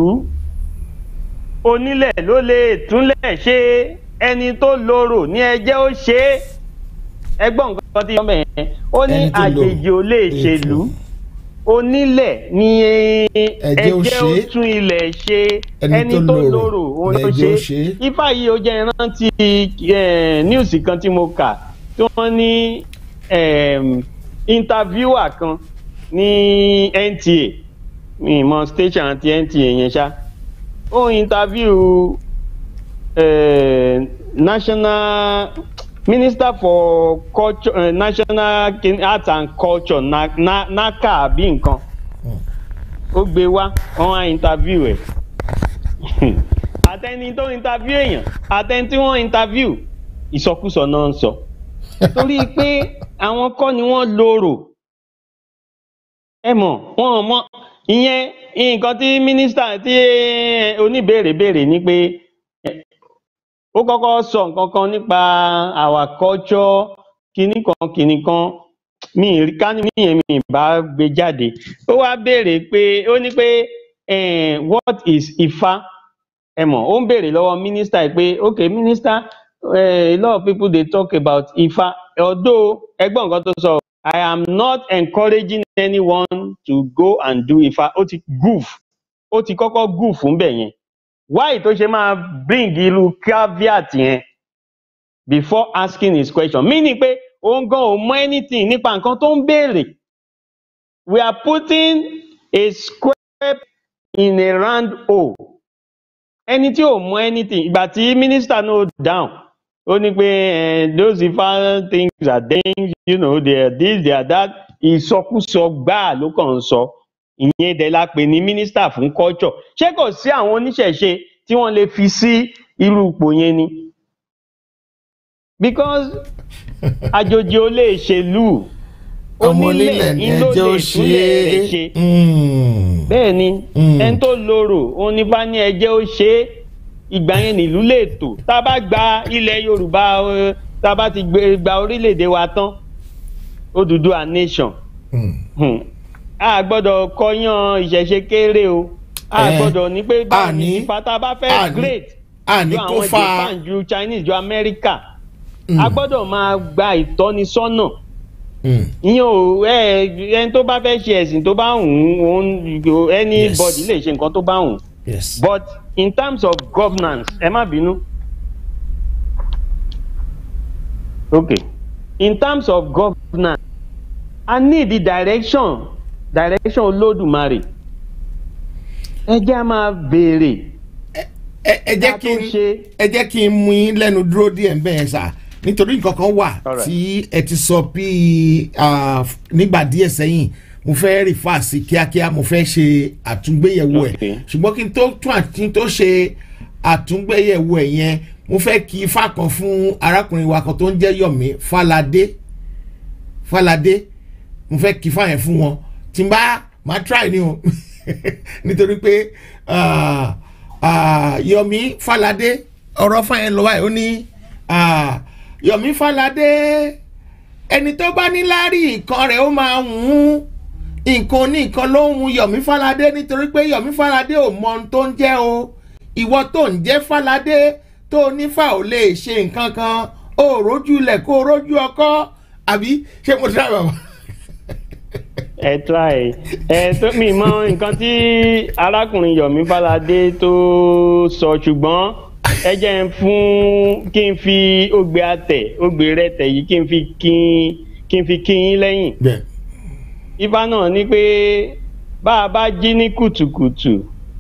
onílẹ̀ ló lè túnlẹ̀ ṣe ẹni tó lorò ní ẹjẹ́ ó ṣe é ẹgbọ́n nǹkan tí yọ̀ọ́ yẹn ó ní Ẹni tó lò. àjèjì ò lè ṣèlú onílẹ̀ ni ẹjẹ́ ó ṣe. tún ilẹ̀ ṣe Ẹni ẹni tó tó lòrò, lòrò òun ló lẹjẹ́ ó ṣe ṣe. ifá yìí ó jẹ́ ìrántí níwùsì kan tí mo kà tí wọ́n ní em, interviewer kan ní NTA mi ì mọ station àti NTA yẹn ṣá ó interview eh, national minister for culture eh, national kin- arts and culture na, na, naka àbí nǹkan ó gbé wá wọn á interview ẹ àtẹni tó interview èèyàn àtẹni tí wọn interview ìsọkúsọ náà ń sọ torí pé àwọn kọ́ ni wọ́n lòrò ẹ mọ̀ wọn ò mọ ìyẹn nǹkan tí mínísítà tí eh, oníbèrè béèrè ni pé eh, ó kọ́kọ́ sọ nǹkan kan nípa our culture kinní kan kinní kan mi ì rí ká ní mí yẹn mi ì bá gbé jáde ó wá béèrè pé ó ní pé eh, what is Ifá ẹ mọ̀ ó ń béèrè lọ́wọ́ mínísítà yìí pé okay minister eh, a lot of people dey talk about Ifá although ẹgbọ́n nǹkan tó sọ I am not encouraging anyone to go and do Ifá ó ti goof ó ti kọ́kọ́ goof fún bẹ̀ yẹn why tó ṣe máa bring irú caveat yẹn before asking his question meaning pé òun gan ò mọ anything nípa nǹkan tó ń béèrè we are putting a square in a round hole ẹni tí ò mọ anything ìgbà tí minister no down ó ní pé eh, those Ifá things are things you know they are this they are that ìsọkúsọ gbáà ló kàn ń sọ ìyẹn dẹ̀ la pè ní minister fún culture ṣé kò sí àwọn oníṣẹ̀ṣe tí wọ́n lè fi sí irú ipò yẹn ni because àjòjì ò lè ṣèlú ọmọ onílẹ̀ ni ló ẹjẹ́ ó lè ṣe túlẹ̀ rẹ̀ ṣe é. Mm. bẹ́ẹ̀ ni Mm. ẹni tó lòrò òun ní bá ní ẹjẹ́ ó ṣe é ìgbà yẹn nílùú lè tò tá a bá gba ilẹ̀ yorùbá eh, tá a bá ti gbé- gba orílẹ̀-èdè wa tán Odùduwà nation Mm. Hmm. a gbọ́dọ̀ kọyán ìṣẹ̀ṣe kéré o a Eh, gbọ́dọ̀ ní pé báwo ni àní- ìfà tá a bá àní- fẹ́ great àní ju kó àwọn fa japan ju chinese ju america Mm. a gbọ́dọ̀ máa gba ìtọ́nisọ́nà Mm. ìyẹn ò ẹ ẹni tó bá fẹ́ ṣe ẹ̀sìn tó bá wù ú òun anybody Yes. lè ṣe nǹkan tó bá wù ú yes. but in terms of governance ẹ má bínú okay in terms of governance i need the direction direction olódùmarè ẹ jẹ́ a máa béèrè ẹ ẹ jẹ́ ká kí tó n ṣe ẹ jẹ́ kí n mú yín lẹ́nu dúró díẹ̀ ń bẹ́ẹ̀ sà nítorí nǹkan kan wà Alright. tí ẹ ti sọ bí ah, nígbà díẹ̀ sẹ́yìn mo fẹ́ rìfà sí kíákíá mo fẹ́ ṣe àtúngbéyẹ̀wò ẹ̀ Okay. ṣùgbọ́n kí n tó tún àti tó ṣe àtúngbéyẹ̀wò ẹ̀ yẹn mo fẹ́ kí ifá kan fún arákùnrin wa kan tó ń jẹ́ Yọ̀mí Fáládé Fáládé mo fẹ́ kí ifá yẹn fún wọn tí n bá máa try ni o nítorí pé ah, ah, Yọ̀mí Fáládé ọ̀rọ̀ fáyẹn lọ báyìí ó ní ah, Yọ̀mí Fáládé ẹni tó bá ní láárí nǹkan rẹ̀ ó máa hùn ún nǹkan ní nǹkan ló ń hun Yọ̀mí Fáládé nítorí pé Yọ̀mí Fáládé ò mọ ohun tó ń jẹ́ o ìwọ tó ń jẹ́ Fáládé tó nífà ò lè ṣe nǹkan kan ó rójú ilẹ̀ kó rójú ọkọ́ àbí ṣé mo dá bàbá. ẹ try ẹ tó mi mọ nǹkan tí arákùnrin Yọ̀mí Fáládé tó sọ ṣùgbọ́n ẹ jẹ́ n fún kí n fi ògbé àtẹ̀ ògbé rẹ̀ tẹ̀ yìí kí n fi kí kí n fi kí yín lẹ́yìn bẹ́ẹ̀ ifá náà ní pé bá a bá jí ní kùtùkùtù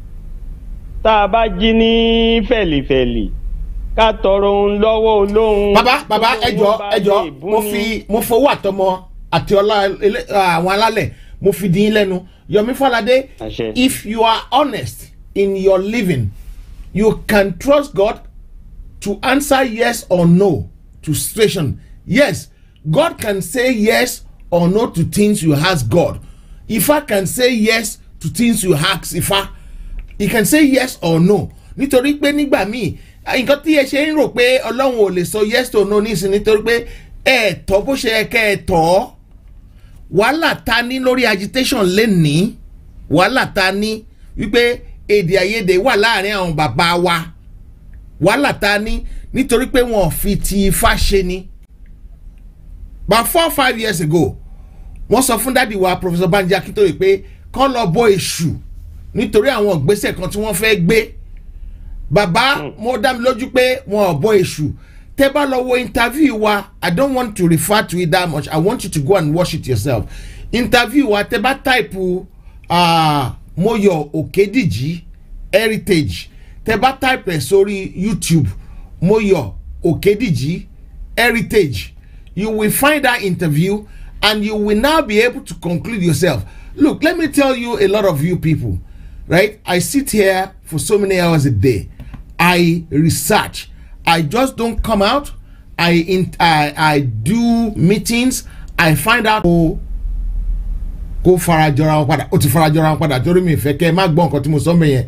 tá a bá jí ní fẹ̀lìfẹ̀lì ká tọrọ ohun lọ́wọ́ olóhun. bàbá bàbá tó ẹjọ owó bá ẹjọ lè bú mo ni. fi mo fowó àtọmọ àti ọlá ilé- àwọn alálẹ̀ mo fi dín in lẹ́nu Yọ̀mí Fáládé Àṣẹ. if you are honest in your living you can trust God to answer yes or no to situation yes God can say yes or no to things you ask God Ifá can say yes to things you ask Ifá he can say yes or no nítorí pé nígbà míì nǹkan tí ẹ ṣe ń rò pé ọlọ́run ò lè sọ yes or no nísìnyí nítorí pé ẹ tọ́ bó ṣe yẹ kẹ́ ẹ tọ́ wàhálà ta ní lórí agitation lénìí wàhálà ta ní wípé èdè àìyedè wà láàrin àwọn bàbá wa wàhálà ta ní nítorí pé wọn ò fi ti ifá ṣe ni about four five years ago wọ́n sọ fún dádì wa professor banji akintoye pé kán lọ bọ èṣù nítorí àwọn ìgbésẹ̀ kan tí wọ́n fẹ́ gbé bàbá mo dá mi lójú pé wọn ò bọ èṣù tẹ bá lọ wo interview wa i don't want to refer to it that much i want you to go and watch it yourself interview wa tẹ bá type uh, moyo okediji heritage tẹ bá type ẹ sórí youtube moyo okediji heritage you will find that interview and you will now be able to conclude yourself look let me tell you a lot of you people right i sit here for so many hours a day i research i just don't come out i in i i do meetings i find out kó kó farajọra wọn padà ó ti farajọra wọn padà torí mi ìfẹ́ kẹ́ ẹ má gbọ́ nǹkan tí mo sọ mẹ́yẹn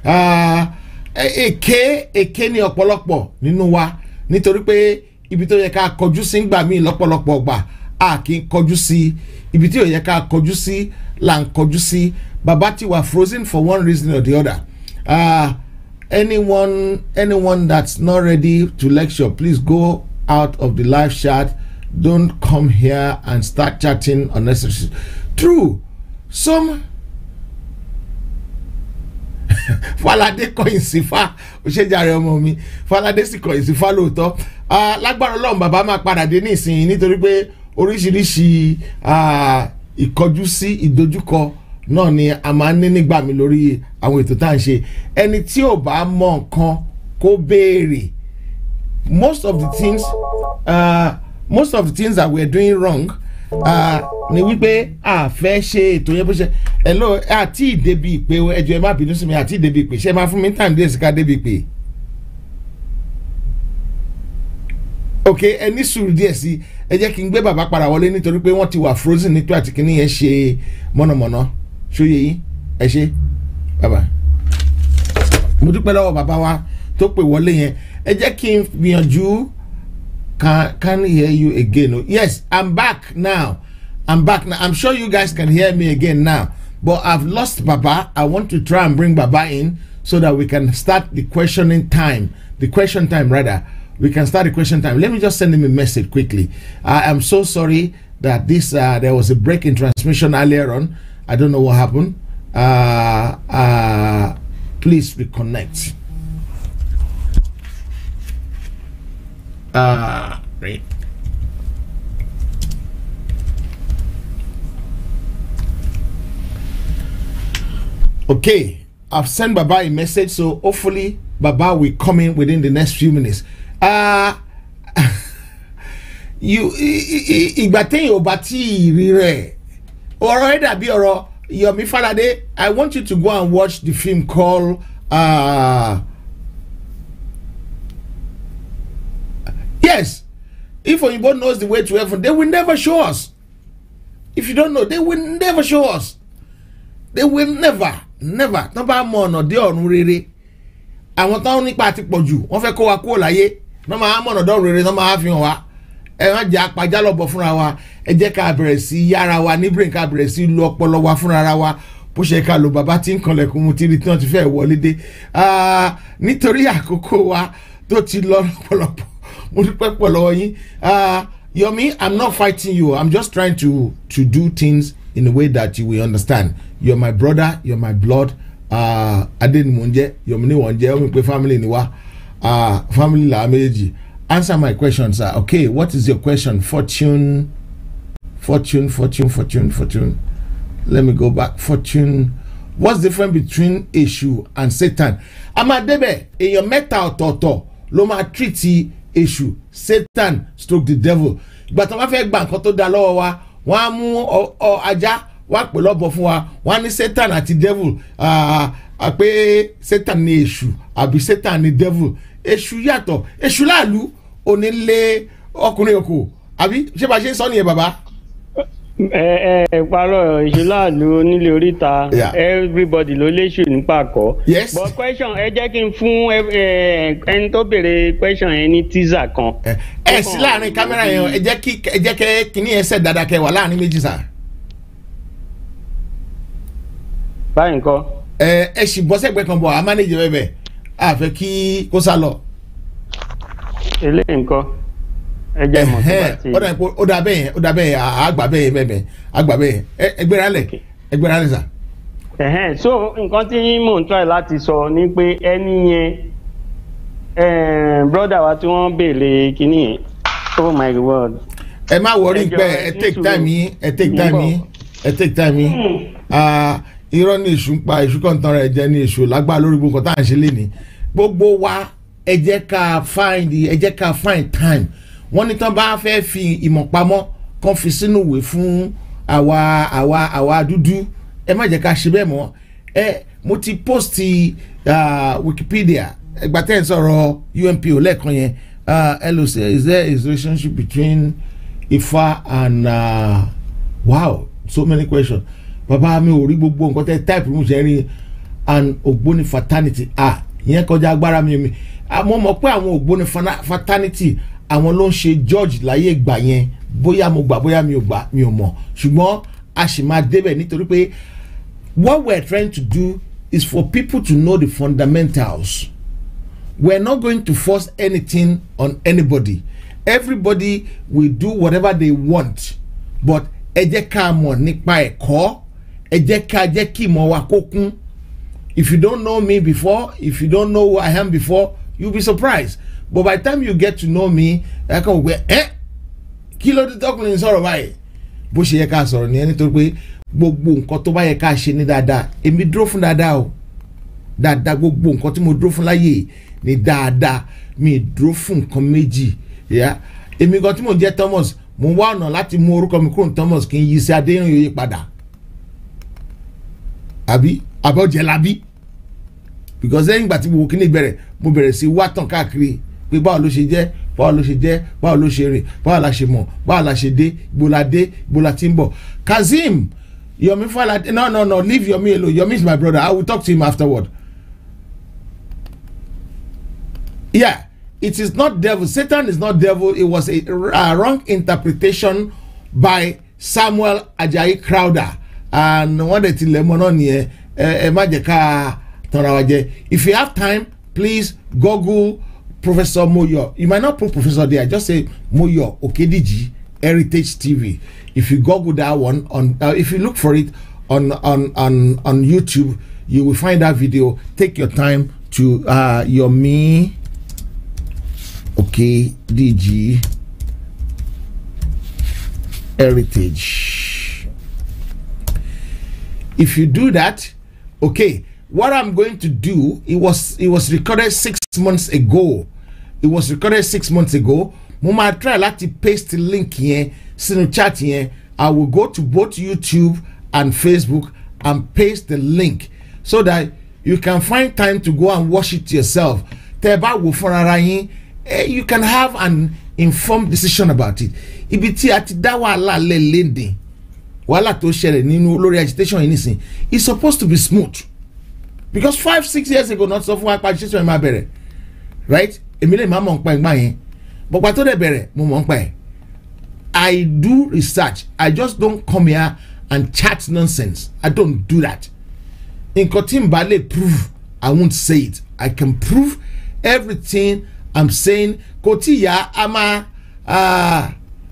èké èké ní ọ̀pọ̀lọpọ̀ nínú wa nítorí pé ibi tó yẹ ká kọjú sí ń gbà mí lọ́pọ̀lọpọ̀ gbà a kì í kọjú sí ibi tí ò yẹ ká kọjú sí là ń kọjú sí bàbá ti wà frozen for one reason or the other uh, anyone anyone that's not ready to lecture please go out of the live chat don't come here and start chatting unnecessary true some falade kọyìn sí fa òṣèjàre ọmọ mi falade sì kọyìn sí fa lóòótọ́ Ah, lágbára ọlọ́run bàbá máa padà dé nísìnyí nítorí pé oríṣiríṣi ah, ìkọjú sí ìdojúkọ náà ni a máa ń ní nígbà mi lórí àwọn ètò tá à ń ṣe ẹni tí ò bá mọ nǹkan kó béèrè most of the things uh, most of the things that we are doing wrong uh, ni wípé a fẹ́ ṣe ètò yẹn bó ṣe hello àti ìdèbí ìpè o, ẹjọ ẹ má bínú sí mi àti ìdèbí ìpè ṣe máa fún mi ní time díẹ̀ sí ká débi ìpè. ok ẹ ní sùúrù díẹ̀ sí ẹ jẹ́ kí n gbé bàbá padà wọlé nítorí pé wọ́n ti wà frozen nítorí àti kìíní yẹn ṣe mọ̀nàmọ́ná ṣóye yín ẹ ṣe bàbá mo dúpẹ́ lọ́wọ́ bàbá wa tó pè wọlé yẹn ẹ jẹ́ kí n gbìyànjú can can hear you again oh, yes i'm back now i'm back now i'm sure you guys can hear me again now but i've lost baba i want to try and bring baba in so that we can start the questioning time the question time rather we can start the question time let me just send him a message quickly i am so sorry that this uh, there was a break in transmission earlier on i don't know what happened uh, uh, please reconnect uh, right. Okay, I've sent Baba a message, so hopefully Baba will come in within the next few minutes. Uh, you i- i- ìgbà téèyàn ò bá tí ì rí rẹ̀ ọ̀rọ̀ ẹ̀ dàbí ọ̀rọ̀ Yomi Falade I want you to go and watch the film called uh, yes if Oyinbo knows the way to heaven they will never show us if you don't know they will never show us they will never never tán bá mọ ọ̀nà dé ọ̀run rere àwọn táwọn nípa ti pọ̀ jù wọ́n fẹ́ kó wa kúrò láyé wọ́n máa mọ̀ ọ̀nà dọ́run rere wọ́n máa fi hàn wá ẹ má jẹ́ apajá lọ́bọ̀ fúnra wa ẹ jẹ́ ká bẹ̀rẹ̀ sí yára wa ní brain ká bẹ̀rẹ̀ sí lu ọpọlọ wa fúnra ara wa bó ṣe ká lo bàbá tí ń kanlẹ̀kùn mu tí tí wọ́n ti fẹ́ wọlé dé Ah, nítorí àkókò wa tó ti lọ lọ́pọ̀lọpọ̀ mo dúpẹ́ pọ̀ lọ́wọ́ yín Ah, Yomi I'm not fighting you I'm just trying to to do things in a way that you will understand you're my brother you're my blood uh, adé ni mò ń jẹ́ Yomi ni wọ́n ń jẹ́ ó mi pé family ni wá uh, family làwọn méjèèjì answer my question sir okay what is your question fortune fortune fortune fortune fortune let me go back fortune what's the difference between èṣù and satan a máa débẹ̀ èèyàn mẹ́ta ọ̀tọ̀ọ̀tọ̀ ló máa treat èṣù satan stroke the devil ìgbà tó bá fẹ́ gba nǹkan tó da lọ́wọ́ wa wọ́n á mú ọ- ọ ajá wọ́n á pè lọ́bọ̀ fún wa wọ́n á ní satan àti devil ah, ah, pé satan ni èṣù àbí satan ni devil èṣù yàtọ̀ èṣù láàlú onílé ọkùnrin òkò àbí ṣé bá a ṣe ń sọ nìyẹn bàbá. ẹ ẹ parọ́ ìṣúláàlú onílé oríta Yeah. everybody ló léṣù nípa kọ́. Yes. but question ẹ jẹ́ kí n fún ẹ- ẹ- ẹni tó béèrè question yẹn ní teaser kan. ẹ ẹ sí láàrin kámẹ́rà yẹn o, ẹ jẹ́ kí ẹ jẹ́ kẹ́ kíní yẹn sẹ̀ dáadáa kẹ́ wà láàrin méjì sà. báyìí nǹkan ẹ ẹ sì bọ́ sẹ́gbẹ́ kan bọ̀ a mánéjì bẹ́ẹ̀ bẹ́ẹ̀ a fẹ́ kí kó sá lọ. eléyìí nǹkan ẹ jẹ́ mọ̀ tó bá Ẹ̀hẹ́n, ti ó dà pé ó dà bẹ́ẹ̀ yẹn ó dà bẹ́ẹ̀ yẹn à- àgbà bẹ́ẹ̀ yẹn bẹ́ẹ̀ bẹ́ẹ̀ àgbà bẹ́ẹ̀ yẹn Ẹ- ẹgbẹ́ra lẹ̀ ẹgbẹ́ra lẹ̀ sà. Ẹ̀hẹ́n, so nǹkan tí mò ń try láti sọ ni pé ẹni yẹn eh, brother wa tí wọ́n béèrè kínní yẹn oh my god ẹ má wọrí Ẹ jọ̀ọ́, pé ẹ ẹ ní take sùúrù. time yín ẹ take Mo ń time bọ̀. yín ẹ take time yín Ah, irọ́ ní èṣù ń pa èṣù kan tán rẹ̀ jẹ́ ní èṣù lágbára lórí gbogbo nǹkan tá à ń ṣe lénìí gbogbo wa ẹ jẹ́ ká find ẹ jẹ́ ká find time wọ́n ní tán bá fẹ́ fi ìmọ̀ pamọ́ kán fi sínú ìwé fún àwa àwa àwa dúdú ẹ má jẹ́ ká ṣe bẹ́ẹ̀ mọ́ ẹ mo ti post ah, Wikipedia ẹgbà tẹ́ ẹ̀ sọ̀rọ̀ UNPO lẹ́ẹ̀kan yẹn ah, ẹ lọ sí is there a relationship between Ifá and uh, wow so many questions bàbá mi ò rí gbogbo nǹkan tẹ́ type mo ṣe rí and ògbóni fraternity ah ìyẹn kọjá agbára mi mi àmọ́ mọ̀ pé àwọn ògbóni fana- fraternity àwọn ló ń ṣe George láyé ìgbà yẹn bóyá mo gbà bóyá mi ò gbà mi ò mọ̀ ṣùgbọ́n a sì máa débẹ̀ nítorí pé what we're trying to do is for people to know the fundamentals we're not going to force anything on anybody everybody will do whatever they want but ẹ jẹ́ ká mọ̀ nípa ẹ̀kọ́ ẹ jẹ́ ká jẹ́ kí ìmọ̀ wa kó kún if you don't know me before if you don't know who I am before you'll be surprised but by the time you get to know me ẹ kàn wọ ẹ kí ló dé tọkùnrin sọ̀rọ̀ báyìí bó ṣe yẹ ká sọ̀rọ̀ nìyẹn nítorí pé gbogbo nǹkan tó bá yẹ ká ṣe ní dáadáa èmi dúró fún dáadáa o dáadáa gbogbo nǹkan tí mo dúró fún láyè ní dáadáa mi dúró fún nǹkan méjì yá èmi gan tí mò ń jẹ́ Thomas mo ń wá ọ̀nà láti mú orúkọ mi kúrò ní Thomas kí n yí sí Adéyẹ̀yẹ padà àbí àbọ̀jẹ̀ labí because lẹ́yìn ìgbà tí mo wo kíní bẹ̀rẹ̀ mo bẹ̀rẹ̀ sí wá tàn káàkiri pé báwo ló ṣe jẹ́ báwo ló ṣe jẹ́ báwo ló ṣe rìn báwo la ṣe mọ̀ báwo la ṣe dé ibo la dé ibo la ti ń bọ̀ Kazeem Yomi Falade no no no leave Yomi alone Yomi is my brother I will talk to him afterward yeah it is not devil Satan is not devil it was a, a wrong interpretation by Samuel Ajayi Crowder and wọ́n dẹ̀ ti lẹ̀ mọ́ náà nìyẹn ẹ ẹ má jẹ́ ká tanra wa jẹ if you have time please google Professor Moyo you might not put Professor there just say Moyo Okediji Heritage TV if you google that one on uh, if you look for it on on on on YouTube you will find that video take your time to uh, your me Okediji Heritage if you do that okay what i'm going to do it was it was recorded six months ago it was recorded six months ago mo máa try láti paste link yẹn sínú chat yẹn i will go to both youtube and facebook and paste the link so that you can find time to go and watch it yourself tẹ ẹ bá wò fúnra yín eh, you can have an informed decision about it ibi tí a ti dá wàhálà lẹ̀ léde wàhálà tó ṣẹlẹ̀ nínú lórí agitation yìí nìsín it's supposed to be smooth because five six years ago not sọ fún wa pa agitation yẹn máa bẹ̀rẹ̀ right èmi lè má mọ̀ nípa ẹ̀gbọ́n yẹn bọ̀pá tó dẹ̀ bẹ̀rẹ̀ mo mọ̀ nípa ẹ̀ I do research I just don't come here and chat nonsense I don't do that nǹkan tí n bá lè prove I won't say it I can prove everything I'm saying kò tí ya a máa. Uh,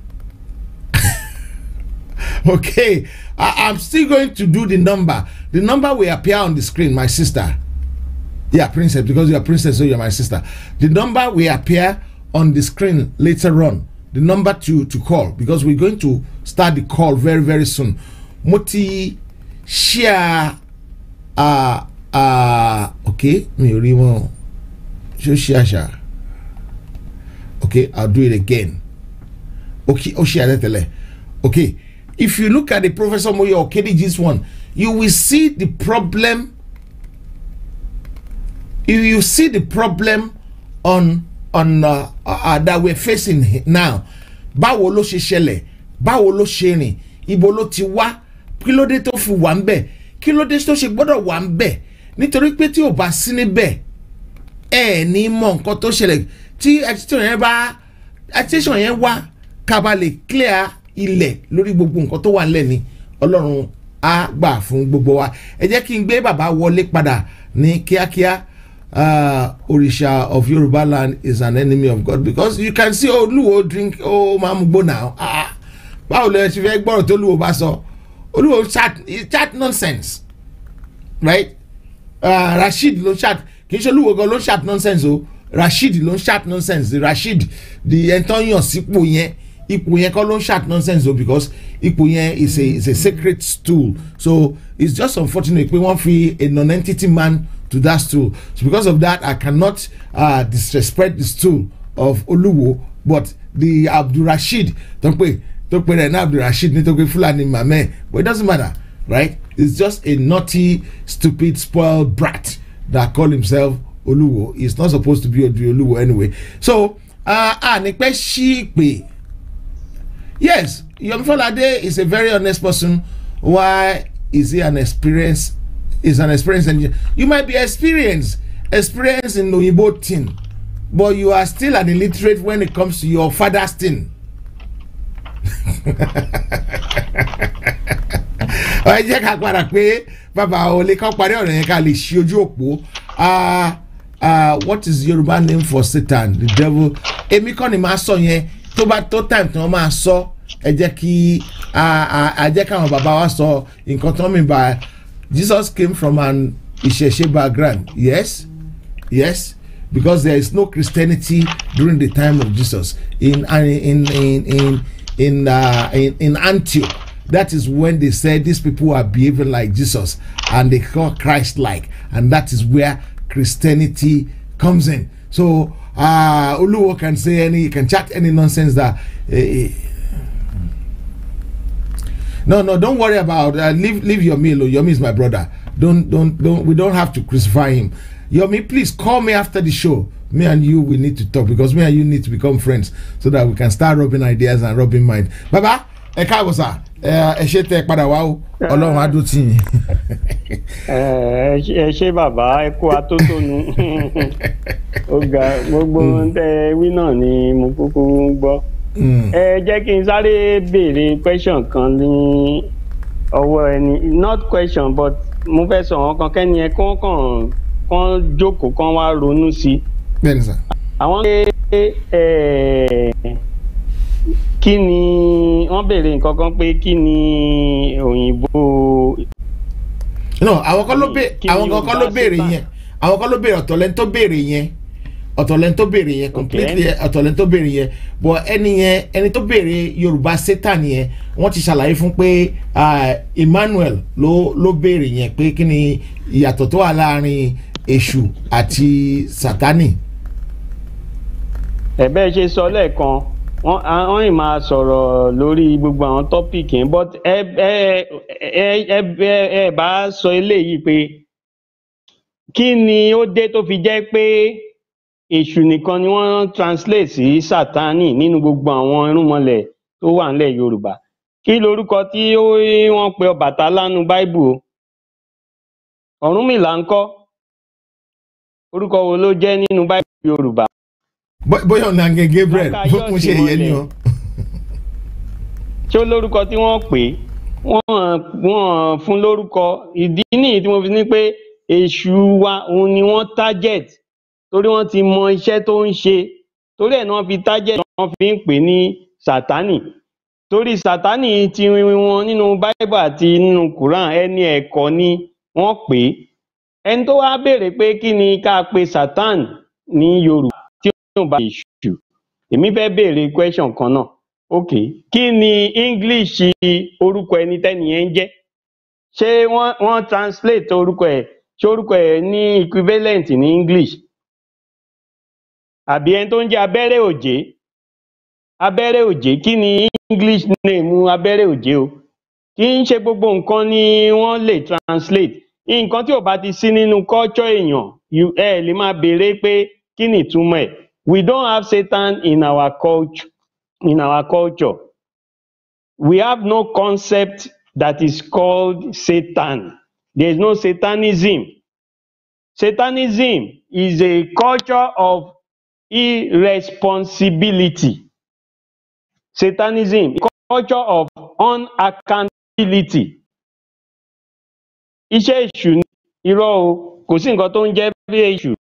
okay I, i'm still going to do the number the number will appear on the screen my sister yeah princess because you're a princess so you're my sister the number will appear on the screen later on the number to to call because we're going to start the call very very soon moti share uh uh okay me rí wọn ṣó share share okay i'll do it again okay ó share tẹ́lẹ̀ okay if you look at the professor moyo okediji's one you will see the problem you you see the problem on on uh, uh, that we're facing he- now báwo ló ṣe ṣẹlẹ̀ báwo ló ṣe rìn ibo ló ti wá kí ló dé tó fi wà ń bẹ̀ kí ló dé tó ṣe gbọ́dọ̀ wà ń bẹ̀ nítorí pé tí ò bá sí níbẹ̀ ẹ ní mọ nǹkan tó ṣẹlẹ̀ tí agitation yẹn bá agitation yẹn wá ká bá lè clear ilẹ̀ lórí gbogbo nǹkan tó wà nílẹ̀ ni ọlọ́run á gbà fún gbogbo wa ẹ jẹ́ kí n gbé bàbá wọlé padà ní kíákíá uh, Orisha of Yoruba land is an enemy of God because you can see Olúwo drink oh mamugbo now ah báwo lè ṣe fẹ́ gbọ́rọ̀ tó Olúwo bá sọ Olúwo chat he chat nonsense right uh, Rasheed ló chat kì í ṣe Olúwo gan ló chat nonsense o Rasheed ló chat nonsense Rasheed the ẹ̀ńtọ́ yàn sípò yẹn ipò yẹn kọ́ ló ń chat nonsense o because ipò yẹn is a is a sacred stool so it's just unfortunate pé wọ́n fi a non-entity man to that stool so because of that I cannot uh, disrespect the stool of Olúwo but the Abdulrasheed tó ń pè tó pè rẹ̀ ní Abdulrasheed nítorí pé Fúlàní mamẹ́ but it doesn't matter right it's just a naughty stupid spoiled brat that call himself Olúwo he's not supposed to be Odi Olúwo anyway so uh, ah ní pẹ́ ṣí pé yes Yomi Falade is a very honest person why is he an experience is an experienced engineer you might be experienced experienced in oyinbo thing but you are still an illiterate when it comes to your father's thing ẹ jẹ́ ká padà pé bàbá olè kan parí ọ̀rọ̀ yẹn ká lè ṣí ojú òpó ah ah what is Yoruba name for Satan the devil èmi kọ́ ni màá sọ yẹn tó bá tó time tí wọ́n máa sọ ẹ jẹ́ kí a jẹ́ káwọn bàbá wa sọ nǹkan tó ń mìíràn bá Jesus came from an ìṣẹ̀ṣe background yes yes because there is no Christianity during the time of Jesus in in in in in uh, in, in Antioch that is when they said these people are behaving like Jesus and they call Christ like and that is where Christianity comes in so uh, Oluwo can say any, he can chat any nonsense that. Uh, no, no, don't worry about. Uh, leave, leave Yomi alone. Yomi is my brother. Don't, don't, don't. We don't have to crucify him. Yomi, please call me after the show. Me and you, we need to talk because me and you need to become friends so that we can start rubbing ideas and rubbing mind. Baba, ẹ káàbọ̀ sà ẹ ṣe tẹ padà wá o ọlọ́run á dùn tì yín. ẹ ṣe bàbá ẹ kó atótónu ó ga gbogbo ohun tẹ wí náà ni mo kúkú ń gbọ́. ẹ jẹ́ kí n sáré béèrè question kan ní ọwọ́ ẹni not question but mo fẹ́ sọ wọn kan kẹ́ni ẹ kán kàn kán jókòó kán wá ronú sí i. bẹ́ẹ̀ni sà. àwọn pé kí ni wọ́n béèrè nǹkan kan pé kí ni òyìnbó. no àwọn kan ló bè Kí ni àwọn kan kan ló Yorùbá béèrè Satan? yẹn àwọn kan ló béèrè ọ̀tọ̀ lẹ́ni tó béèrè yẹn ọ̀tọ̀ lẹ́ni tó béèrè yẹn completely ọ̀tọ̀ lẹ́ni tó béèrè yẹn but ẹni yẹn ẹni tó béèrè Yorùbá Satan yẹn wọ́n ti ṣàlàyé fún pé ah, Emmanuel ló ló béèrè yẹn pé kí ni ìyàtọ̀ tó wà láàrin èṣù àti Sátánì. ẹ bẹ́ẹ̀ ṣe sọ lẹ́ẹ̀kan wọ́n wọ́n ì máa sọ̀rọ̀ lórí gbogbo àwọn tọ́pìkì yẹn but ẹ ẹ ẹ ẹ ẹ ẹ bá sọ eléyìí pé kí ni ó dé tó fi jẹ́ pé èṣù nìkan ni wọ́n translate sí sátánì nínú gbogbo àwọn irúnmọlẹ̀ tó wà nílẹ̀ yorùbá kí lorúkọ tí ó wọ́n pe ọbàtálá nínú báíbù o ọ̀rúnmìlà ńkọ́ orúkọ wo ló jẹ́ nínú báíbù yorùbá Bó- bóyá ọ̀nà àgẹ̀ Gabriel Mákàyọ̀sí mo ṣe ìyẹn ni o. ṣé ó lórúkọ tí wọ́n pè é wọ́n wọ́n fún lórúkọ ìdí nìyí tí mo fi ní pé èṣù wa òun ni wọ́n target torí wọ́n ti mọ iṣẹ́ tó ń ṣe torí ẹ̀ ni wọ́n fi target wọ́n fi ń pè ní sátánì torí sátánì ti wọn nínú bible àti nínú quran ẹni ẹ̀kọ́ ni wọ́n pè é ẹni tó wá béèrè pé kí ni ká pe satan ní yorùbá tí ó bá èṣù èmi fẹ́ béèrè question kan náà ok kí ni english orúkọ ẹni tẹ́ni yẹn ń jẹ́ ṣé wọ́n wọ́n translate orúkọ ẹ̀ ṣé orúkọ ẹ̀ ní equivalent ní english àbí ẹni tó ń jẹ́ abẹ́rẹ́ òjé abẹ́rẹ́ òjé kí ni english name abẹ́rẹ́ òjé o kì í ṣe gbogbo nǹkan ni wọ́n lè translate nǹkan tí ò bá ti sí nínú culture èèyàn you- ẹ lè máa béèrè pé kí ni ìtumọ̀ ẹ̀ we don't have satan in our culture in our culture we have no concept that is called satan there is no satanism satanism is a culture of irresponsibility satanism is a culture of unaccountability iṣẹ́ èṣù ni irọ́ o kò sí nǹkan tó ń jẹ́ bí èṣù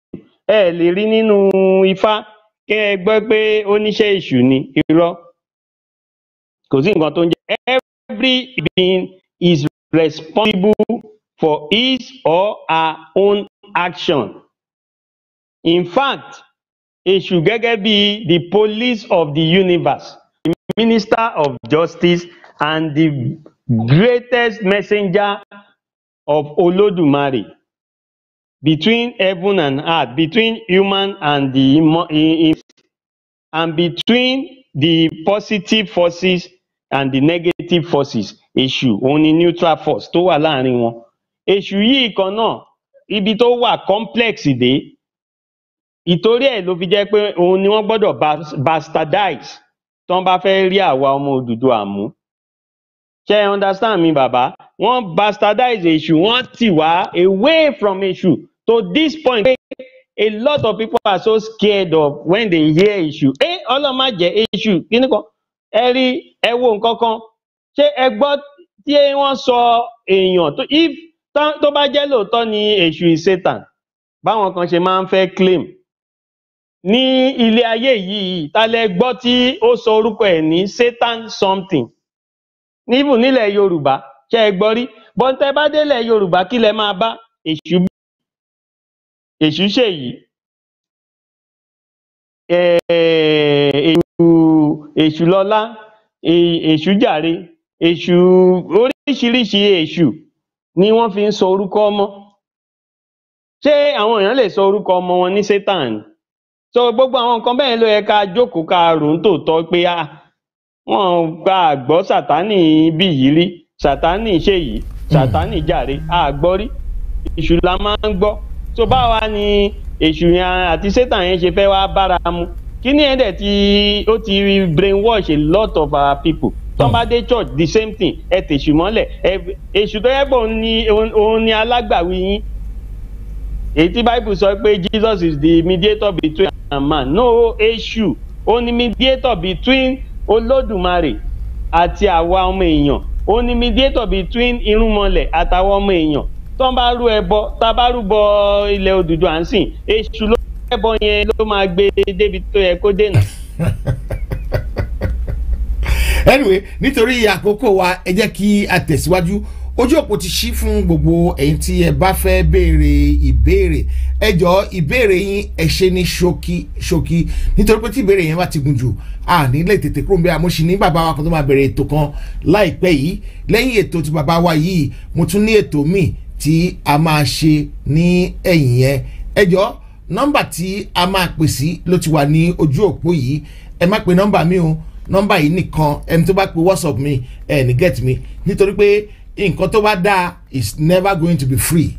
ẹ lè rí nínú ifá kẹ ẹ gbọ́ pé oníṣẹ́ èṣù ni irọ́ kò sí nǹkan tó ń jẹ́ every being is responsible for his or her own action in fact èṣù gẹ́gẹ́ bí the police of the universe the minister of justice and the greatest messenger of olódùmarè between heaven and earth between human and the immo- i- i- and between the positive forces and the negative forces èṣù òun ni neutral force tó wà láàrin wọn èṣù yìí kan náà ibi tó wà complex dé ìtorí ẹ̀ ló fi jẹ́ pé òun ni wọ́n gbọ́dọ̀ bas- bastardize tí wọ́n bá fẹ́ rí àwa ọmọ Odùduwà mú ṣe ẹ understand mi bàbá wọ́n bastardize èṣù wọ́n tì wá away from èṣù to this point pé a lot of people are so scared of when they hear èṣù ẹ ọlọ́mà jẹ́ èṣù kíní kan ẹ rí ẹ wo nǹkan kan ṣé ẹ gbọ́ tí wọ́n sọ èèyàn tó if tán- tó bá jẹ́ lóòótọ́ ni èṣù is Satan báwọn kan ṣe máa ń fẹ́ claim ní ilé ayé yìí ta lẹ gbọ́ tí ó sọ orúkọ ẹ̀ ní Satan something níbù nílẹ̀ Yorùbá ṣe é gbọ́ rí bọ́ńtẹ́ bá délẹ̀ Yorùbá kí lẹ máa bá èṣù èṣù ṣèyí eh, èṣù èṣù lọlá e- èṣù jàre èṣù oríṣiríṣi èṣù ni wọ́n fi ń sọ orúkọ ọmọ ṣé àwọn èèyàn lè sọ orúkọ ọmọ wọn ní Satan ni? so gbogbo àwọn nǹkan bẹ́ẹ̀ ló yẹ ká jókòó ká rò ń tòótọ́ pé ah wọn gba àgbọ́ sátánì bí yìí rí sátánì ṣe yìí sátánì jàre àgbọ́ rí èṣù la máa ń gbọ́ so báwa ni èṣù yẹn àti satan yẹn ṣe fẹ́ wá bára mu kíní ẹ̀ dẹ̀ ti ó ti brainwash a lot of our people tó bá dé church the same thing ẹ tèṣù mọ́lẹ̀ ẹ- èṣù tó yẹ pé òun ni òun òun ni alágbàwí yín èyí tí bible sọ pé jesus is the mediator between and man no èṣù ó ní mediator between olódùmarè àti àwa ọmọ èèyàn ó ní mediator between irúnmọlẹ̀ àtàwọn ọmọ èèyàn tó ń bá rú ẹbọ tá a bá rúbọ ilẹ̀ Odùduwà ń sìn èṣù ló ẹbọ yẹn ló máa gbé débi tó yẹ kó dènà. anyway nítorí àkókò wa ẹ jẹ́ kí a tẹ̀síwájú ojú òpó ti ṣí fún gbogbo ẹ̀yin tí ẹ bá fẹ́ béèrè ìbéèrè ẹ jọ ìbéèrè yín ẹ ṣe ní ṣókí ṣókí nítorí pé tí ìbéèrè yẹn bá ti gùn jù a nílé tètè kúrò níbẹ̀ àmọ́ ṣì ní bàbá wa kan tó máa bẹ̀rẹ̀ ètò kan láìpẹ́ yìí lẹ́yìn ètò tí bàbá wa yìí mo tún ní ètò míì tí a máa ṣe ní ẹ̀yìn yẹn ẹ jọ nọ́mbà tí a máa pè sí ló ti wà ní ojú òpó yìí ẹ má pe nọ́mbà mi o nọ́mbà yìí nìkan ẹni tó bá pe whatsapp mi ẹ ní get mi nítorí pé nǹkan tó bá dáa is never going to be free.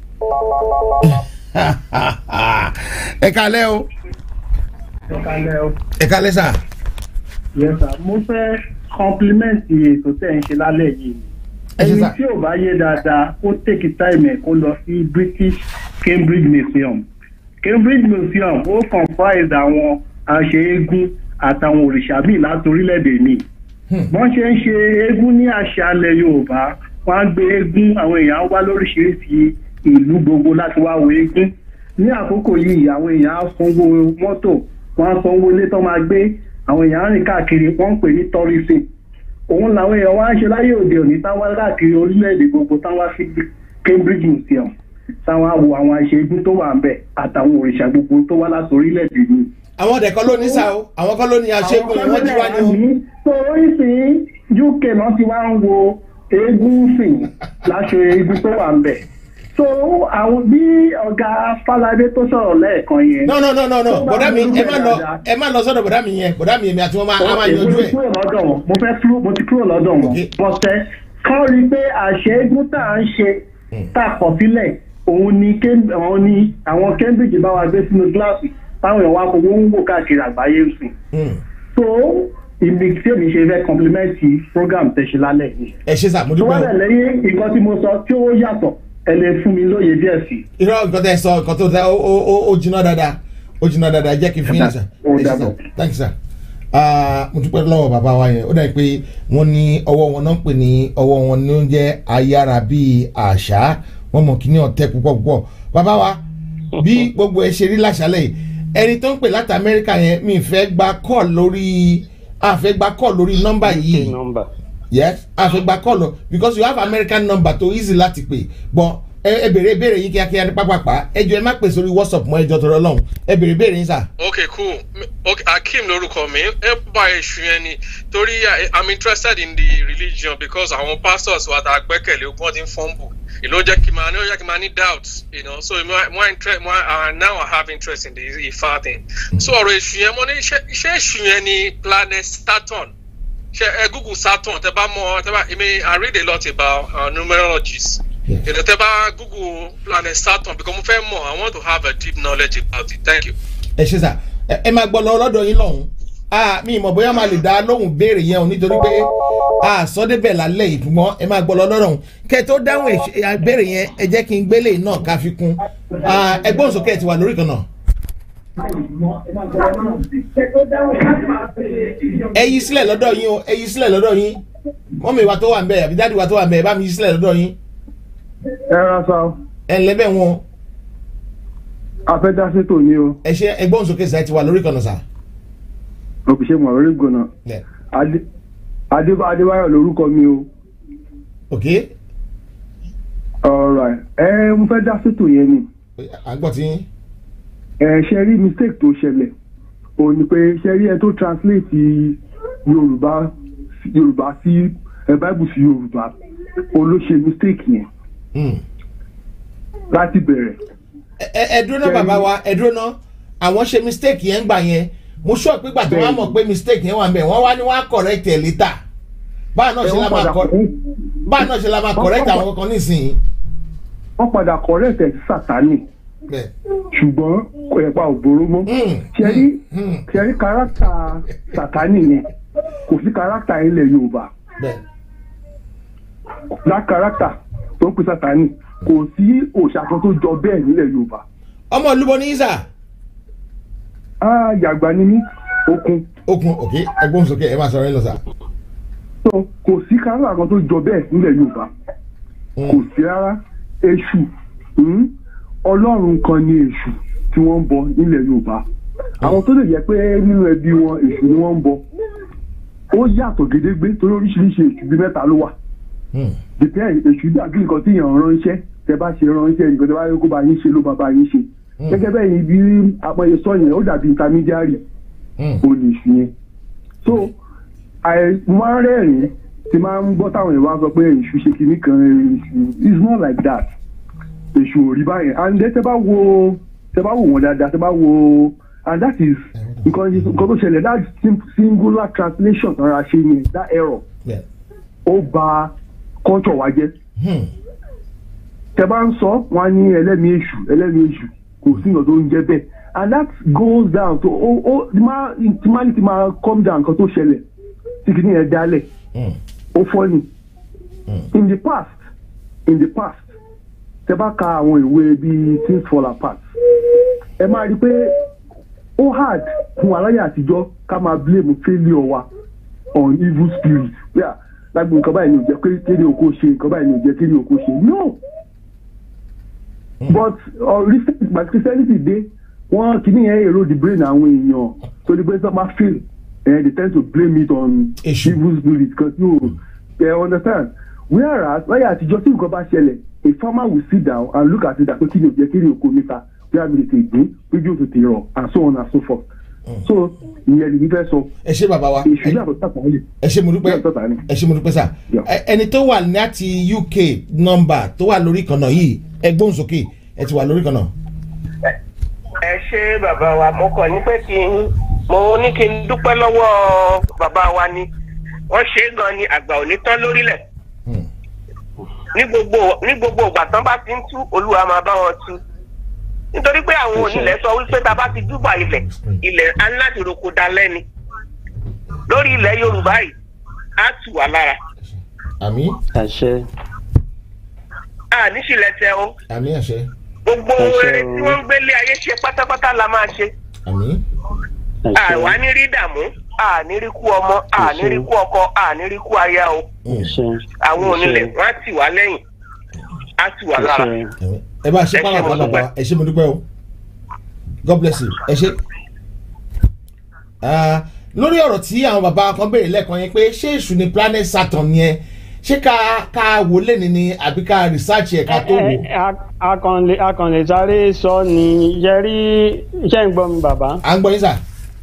ẹ kalẹ́ o Kalẹ̀ o. ẹ kalẹ́ sà. Yes sir. Mo fẹ́ kọ́ńpílímẹ́ǹtì ètò tẹ̀ ń ṣe lálẹ́ yìí. Ẹ ṣé Ẹni sà. tí ò bá yé dáadáa kó take time ẹ̀ kó lọ sí British Cambridge Museum. Cambridge Museum ó comprise àwọn aṣeégún àtàwọn òrìṣà míì láti orílẹ̀-èdè míì. Wọ́n ṣe ń ṣe eégún ní àṣà alẹ́ Yorùbá. Wọ́n á gbé eégún àwọn èèyàn á wá lóríṣiríṣi ìlú gbogbo láti wá wo eégún. Ní àkókò yìí àwọn èèyàn á sanwó mọ́tò wọ́n á sanwó ilé tó máa gbé àwọn èèyàn á rìn káàkiri wọ́n ń pè ní tourism òun làwọn èèyàn wá ń ṣe láyé òde òní táwọn káàkiri orílẹ̀-èdè gbogbo táwọn sí Cambridge Museum táwọn á wo àwọn aṣeégún tó wà ń bẹ̀ àtàwọn òrìṣà gbogbo tó wá láti orílẹ̀-èdè yìí. àwọn ọ̀dẹ̀ kan ló ní sá o àwọn kan ló ní aṣẹ́gun yẹn wọ́n ti wá ní o. so oríṣìí UK náà ti wá ń wo eégún sìn láṣọ eégún tó wà ń bẹ̀ so àwọn bí ọ̀gá Fáládé tó sọ̀rọ̀ lẹ́ẹ̀kan yẹn. no no no no no tó bá bọ̀dá mi ronú ẹ má bẹ̀ lọ dáadáa, ẹ má lọ sọ́dọ̀ bọ̀dá mi yẹn bọ̀dá mi èmi àti wọn máa a máa Okay, yanjú mo ti ẹ̀. kúrò lọ́dọ̀ wọn mo fẹ́ kúrò mo ti kúrò lọ́dọ̀ wọn Okay. bọ́sẹ̀ kán rí i pé àṣẹ eégún tá à ń ṣe tá a kọ̀ sílẹ̀ òun ni Cam- òun ni àwọn Cambridge bá wa gbé sínú gíláàsì táwọn èèyàn wa fowó ń wò káàkiri àgbáyé ń sìn Hmm. so ibi tí èmi ṣe fẹ́ kọ́ńpílímẹ́ǹtì program tẹ̀sí lálẹ́ yìí ẹ ṣe sà mo tó wá dúpẹ́ dẹ̀ o. lẹ́yìn nǹkan tí mo sọ tí ó yàtọ̀ ẹ lè fún mi lóye díẹ̀ sí i. irọ́ nǹkan tẹ́ ẹ sọ nǹkan tó dá ó ó ó ó jiná dáadáa ó jiná dáadáa jẹ́ kí n fi yín sà. Ó Ẹ ṣé sà. dàbọ̀. thank you sir. Ah, mo dúpẹ́ lọ́wọ́ bàbá wa yẹn ó dàbí pé wọ́n ní ọwọ́ wọn náà ń pè ní ọwọ́ wọn ní oúnjẹ ayára bíi àṣà wọ́n mọ̀ kíní ọ̀tẹ́ púpọ̀ púpọ̀ bàbá wa bí gbogbo ẹ ṣe rí láṣálẹ̀ yìí ẹni tó ń pè láti amẹ́ríkà yẹn mi fẹ́ gba call lórí a fẹ́ gba call lórí nọ́mbà yìí nọ́mbà yes a fẹ́ gba call lọ because you have american number tó easy láti pè but ẹ ẹ bèrè ìbéèrè yín kíákíá ní pápápá ẹ jọ ẹ má pè sórí whatsapp mọ́ ẹjọ́ tọrọ lọ́hùn ẹ bèrè ìbéèrè yín sà. okay cool okay akeem lorúkọ mi ẹ bá èṣù yẹn ni torí I- i'm interested in the religion because àwọn pastors wa ta gbẹ́kẹ̀lé ogun ti ń fumble ìlú jẹ́ kí n máa ní ó jẹ́ kí n máa ní doubt you know so more more interest more uh, now i have interest in the ifa thing so ọ̀rọ̀ èṣù yẹn mo ní iṣẹ́ iṣẹ́ èṣù yẹn ni planet saturn ṣe ẹ google saturn tẹ bá mọ tẹ bá i mean i read a lot about uh, numerologies Yeah. you know tẹ bá google planet saturn because mo fẹ́ mọ̀ i want to have a deep knowledge about it thank you. ẹ ṣe sà ẹ ẹ máa gbọ́ lọ lọ́dọ̀ yín lọ́hùn ah mi ìmọ̀ bóyá máa lè dá lóhùn béèrè yẹn o nítorí pé a sọ débẹ̀ lálẹ́ yìí ṣùgbọ́n ẹ máa gbọ́ lọ lọ́dọ̀ ọ̀hún kẹ́ ẹ tó dáhùn èṣ- ẹ, béèrè yẹn ẹ jẹ́ kí n gbélé náà ká fi kún Ah, ẹgbọ́n sókè ẹ ti wà lórí kan náà. ẹ yí sílẹ̀ lọ́dọ̀ yín o ẹ yí sílẹ̀ lọ́dọ̀ yín mọ́mí wa tó wà ń bẹ̀ àbí dáàdi wa tó wà ń bẹ̀ ẹ bá mi yí sílẹ̀ lọ́dọ̀ yín ẹ ra sa o ẹ ǹlẹ́ bẹ̀ wọn afẹ́dásítò ni o ẹ ṣe ẹgbọ́n sókè sà ẹ ti wà lórí kan náà sà. òkùnṣe mọ̀lórí gbọ̀nà Yeah. Adé- Adé- adébáyọ̀ lórúkọ mi o ok ọ̀rọ̀ ẹ mo fẹ́ dá sétò yẹn ni à ń gbọ́ tí yín. ẹ ṣe rí mistake tó ṣẹlẹ̀ òun ni pé ṣe rí ẹ tó translate yorùbá yorùbá sí ẹ bible sí yorùbá òun ló ṣe mistake yẹn Hmm. láti bẹ̀rẹ̀ ẹ ẹ ẹ dúró náà bàbá wa ẹ dúró náà àwọn ṣe mistake yẹn gbà yẹn mo sọ pé gbà tó wá mọ̀ pé mistake yẹn wà ń bẹ̀ wọ́n wá ní wọ́n á correct ẹ̀ later báà náà ẹ ṣe la wọ́n máa padà kọ báà náà ṣe la máa correct àwọn kankan nísìnyí. wọ́n padà correct ẹ̀ sí sátani bẹ́ẹ̀ ṣùgbọ́n kò yẹ pa òbóró mọ́ Hmm. ṣe rí Hmm. ṣe rí kárátà sátani yẹn kò sí kárátà ilẹ̀ yorùbá bẹ́ẹ̀ lá kárátà tó ń pè sátani kò sí òòṣà kan tó jọ bẹ́ẹ̀ nílẹ̀ yorùbá ọmọ olúbo ní isa á yàgbá ní mí okun okun ok ẹgbọ́n sókè ẹ máa sọ̀rọ̀ ẹ lọ sà. tó kò sí kárátà kan tó jọ bẹ́ẹ̀ nílẹ̀ yorùbá kò sí rárá èṣù hmm, ọlọ́run kan ni èṣù tí wọ́n ń bọ nílẹ̀ yorùbá àwọn tó lè yẹ pé nínú ẹbí wọn èṣù ni wọ́n ń bọ ó yàtọ̀ gédégbé torí oríṣiríṣi èṣù bíi mẹ́ta ló wà Hmm. depend èṣù dàbí nǹkan tí èèyàn ránṣẹ́ tẹ bá ṣe ránṣẹ́ nǹkan tẹ bá yẹ kó bá yín ṣe ló bá bá yín ṣe gẹ́gẹ́ bẹ́ẹ̀ yìí bí apọ̀yẹ sọ yẹn ó dàbí intermediary Hmm. ó lè ṣu yẹn so àì mo máa ń rẹ́rìn-ín tí máa ń gbọ́ táwọn èèyàn wá sọ pé èṣù ṣe kinní kan èṣù it's not like that èṣù ò rí báyẹn and then tẹ bá wo tẹ bá wò wọn dáadáa tẹ bá wo and that is nǹkan nǹkan tó ṣẹlẹ̀ that sim- singular translation tọ́ra ṣe yẹn that error bẹ́ẹ̀ ó ba culture wa jẹ́ Hmm. tẹ bá ń sọ wọn á ní ẹlẹ́mìí èṣù ẹlẹ́mìí èṣù kò sí nǹkan tó ń jẹ́ bẹ́ẹ̀ and that goes down to ó ó tí máa tí máa ní ti máa calm down nǹkan tó ṣẹlẹ̀ tí kìíní yẹn dálẹ̀ Hmm. ó fọ́nì in the past in the past tẹ bá ka àwọn ìwé bíi things fall apart ẹ máa rí i pé ó hard fún aláyà àtijọ́ ká máa blame failure wa on evil spirit yeah lágbo nǹkan báyìí ni ò jẹ́ pé kéde oko ṣe nǹkan báyìí ni ò jẹ́ kéde oko ṣe no but uh, recent but christianity dé wọ́n kìíní yẹn èrò the brain àwọn èèyàn tó di pé sọ ma fail eh, they tend to blame it on Èṣù. evil spirit because no they understand whereas láyé àtijọ́ tí nǹkan bá ṣẹlẹ̀ a farmer will sit down and look at it àpé kí ni ò jẹ́ kéde oko mi ta bí a mi tètè gbé péjú tètè rọ̀ and so on and so forth so ìyẹn lè ní fẹ́ sọ ẹ ṣe bàbá wa èṣù yàtọ̀ sàpàlẹ̀ ẹ ṣe mo dúpẹ́ yàtọ̀ sàpàlẹ̀. ẹ ṣe mo dúpẹ́ sà Yeah. Ẹ- ẹni tó wà láti uk nọmba tó wà lórí kan náà yìí ẹgbọ́n sókè ẹ ti wà lórí kan náà. ẹ ṣe bàbá wa mo kàn ní pé kí n mo ní kí n dúpẹ́ lọ́wọ́ bàbá wa ni wọ́n ṣe é gan ni àgbà ò ní tán lórílẹ̀ Hmm. ní gbogbo ní gbogbo ìgbà tán bá ti ń tú olúwa máa bá wọn tú nítorí pé àwọn onílẹ̀ sọ wípé tá a bá ti dúbà ilẹ̀ ilẹ̀ á ní láti roko dalẹ́ ni lórí ilẹ̀ yorùbá yìí á tù wá lára àmì àṣẹ a ní sílẹ̀ tẹ o àmì àṣẹ gbogbo Àṣẹ eré o. tí wọ́n ń gbélé ayé ṣe pátápátá la máa ṣe àmì àṣẹ àwa ní rí dààmú àní rí kú ọmọ àní rí kú ọkọ àní rí kú aya o àṣẹ àwọn onílẹ̀ wọn á tì wá lẹ́yìn á tì wá lára àṣẹ ẹ bá ṣe Ẹ ṣé pàlàpà mo bàbá dúpẹ́. wa ẹ ṣe mo dúpẹ́ o god bless you ẹ ṣe. Ah, lórí ọ̀rọ̀ tí àwọn bàbá kan béèrè lẹ́ẹ̀kan yẹn pé ṣé èṣù ni planet saturn yẹn ṣé ká ká wò lẹ́ni ni àbí ká research ẹ̀ ká tó wò. Ẹ- ẹ- a- akànlè akànlè sáré sọ ni ṣe rí iṣẹ́ ń gbọ́ mi bàbá à ń gbọ́ yín sà.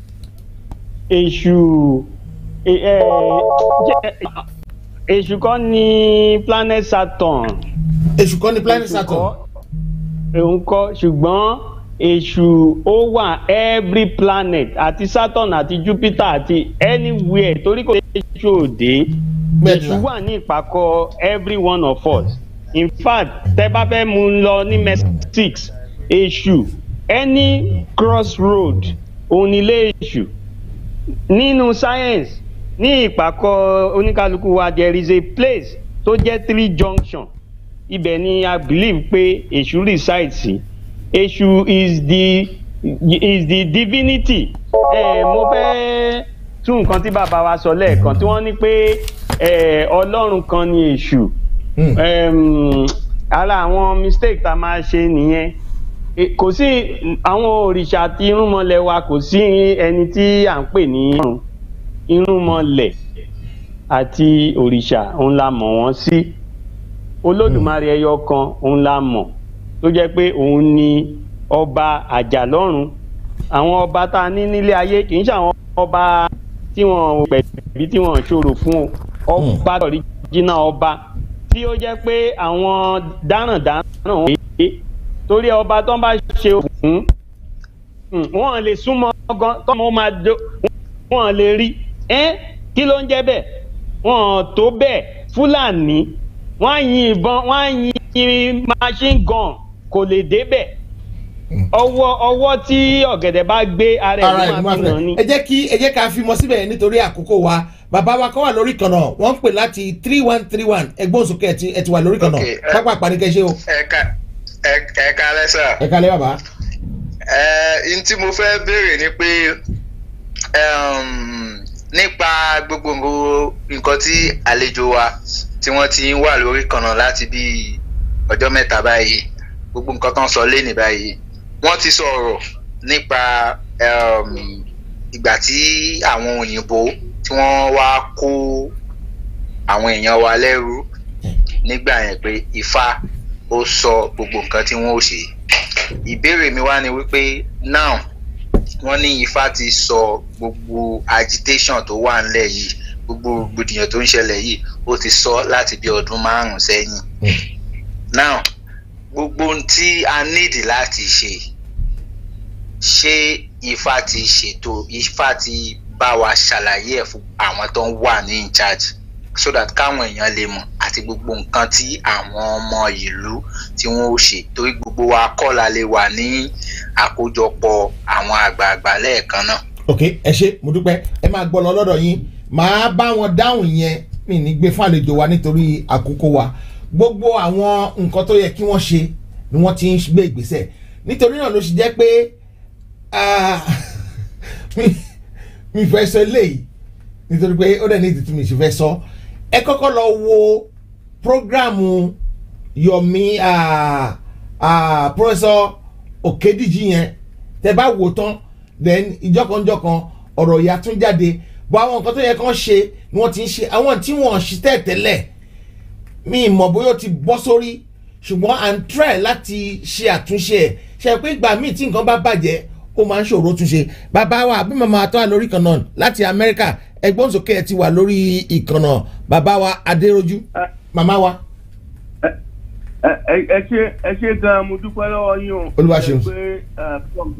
èṣù ẹ- ẹ, jẹ́- èṣù kọ́ ni planet saturn èṣù kọ́ ni planet Èṣù saturn. kọ́, òun kọ́ ṣùgbọ́n èṣù ó wà every planet àti saturn àti jupiter àti anywhere torí kò èṣù òde Bẹ́ẹ̀ni èṣù sà. wà ní ìpàkọ́ every one of us in fact tẹ bá fẹ́ mú un lọ ní six èṣù any crossroad òun ni ilé èṣù nínú science ní ìpàkọ́ oníkálukú wa there is a place tó jẹ́ three junction ibẹ̀ ni i believe pé èṣù reside sí èṣù is the is the divinity eh, mo fẹ́ tún nǹkan tí bàbá wa sọ lẹ́ẹ̀kan tí wọ́n ní pé eh, ọlọ́run kan ni èṣù Hmm. um, ara àwọn mistake tá a máa ṣe nìyẹn E, kò sí àwọn òrìṣà àti irúnmọlẹ̀ wa kò sí ẹni tí à ń pè ní ọ̀run irúnmọlẹ̀ àti òrìṣà òun la mọ̀ wọ́n sí olódùmarè ẹyọ kan òun la mọ̀ tó jẹ́ pé òun ni ọba àjàlọ́run àwọn ọba tá a ní nílé ayé kì í ṣe àwọn ọba tí wọ́n pẹ̀lú tí wọ́n ṣòro fún o ọba ọ̀ríjìnà ọba tí ó jẹ́ pé àwọn dáràndáràn wọ́n pè é torí ọba tó ń bá ṣe òfin wọ́n lè súnmọ́ gan tọ́mọ máa do wọ́n lè rí ẹ́ kí ló ń jẹ́ bẹ́ẹ̀ wọ́n tó bẹ́ẹ̀ fúlàní wọ́n á yin ìbọn wọ́n á yin machine gun kò lè débẹ̀ ọwọ́ ọwọ́ tí ọ̀gẹ̀dẹ̀ bá gbé ara ara ẹ̀ ẹ̀ ló ló máa máa fi hàn ní. fẹ́ ẹ jẹ́ kí ẹ jẹ́ ká fi mọ síbẹ̀ nítorí àkókò wa bàbá wa kọ́ wà lórí kan náà wọ́n ń pè láti three one three one ẹgbọ́n sókè ẹ ti ẹ ti wà lórí kan náà Okay, ẹ- pápá àpàdé ṣe o ẹ̀ka ẹ̀ka lẹ́sà ẹ kalẹ̀ bàbá. ẹ̀ n tí mo fẹ́ béèrè ni pé um, nípa gbogbo nǹkan- nǹkan tí àlejò wa tí wọ́n ti ń wà lórí kan náà láti bí ọjọ́ mẹ́ta báyìí gbogbo nǹkan tó ń sọ lé ní báyìí wọ́n ti sọ̀rọ̀ nípa um, ìgbà tí àwọn òyìnbó tí wọ́n wá kó àwọn èèyàn wa lẹ́rú nígbà yẹn pé ifá ó sọ gbogbo nǹkan tí wọ́n ó ṣe ìbéèrè mi wá ni wípé now wọ́n ní ifá ti sọ gbogbo agitation tó wà ńlẹ̀ yìí gbogbo gbòdìyàn tó ń ṣẹlẹ̀ yìí ó ti sọ láti bí ọdún márùn-ún sẹ́yìn now gbogbo ohun tí a nídìí láti ṣe ṣé ifá ti ṣètò ifá ti bá wa ṣàlàyé ẹ̀ fún àwọn tó ń wà ní in charge so that káwọn èèyàn lè mọ̀ àti gbogbo nǹkan tí àwọn ọmọ ìlú tí wọ́n ó ṣe torí gbogbo wa kọ́ la lè wà ní àkójọpọ̀ àwọn àgbààgbà lẹ́ẹ̀kan náà. ok ẹ ṣe mo dúpẹ́ ẹ máa gbọ́ lọ lọ́dọ̀ yín màá bá wọn dáhùn yẹn mi ní gbé fún àlejò wa nítorí àkókò wa gbogbo àwọn nǹkan tó yẹ kí wọ́n ṣe ni wọ́n ti ń gbé ìgbésẹ̀ nítorí náà ló ṣe jẹ́ pé ah, mi- mi fẹ́ sọ eléyìí nítorí pé ó dẹ̀ ní ìdí tí mi ṣe fẹ́ sọ ẹ kọ́kọ́ lọ wo programu yomi ah, ah, professor okediji yẹn tẹ bá wò tán then ìjọkanjọkan ọ̀rọ̀ ìyá tún jáde bọ́ àwọn nǹkan tó yẹ kán ṣe ni wọ́n ti ń ṣe àwọn tí wọ́n ṣe tẹ́tẹ́lẹ̀ mi mọ̀ bóyá ó ti bọ́ sórí ṣùgbọ́n à ń try láti ṣe àtúnṣe ẹ̀ ṣe pé ìgbà míì tí nǹkan bá bàjẹ́ ó máa ń ṣòro túnṣe bàbá wa àbí màmá tó wà lórí ìkànnà láti amẹ́ríkà ẹgbọ́n sókè ẹ ti wà lórí ìkànnà bàbá wa adéròjú màmá wa. ẹ ẹ- ẹ ṣe ẹ ṣe gan mo dúpẹ́ lọ́wọ́ yín o. Olúwa ṣeun. pé ẹ,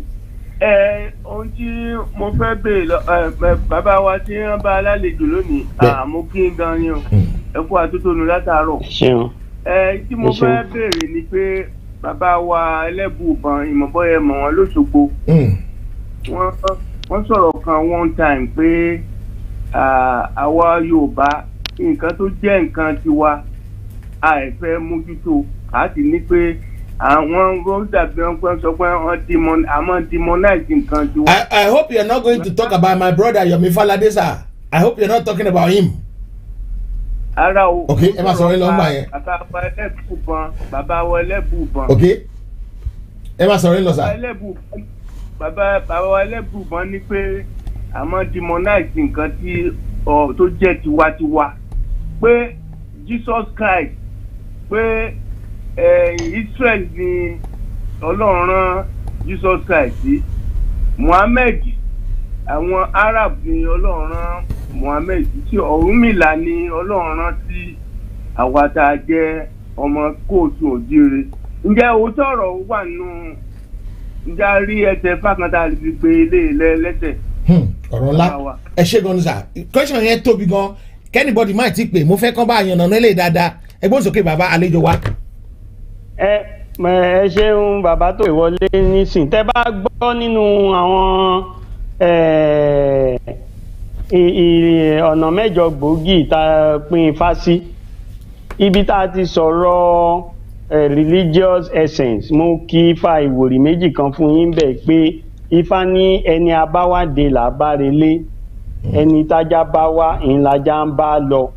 ẹ ohun tí mo fẹ́ béèrè lọ ẹ, ẹ, bàbá wa tí wọ́n bá alálejò lónìí Bẹ́ẹ̀. à, mo kí n gan ni o ẹ kú àtúntònú látàárọ̀. ṣeun ẹ tí mo Ẹ ṣeun. fẹ́ béèrè ni pé bàbá wa ẹlẹ́bùbọn ìmọ̀bọ́yẹ mọ̀ wọ́n lóṣogbo Mm. wọ́n wọ́n sọ̀rọ̀ kan one time pé à, àwa yorùbá nǹkan tó jẹ́ nǹkan tiwa àìfẹ́ mójútó a sì ní pé àwọn wọ́n dàbí wọn pé sọ pé wọ́n demon àmọ́ demonize nǹkan tiwa. I, I hope you're not going to talk about my brother Yomi Falade sir. I hope you're not talking about him. ara o. Ok, ẹ máa sọ̀rọ̀ yín lọ ńgbà yẹn. bàbá wa ẹlẹ́bùbọn bàbá wa ẹlẹ́bùbọn. ok ẹ máa sọ̀rọ̀ yín lọ bàbá sà. ẹlẹ́bùbọn bàbá bàbá wa ẹlẹ́bùbọ́n ní pé àmọ́ demonize nǹkan tí ọ tó jẹ́ tiwantiwa pé jesus christ pé eh, israel ni ọlọ́run rán jesus christ sí muhammed àwọn arab ni ọlọ́run rán muhammed sí tí ọ̀rúnmìlà ni ọlọ́run rán sí àwa tá a jẹ́ ọmọ kóòtù òjire ǹjẹ́ òótọ́ ọ̀rọ̀ wà nù ǹjẹ́ a rí ẹsẹ̀ fákàntà lè fi gbé ilé ilẹ̀ lẹ́sẹ̀ Hmm, ọ̀rọ̀ ńlá Bàbá wa. ẹ ṣe gan ni sà question yẹn tóbi gan kẹ́nìbọ̀dì máa ti pè mo fẹ́ kán bá yànnà nílé dáadáa ẹgbọ́n sókè bàbá àlejò wa. ẹ mọ ẹ ṣeun bàbá tó ìwọlé nísìn tẹ bá gbọ́ nínú àwọn eh, i- i- ọ̀nà mẹ́jọ gbòógì tá a pín ifá sí ibi tá a ti sọ̀rọ̀ eh, religious essence mo kí ifá ìwòrì méjì kan fún yín bẹ́ẹ̀ pé ifá ní ẹni abáwádé là bá relé ẹni tájá bá wá ìlàjà ń bá lọ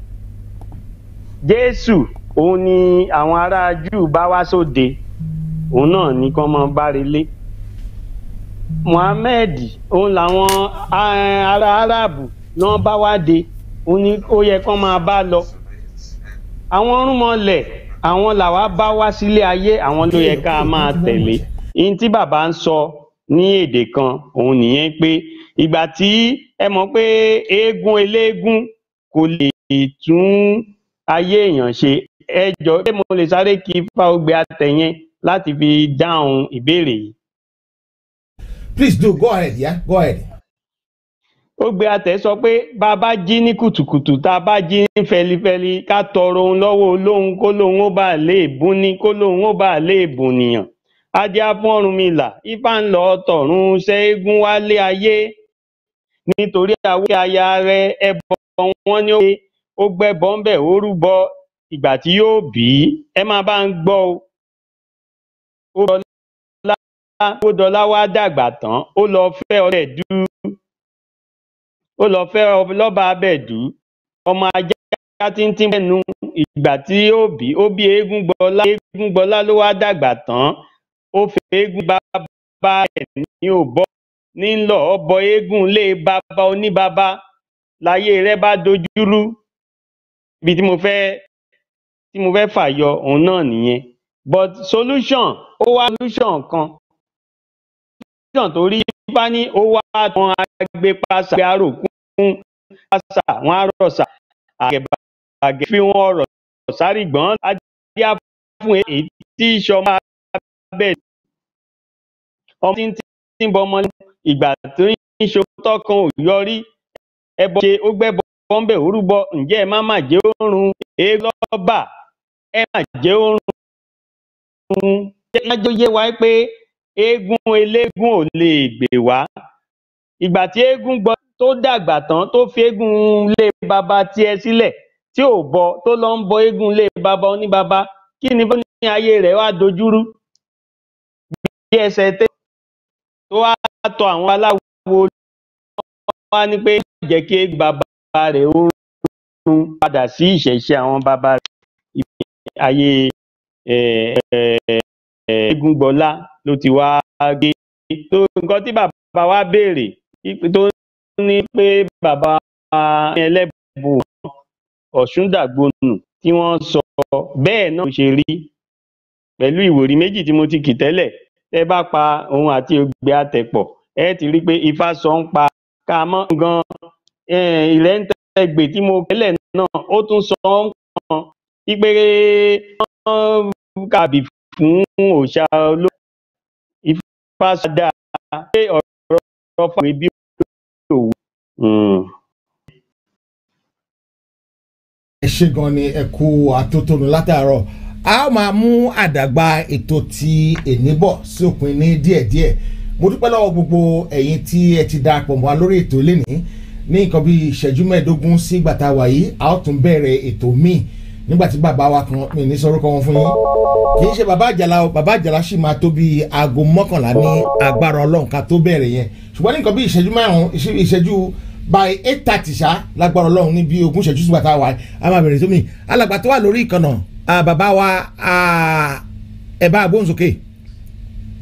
jésù òun ni àwọn ará júù bá wá sóde òun náà ní kán mọ bá relé muhammed òun làwọn ah, ará aráàbù náà bá wá de òun ni ó yẹ kán máa bá lọ àwọn rúmọlẹ̀ àwọn làwa bá wá sílé ayé àwọn ló yẹ ká máa tẹ̀lé ihun tí bàbá ń sọ ní èdè kan òun nìyẹn pé ìgbà tí ẹ mọ̀ pé eégún eléégún kò lè tún ayé èèyàn ṣe ẹ jọ pé mo lè sáré kí fáwọgbé àtẹyẹn láti fi dáhùn ìbéèrè yìí please do go ahead yeah? go ahead. ó gbé àtẹ sọ pé bá a bá jí ní kùtùkùtù tá a bá jí ní fẹlifẹli ká tọrọ ohun lọ́wọ́ olóhun kó lóhun ó bá lè bùn ní kó lóhun ó bá lè bùn nìyàn ajé afọ́runmìlà ifá ń lọ tọ̀run ṣẹ́gun wálé ayé nítorí àwé aya rẹ ẹbọ wọn ni ó gbé ó gbẹbọ ń bẹ ó rúbọ ìgbà tí yóò bí ẹ máa bá ń gbọ́ o ó dọlá ó dọlá wá dàgbà tán ó lọ fẹ́ ọrẹ dú ó lọ fẹ́ lọ́ba abẹ́ẹ̀dú ọmọ ajá tíntín bẹ́nu ìgbà tí ó bí ó bí eégún gbọ́lá eégún gbọ́lá ló wá dàgbà tán ó fẹ́ eégún bàbá ẹ̀ ní òbọ́ ní lọ ọbọ eégún lé bàbá oníbàbá láyé rẹ bá dojúrú ibi tí mo fẹ́ tí mo fẹ́ fàyọ òun náà nìyẹn but solution ó wá solution kan solution tó rí bá ní ó wá àwọn agbépasà gbé àròkún pásà wọn àròsà àgẹ̀bàgẹ̀ fi wọn ọ̀rọ̀ sáré gbọ́n adé á fún èyí tí ìṣọmọ abẹ́ ọmọ tí ń tí ń bọ ọmọ ìgbà tó ń ṣòótọ́ kan ò yọrí ẹbọ ṣe ó gbẹ́bọ bọ́ńbẹ̀ orúbọ ǹjẹ́ ẹ má má jẹ́ òórùn èélọ́bà ẹ má jẹ́ òórùn jẹ́ májò yé wa pé eégún eléégún ò lè gbè wá ìgbà tí eégún gbọ́ tó dàgbà tán tó fi eégún lé baba tiẹ̀ sílẹ̀ tí ò bọ tó lọ ń bọ eégún lé baba oníbaba kí ni fún ní ayé rẹ̀ wá dojúrú bí ẹsẹ̀ tẹ́ tó wá tọ àwọn aláwo wá ní pé jẹ́ kí eégún baba rẹ̀ ó rún padà sí ìṣẹ̀ṣe àwọn baba rẹ̀ ayé eégún gbọ́lá ló ti wá gé tó nǹkan tí bàbá wa béèrè tó ní pé bàbá ẹlẹ́bù ọ̀ṣúndàgbònù tí wọ́n sọ bẹ́ẹ̀ náà ṣe rí pẹ̀lú ìwòrí méjì tí mo ti kì tẹ́lẹ̀ ẹ bá pa òun àti ògbé àtẹ̀pọ̀ ẹ ti rí i pé ifá sọ ń pa ká mọ́ gan ilẹ̀ ń tẹ́gbè tí mo kẹ́lẹ̀ náà ó tún sọ ń kàn wípé wọ́n kàbí fún òòṣà olóògbé ifá sọ dáa pé ọ̀rọ̀ fún mi bí òwú. ẹ ṣe gan ni ẹ kú àtótónu látàárọ̀ a ó máa mú àdàgbà ètò ti èní bọ̀ sí òpin ní díẹ̀díẹ̀ mo dúpẹ́ lọ́wọ́ gbogbo ẹ̀yin tí ẹ ti darapọ̀ mọ́ wa lórí ètò lénìí ní nǹkan bíi ìṣẹ́jú mẹ́ẹ̀ẹ́dógún sí gbàtà wàyí a ó tún bẹ̀rẹ̀ ètò míì nígbà tí bàbá wa kan mi ní sọ́rọ́ kan wọn fún yín kì í ṣe bàbá àjàlá o bàbá àjàlá sì máa tó bíi aago mọ́kànlá ní agbára ọlọ́run ká tó bẹ̀rẹ̀ yẹn ṣùgbọ́n ní nǹkan bíi ìṣẹ́jú márùn-ún ìṣẹ́jú by eight thirty ṣá lágbára ọlọ́run ní bíi ogún ìṣẹ́jú sígbà tá a wà á máa bẹ̀rẹ̀ sómi alàgbà tó wà lórí ìkànnà bàbá wa ẹ bá agbóhùn sókè.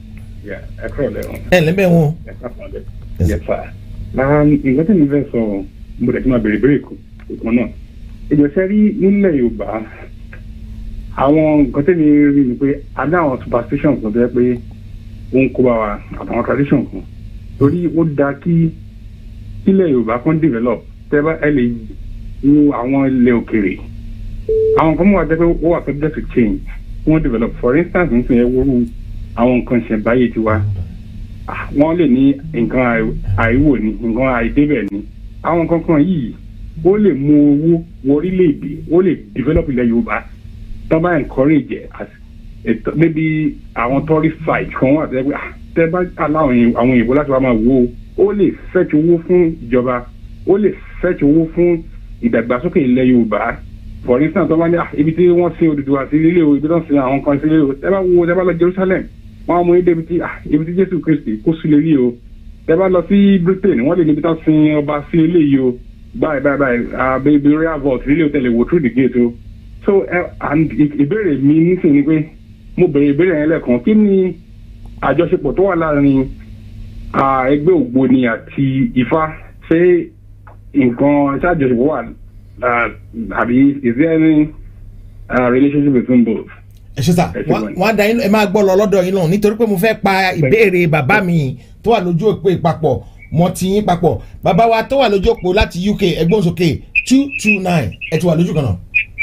Yeah, ẹ kúrò lẹ́wọ̀n. ẹ ǹlẹ́ bẹ́ẹ̀ wọn. Ẹ káàkiri lẹ́. Yes, sir. Na nǹkan tí mi fẹ́ sọ, mo dẹ̀ ti máa bèrè bèrè kan náà. Ìjọsẹ́ rí nílẹ̀ Yorùbá, àwọn nǹkan tí mi rí ni pé a ní àwọn superstition kan tó yẹ pé ó ń kó bá wa àtàwọn tradition kan. Torí ó dáa kí ilẹ̀ Yorùbá kan develop tẹ́ bá ẹ lè wo àwọn ilẹ̀ òkèrè. Àwọn kan mú wa jẹ́ pé ó wà subject to change wọ́n develop for instance n sìn ẹ́ wọ́rú àwọn nǹkan ṣẹ̀ǹbáyé tiwa Ah, wọ́n lè ní nǹkan àì- àìwò ni nǹkan àìdébẹ̀ ni àwọn nǹkan kan yìí ó lè mú owó wọ orílẹ̀-èdè ó lè develop ilẹ̀ Yorùbá tó bá encourage ẹ̀ as ètò maybe àwọn tourist site kan wà tẹ́ pé ah, tẹ́ bá aláwọ̀ yẹn- àwọn òyìnbó láti wá máa wò ó ó lè fetch owó fún ìjọba ó lè fetch owó fún ìdàgbàsókè ilẹ̀ Yorùbá for instance tó bá ní ah, ibi tí wọ́n sin Odùduwà sí ilé o ibi tó ń sin àwọn kan sí ilé o tẹ́ bá wo tẹ́ bá lọ Jerusalem wọ́n á mú ibi tí ah, ibi tí Jésù Kristi kó sí lè rí o tẹ́ bá lọ sí Britain wọ́n lè níbi tó ń sin ọba sí ilé yìí o báyìí báyìí báyìí ah, baby royal vault ilé o tẹ̀lé wò through the gate o so uh, and ì- ìbéèrè mi nísìnyí ni pé mo bèrè ìbéèrè yẹn lẹ́ẹ̀kan kí ni àjọṣepọ̀ tó wà láàrin ah, ẹgbẹ́ ògbóni àti Ifá ṣé nǹkan ṣé àjọṣepọ̀ wà ah, àbí is there any uh, relationship between both. ẹ ṣe sà Ẹ ṣe wọ́n wọ́n. wọ́n á da yín ẹ máa gbọ́ lọ lọ́dọ̀ yín náà nítorí pé mo fẹ́ pa ìbéèrè bàbá mi tó wà lójú òpó ìpapọ̀ mọ́ ti yín papọ̀ bàbá wa tó wà lójú òpó láti UK ẹgbọ́n sókè two two nine ẹ ti wà lójú kan náà.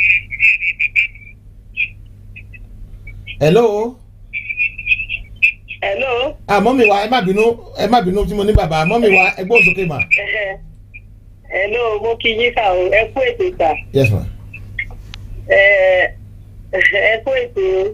hello hello. ah mọ́mí wa ẹ má bínú ẹ má bínú tí mo ní bàbá mọ́mí wa ẹgbọ́n sókè mà. hello mo kí yín kà ó ẹ kú ètò ìta yes ma. ẹ ẹ kú ètò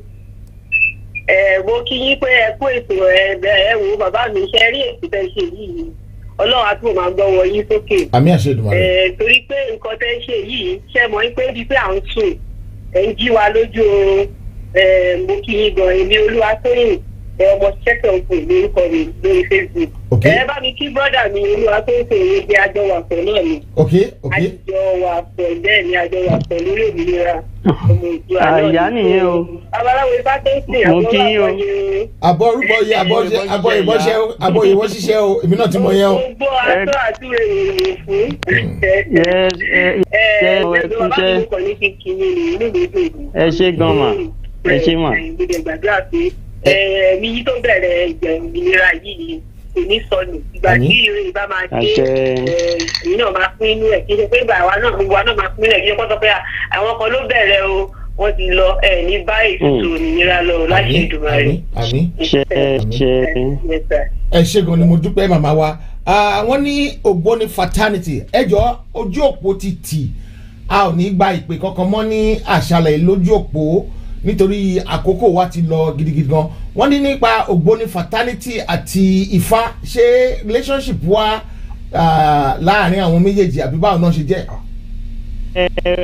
ẹ mo kí yín pé ẹ kú ètò ẹ ẹ wo bàbá mi ṣe rí ètò tẹ ṣe yìí ọlọ́run á tún máa gbọ́ wọ yín sókè. àmì àṣẹ ìdùnnú rẹ. Ẹ, torí pé nǹkan tẹ́ ń ṣe yìí ṣe mọ̀ pé bíi pé à ń sùn ẹ̀ ń jí wa lójú oorun ẹ̀, mo kí yín gan èmi olúwatóyìn ẹ̀, ọmọ ṣẹ́kẹ̀ òkú lórúkọ mi lórí facebook. Ok. ẹ bá mi kí bọ́dà mi olúwatóyìn pé òye bí ajọ wà pọ̀ náà ni ok ok àjọ wà pọ̀ bẹ́ẹ̀ ni àjọ wà pọ̀ lórí òmìnira ọmọ ìjọ àyà nìyẹn o babaláwo ibà tó ń sìn Mo kí yín o. àbọ̀ orúkọ yẹ àbọ̀ ṣe àbọ̀ ìbọn ṣe o àbọ̀ ìbọn ṣiṣẹ́ o èmi náà ti mọ yẹn o. gbogbo àtọ́ àti èrò fún Yes, ẹ ẹ ẹ ẹ ẹ bàbá kúṣẹ́ mi kàn ní kí n kí yín ní inú mi dùn ẹ ṣe gan mà ẹ ṣe mà. mo lè gbàdúrà pé ẹ̀mí yìí tó bẹ̀rẹ̀ ìgbìnira yìí kò ní sọnù ìgbà Àmín. tí ìrìn ìbá máa dé Àṣẹ. èyí náà máa pín inú ẹ̀ kí n ṣe pé ìgbà àwa náà gbogbo wa náà máa pín inú ẹ̀ kí n ṣe kó sọ pé àwọn kan ló bẹ̀rẹ̀ o wọ́n ti lọ ẹ̀ ní báyìí ètò òmìnira lọ o láṣẹ àmì ìdùnnú àmì rẹ̀. àmì. ṣe ṣe ẹ ṣe gan ni mo dúpẹ́ màmá wa Ah, wọ́n ní ògbóni fraternity ẹjọ́ ojú òpó ti tì a ò ní gba ìpè kankan mọ́ ní àṣàlẹ̀ lójú òpó nítorí àkókò wa ti lọ gidigidi gan wọ́n ní nípa ògbóni fraternity àti ifá ṣé relationship wa ah, láàrin àwọn méjèèjì àbí báwo náà ṣe jẹ́. ẹ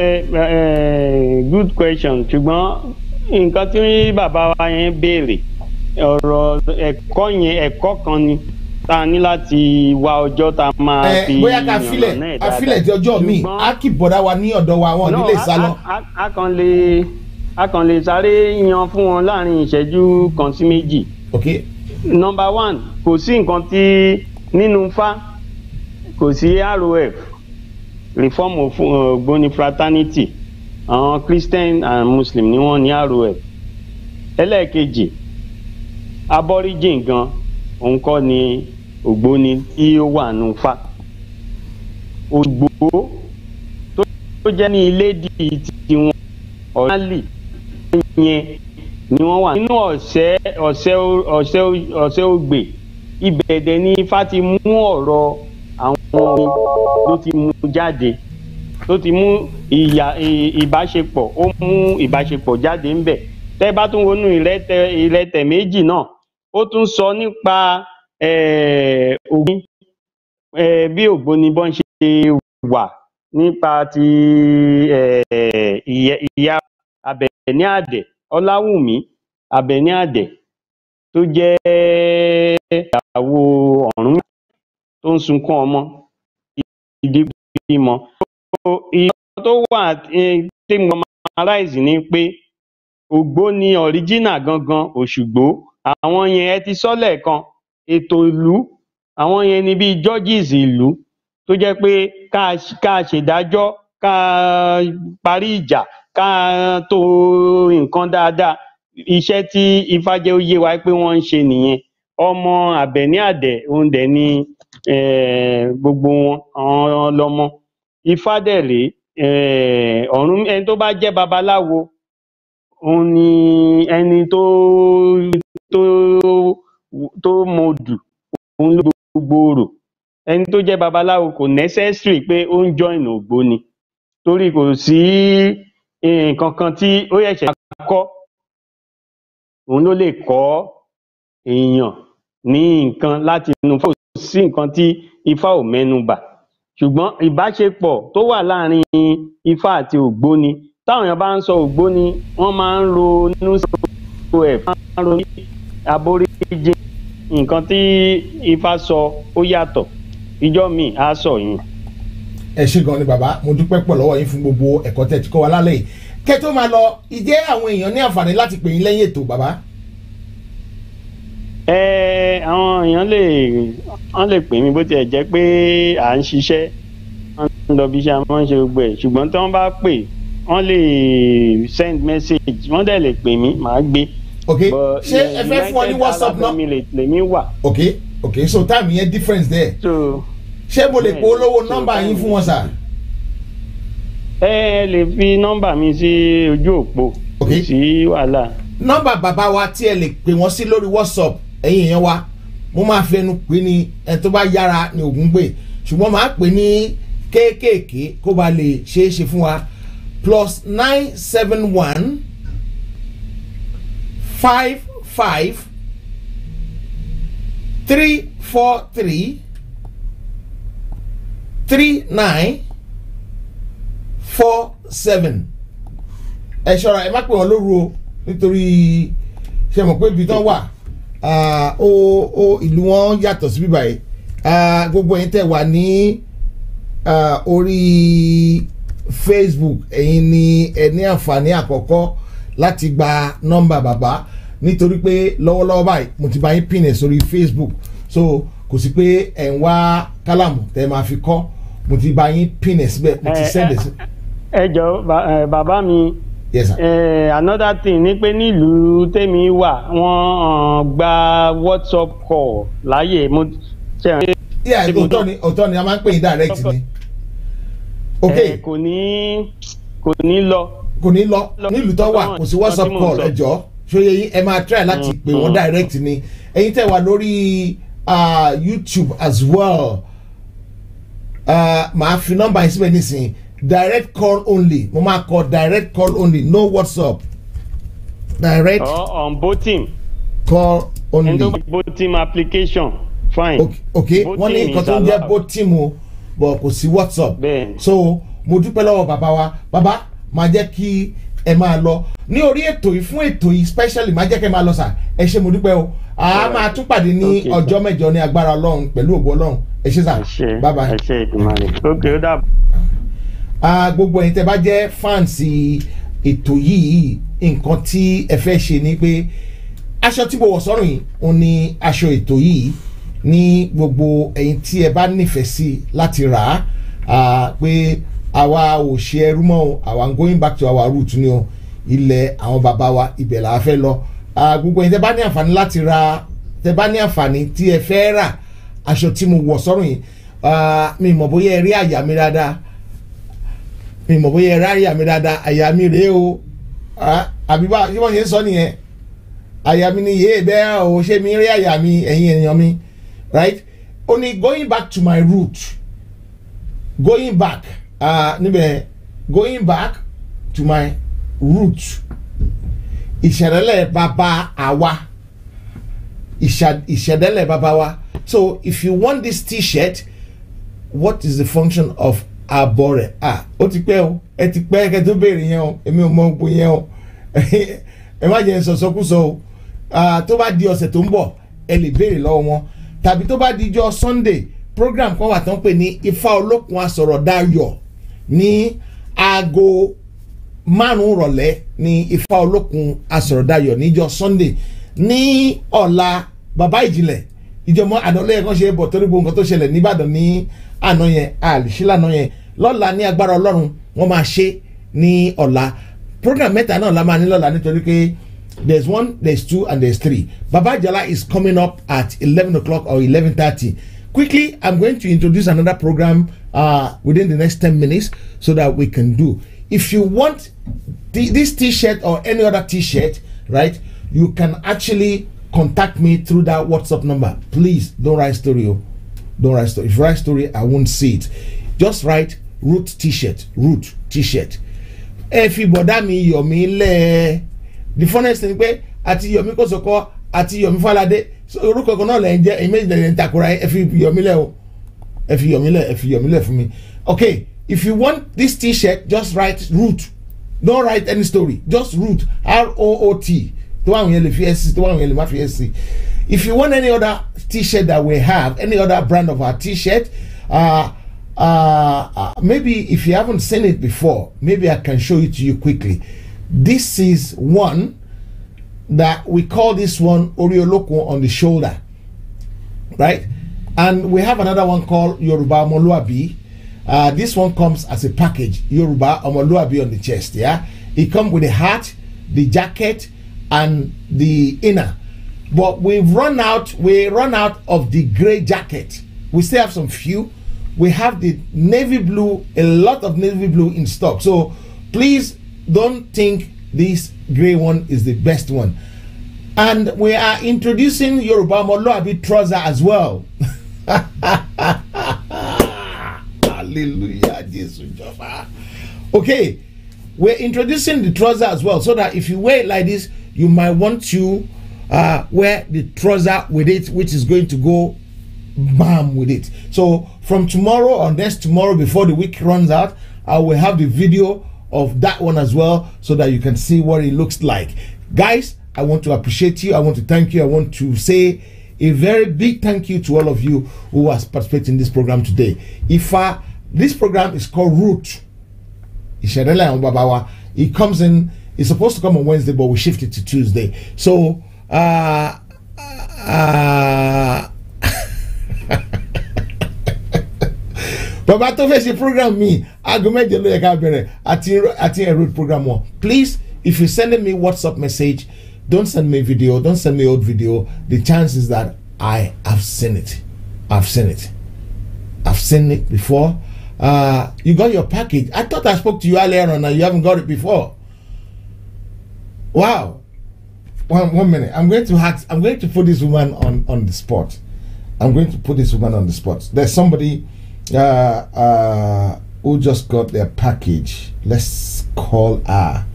ẹ good question ṣùgbọ́n nǹkan tí bàbá wa yẹn béèrè ọ̀rọ̀ ẹ̀kọ́ yẹn ẹ̀kọ́ kan ni tá a ní láti wá ọjọ́ tá a máa ẹ fi bóyá ká yànnà filẹ̀ náà ká dáadáa. filẹ̀ tí ọjọ́ mi Ṣùgbọ́n- á kì bọ̀dá wa ní ọ̀dọ̀ wa wọn ò ní No, lè a- sá lọ. a- a- a kàn lè a kàn lè sáré yan fún wọn láàrin ìṣẹ́jú kan sí méjì. ok number one kò sí nǹkan tí nínú fa kò sí rof reform of uh, gboni fraternity àwọn christian and muslim ni wọ́n ní rof ẹlẹ́ẹ̀kejì aborigine gan òun kọ́ ni ògbóni tí ó wà nù fa ògbó tó tó jẹ́ ní ilé di tiwọn ọ̀rẹ́lì yẹn ni wọ́n wà nínú ọ̀sẹ̀ ọ̀sẹ̀ ọ̀sẹ̀ ọ̀sẹ̀ ògbè ibẹ̀ dẹ̀ ni ifá ti mú ọ̀rọ̀ àwọn orin ló ti mú jáde ló ti mú ìyà ì- ìbáṣepọ̀ ó mú ìbáṣepọ̀ jáde ńbẹ̀ tẹ́ bá tún wọnú ìrẹ́tẹ̀ ìrẹ́tẹ̀ méjì náà ó tún sọ nípa eh, ògbìn eh, bí ògbóni bọ́n ṣe wà nípa ti eh, ìyẹ- ìyá abẹ̀ní àdẹ̀ ọláwùmí abẹ̀ní àdẹ̀ tó jẹ́ ìyàwó ọ̀rún tó ń sunkún ọmọ ìdí bímọ. ìyọ tó wà eh, tí mo máa ráìsì ni pé ògbóni ọ̀ríjínà gangan òṣùgbó àwọn yẹn ẹ ti sọ lẹ́ẹ̀kan ètò ìlú àwọn yẹn ni bíi judges ìlú tó jẹ́ pé ká ká ṣèdájọ́ ká parí ìjà ká tó nǹkan dáadáa iṣẹ́ tí ifá jẹ́ ó yé wa pé wọ́n ń ṣe nìyẹn ọmọ àbẹ̀ní àdẹ̀ òun dẹ̀ ni eh, gbogbo wọn àwọn lọmọ ifá dẹ̀ rèé eh, ọ̀run ẹni tó bá jẹ́ babaláwo òun ni ẹni tó tó tó mọdù òun ló gbogbo orò ẹni tó jẹ́ babaláwo kò necessary pé ó ń join ògbóni torí kò sí nǹkan kan tí ó ṣẹ̀ṣẹ̀ máa kọ́ òun ló lè kọ́ èèyàn ní nǹkan láti inú fún kò sí nǹkan tí ifá ò mẹ́nu bà ṣùgbọ́n ìbáṣepọ̀ tó wà láàrin ifá àti ògbóni táwọn èèyàn bá ń sọ ògbóni wọ́n máa ń ronú sí ẹ̀ máa ń ronú sí aboríjì nǹkan tí ifá sọ ó yàtọ̀ ìjọ míì á sọ yẹn. ẹ ṣe gan ni bàbá mo dúpẹ́ pọ̀ lọ́wọ́ yín fún gbogbo ẹ̀kọ́ tẹ̀ tí kọ́ wa lálẹ́ yìí kẹ́ tó máa lọ ìjẹ́ àwọn èèyàn ní àǹfààní láti pè yín lẹ́yìn ètò bàbá. ẹ àwọn èèyàn lè wọ́n lè pè mí bó tiẹ̀ jẹ́ pé à ń ṣiṣẹ́ wọ́n ń lọ bí iṣẹ́ a máa ń ṣe gbogbo ẹ̀ ṣùgbọ́n tí wọ́n bá pè wọ́n lè send message wọ́n dẹ̀ lè pè mí màá gbé. ok But, ṣé eh, ẹ fẹ́ fún ọ ní United whatsapp Arab náà. Emirates lèmi wà. ok ok so time yẹn difference there. so ṣé mo lè Yeah, polówó so nọ́mbà yín time- fún wọn sà. ẹ ẹ lè fi nọ́mbà mi sí ojú òpó Ok. kò sí wàhálà. nọ́mbà bàbá wa tí ẹ lè pè wọ́n sí lórí whatsapp ẹ̀yin èèyàn wa mo máa fi ẹnu pè ní ẹ tó bá yára ní ògùn gbé ṣùgbọ́n màá pè ní kéékèèké kó ba lè ṣeé ṣe fún wa plus nine seven one five five three four three three nine four seven ẹ ṣọ́ra ẹ má pè wọ́n lóru o nítorí ṣe mọ̀ pé ibi tán wà ah, ó ó ìlú wọn yàtọ̀ sí bíbá yìí Ah, gbogbo ẹ̀yin tẹ̀ wà ní ah, orí Facebook ẹ̀yin ni ẹ ní àǹfààní àkọ́kọ́ láti gba nọ́mbà bàbá nítorí pé lọ́wọ́lọ́wọ́ báyìí mo ti bá yín pin ẹ̀ sórí Facebook so kò sí pé ẹ̀ ń wá kálàmù tẹ́ ẹ máa fi kọ́ mo ti bá yín pin ẹ̀ síbẹ̀ mo ti Eh, send ẹ̀ eh, sí. ẹ jọ ba- eh, bàbá mi yes sir. eh, another thing ni pé nílùú tèmi wà wọ́n um, gba whatsapp call láàyè mo ṣe hàn yeah Ṣé mo òótọ́ tọ́? ni òótọ́ ni a máa ń pè yín direct ni ok eh, kò ní kò ní lọ. kò ní lọ nílùú tó wà kò sí whatsapp Nǹkan tí mò ń call sọ. ẹ jọ ṣóye yín ẹ máa try láti pè wọ́n direct ni ẹ̀yin tẹ̀ wá lórí ah, youtube as well Ah, màá fi nọ́mbà yín síbẹ̀ nísìnyí direct call only mo máa kọ direct call only no whatsapp direct or on voting call only. ẹni tó bá voting application fine. ok ok wọ́n ní Voting nǹkan is tó ń jẹ́ allowed. bó tíìmù bọ̀ kò sí whatsapp Bẹ́ẹ̀ni. so mo dúpẹ́ lọ́wọ́ bàbá wa bàbá máa jẹ́ kí ẹ máa lọ ní orí ètò yìí fún ètò yìí specially máa jẹ́ kí ẹ máa lọ sà ẹ ṣe mo dúpẹ́ o a máa tún pàdé ní Okay, sir. ọjọ́ mẹ́jọ ní agbára ọlọ́run pẹ̀lú ògo ọlọ́run ẹ ṣe sà ẹ ṣe bye bye ẹ ṣe ìdùnnú ok ó dàbọ̀. ah, gbogbo ẹ̀yin tẹ́ bá jẹ́ fáǹsì ètò yìí nǹkan tí ẹ fẹ́ ṣe ni pé aṣọ tí mo wọ̀ sọ́rùn yìí òun ni aṣọ ètò yìí ní gbogbo ẹ̀yin tí ẹ bá nífẹ̀ẹ́ sí láti rà á ah, pé àwa ò ṣe ẹrú mọ́ o àwa ń going back to our root ni o ilẹ̀ àwọn bàbá wa ibẹ̀ là á fẹ́ lọ Ah, gbogbo ẹ̀yin tẹ́ bá ní àǹfààní láti ra tẹ́ bá ní àǹfààní tí ẹ fẹ́ rà aṣọ tí mo wọ̀ sọ́rùn yìí ah, mi mọ̀ bóyá ẹ rí àyà mi dáadáa mi mọ̀ bóyá ẹ rí àyà mi dáadáa àyà mi rèé o Ah, àbí bá ṣé wọ́n ṣe ń sọ nìyẹn àyà mi ni yéé bẹ́ẹ̀ o ṣé mi rí àyà mi ẹ̀yin ènìyàn mi right ó ní going back to my root going back uh, níbẹ̀ going back to my root ìṣẹ̀dálẹ̀ bàbá àwa ìṣà- ìṣẹ̀dálẹ̀ bàbá wa so if you want this t-shirt what is the function of abọ́rẹ̀ ah ó ti pẹ́ o ẹ ti pẹ́ kẹ́ tó béèrè yẹn o èmi ò mọ gbogbo yẹn o ẹ má jẹ́ sọ̀sọ́kúsọ o Ah, tó bá di ọ̀sẹ̀ tó ń bọ̀ ẹ lè béèrè lọ́wọ́ wọn tàbí tó bá di ijọ́ sunday program kan wà tó ń pè ní ifá olókun asọ̀rọ̀ dayọ̀ ní aago márùn-ún rọ̀lẹ́ ní ifá olókun asọ̀rọ̀ dayọ̀ níjọ́ sunday ní ọ̀la bàbá ìjìnlẹ̀ ìjọmọ àná lẹ́yìn kan ṣe bọ̀ torí gbogbo nǹkan tó ṣẹlẹ̀ nìbàdàn ní àná yẹn àlùsílànà yẹn lọ́la ní agbára ọlọ́run wọ́n máa ṣe ní ọ̀la program mẹ́ta náà la máa ní lọ́la nítorí pé there's one there's two and there's three baba jala is coming up at eleven o'clock or eleven thirty quickly i'm going to introduce another program uh, within the next ten minutes so that we can do if you want t- this t-shirt or any other t-shirt right you can actually contact me through that whatsapp number please don't write story oh. don't write story if you write story i won't see it just write root t-shirt root t-shirt ẹ fi bọ̀dá mi yọ̀ mí lẹ́ the funnest thing pé àti yọ̀mí kòsòkò àti yọ̀mí falade so orúkọ kan náà lẹ́yìn jẹ́ ẹ̀yin méjì lẹ́yìn takora ẹ fi yọ̀mí lẹ́ o ẹ fi yọ̀mí lẹ́ ẹ fi yọ̀mí lẹ́ fún mi okay if you want this t-shirt just write root don't write any story just root r-o-o-t tó wà wọ̀nyẹn lè fi s tó wà wọ̀nyẹn lè má fi s if you want any other t-shirt that we have any other brand of our t-shirt uh, uh, uh, maybe if you haven't seen it before, maybe I can show it to you quickly. This is one that we call this one Orioloko on the shoulder, right? And we have another one called Yoruba Omoluabi. Uh, this one comes as a package, Yoruba Omoluabi on the chest. Yeah, it comes with the hat, the jacket, and the inner. But we've run out. We run out of the gray jacket. We still have some few we have the navy blue a lot of navy blue in stock so please don't think this gray one is the best one and we are introducing yoruba moloabi trouser as well hallelujah jesus jọba okay we're introducing the trouser as well so that if you wear it like this you might want to uh, wear the trouser with it which is going to go bam with it. So from tomorrow or next tomorrow before the week runs out, I will have the video of that one as well so that you can see what it looks like. Guys, I want to appreciate you. I want to thank you. I want to say a very big thank you to all of you who has participated in this program today. If uh, this program is called Root, Ìṣẹ̀dálẹ̀ àwọn bàbá wa, it comes in, it's supposed to come on Wednesday, but we shift it to Tuesday. So, uh, uh, bàbá tó fẹ́ ṣe program mi aago mẹ́jọ ló yẹ ká bẹ̀rẹ̀ àti àti ẹ̀rọ program wọn please if you send me whatsapp message don't send me video don't send me old video the chance is that i have seen it i've seen it i've seen it before uh, you got your package i thought i spoke to you earlier on and you haven't got it before wow one one minute i'm going to ask i'm going to put this woman on on the spot i'm going to put this woman on the spot there's somebody uh, uh, who just got their package. Let's call her.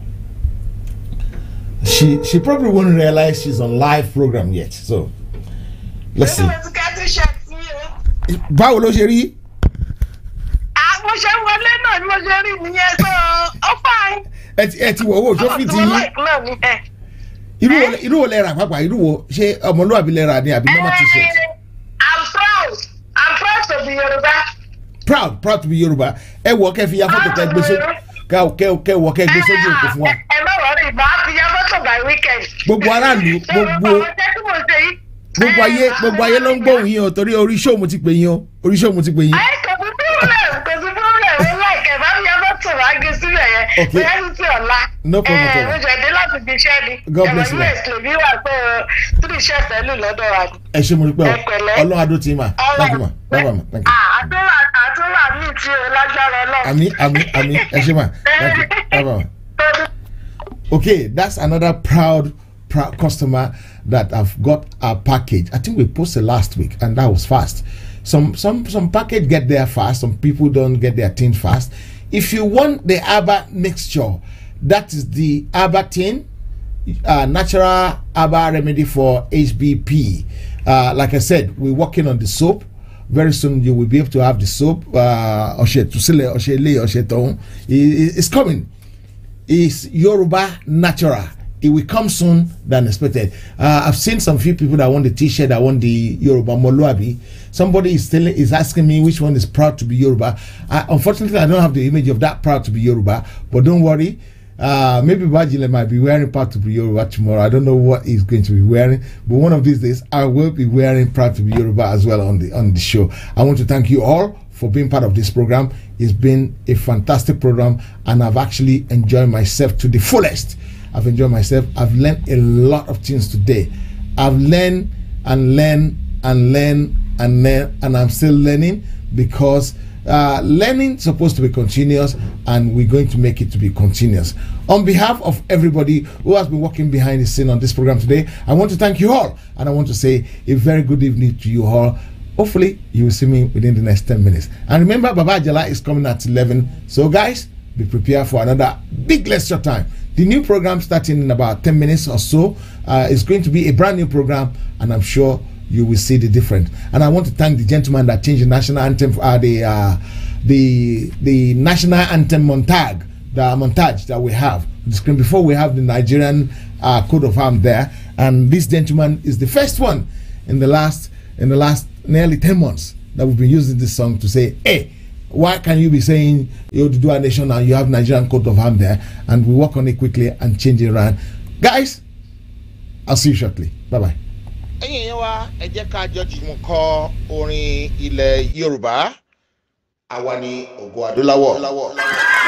She she probably won't realize she's on live program yet. So let's see. Báwo ló ṣe rí? mo ṣe wọlé náà ni mo ṣe rí nìyẹn so ó fine. Ẹ ti ẹ ti wọ̀ owó tó fi ti yín. Irú wo irú wo lẹ rà pàápàá irú wo ṣé ọmọlúwàbí lẹ rà ni àbí normal t-shirt? I'm proud I'm proud to be Yoruba. proud proud to be Yoruba ẹ wọ kẹ fi ya fọ́tò kẹ gbé sójú kẹ kẹ kẹ wọ kẹ gbé sójú òkú fún wa. ẹ má wọrí màá fi ya fọ́tò by weekend. gbogbo aráàlú gbogbo gbogbo ayé gbogbo ayé ló ń gbóhùn yín o torí orí show mo ti pè yín o orí show mo ti pè yín. ẹ kò sí problem kò sí problem ó láìkẹ́ bá mi ya fọ́tò wá gé sílẹ̀ yẹn Okay. bóyá ní ti ọ̀la. No problem at all. ẹ mo jẹ̀dé láti fi iṣẹ́ ni. God bless you, ma. ẹ̀rọ us lè bí wà pé three iṣẹ́ pẹ̀lú lọ́dọ̀ wa ni. ẹ ṣe mo rí pé Ẹ pẹ̀lẹ́. ọlọ́run adó ti mà thank you ma bye bye ma thank you. àtúrà àtúrà mi ti o lágbára ọlọ́run. àmì àmì àmì ẹ ṣe mà thank you bye bye ma. okay that's another proud proud customer that have got our package i think we posted last week and that was fast some some some package get there fast some people don't get their thing fast if you want the aba mixture that is the aba tin uh, natural aba remedy for hbp uh, like i said we're working on the soap very soon you will be able to have the soap uh ọṣẹ tusile ọṣẹ ilé ọṣẹ tọhún it's coming is Yoruba natural. It will come soon than expected. Uh, I've seen some few people that want the T-shirt, that want the Yoruba Moluabi. Somebody is telling, is asking me which one is proud to be Yoruba. I, unfortunately, I don't have the image of that proud to be Yoruba. But don't worry, Uh, maybe Bajile might be wearing Proud to be Yoruba tomorrow. I don't know what he's going to be wearing, but one of these days I will be wearing Proud to be Yoruba as well on the on the show. I want to thank you all for being part of this program. It's been a fantastic program, and I've actually enjoyed myself to the fullest. I've enjoyed myself. I've learned a lot of things today. I've learned and learned and learned and learned, and I'm still learning because uh, learning is supposed to be continuous, and we're going to make it to be continuous. On behalf of everybody who has been working behind the scene on this program today, I want to thank you all, and I want to say a very good evening to you all. Hopefully, you will see me within the next 10 minutes. And remember, Baba Jala is coming at 11. So, guys, be prepared for another big lecture time. The new program starting in about 10 minutes or so uh, is going to be a brand new program, and I'm sure you will see the difference. And I want to thank the gentleman that changed the national anthem, uh, the uh, the the national anthem montage, the montage that we have on the screen before we have the Nigerian uh, coat of arms there. And this gentleman is the first one in the last in the last nearly 10 months that we've been using this song to say, hey, why can you be saying you do a nation and you have Nigerian coat of arms there? And we work on it quickly and change it around. Guys, I'll see you shortly. Bye bye. ẹ̀yin èèyàn wa ẹ jẹ́ ká jọ jùmọ̀ kọ orin ilẹ̀ yorùbá àwa ni ògo adúláwọ̀.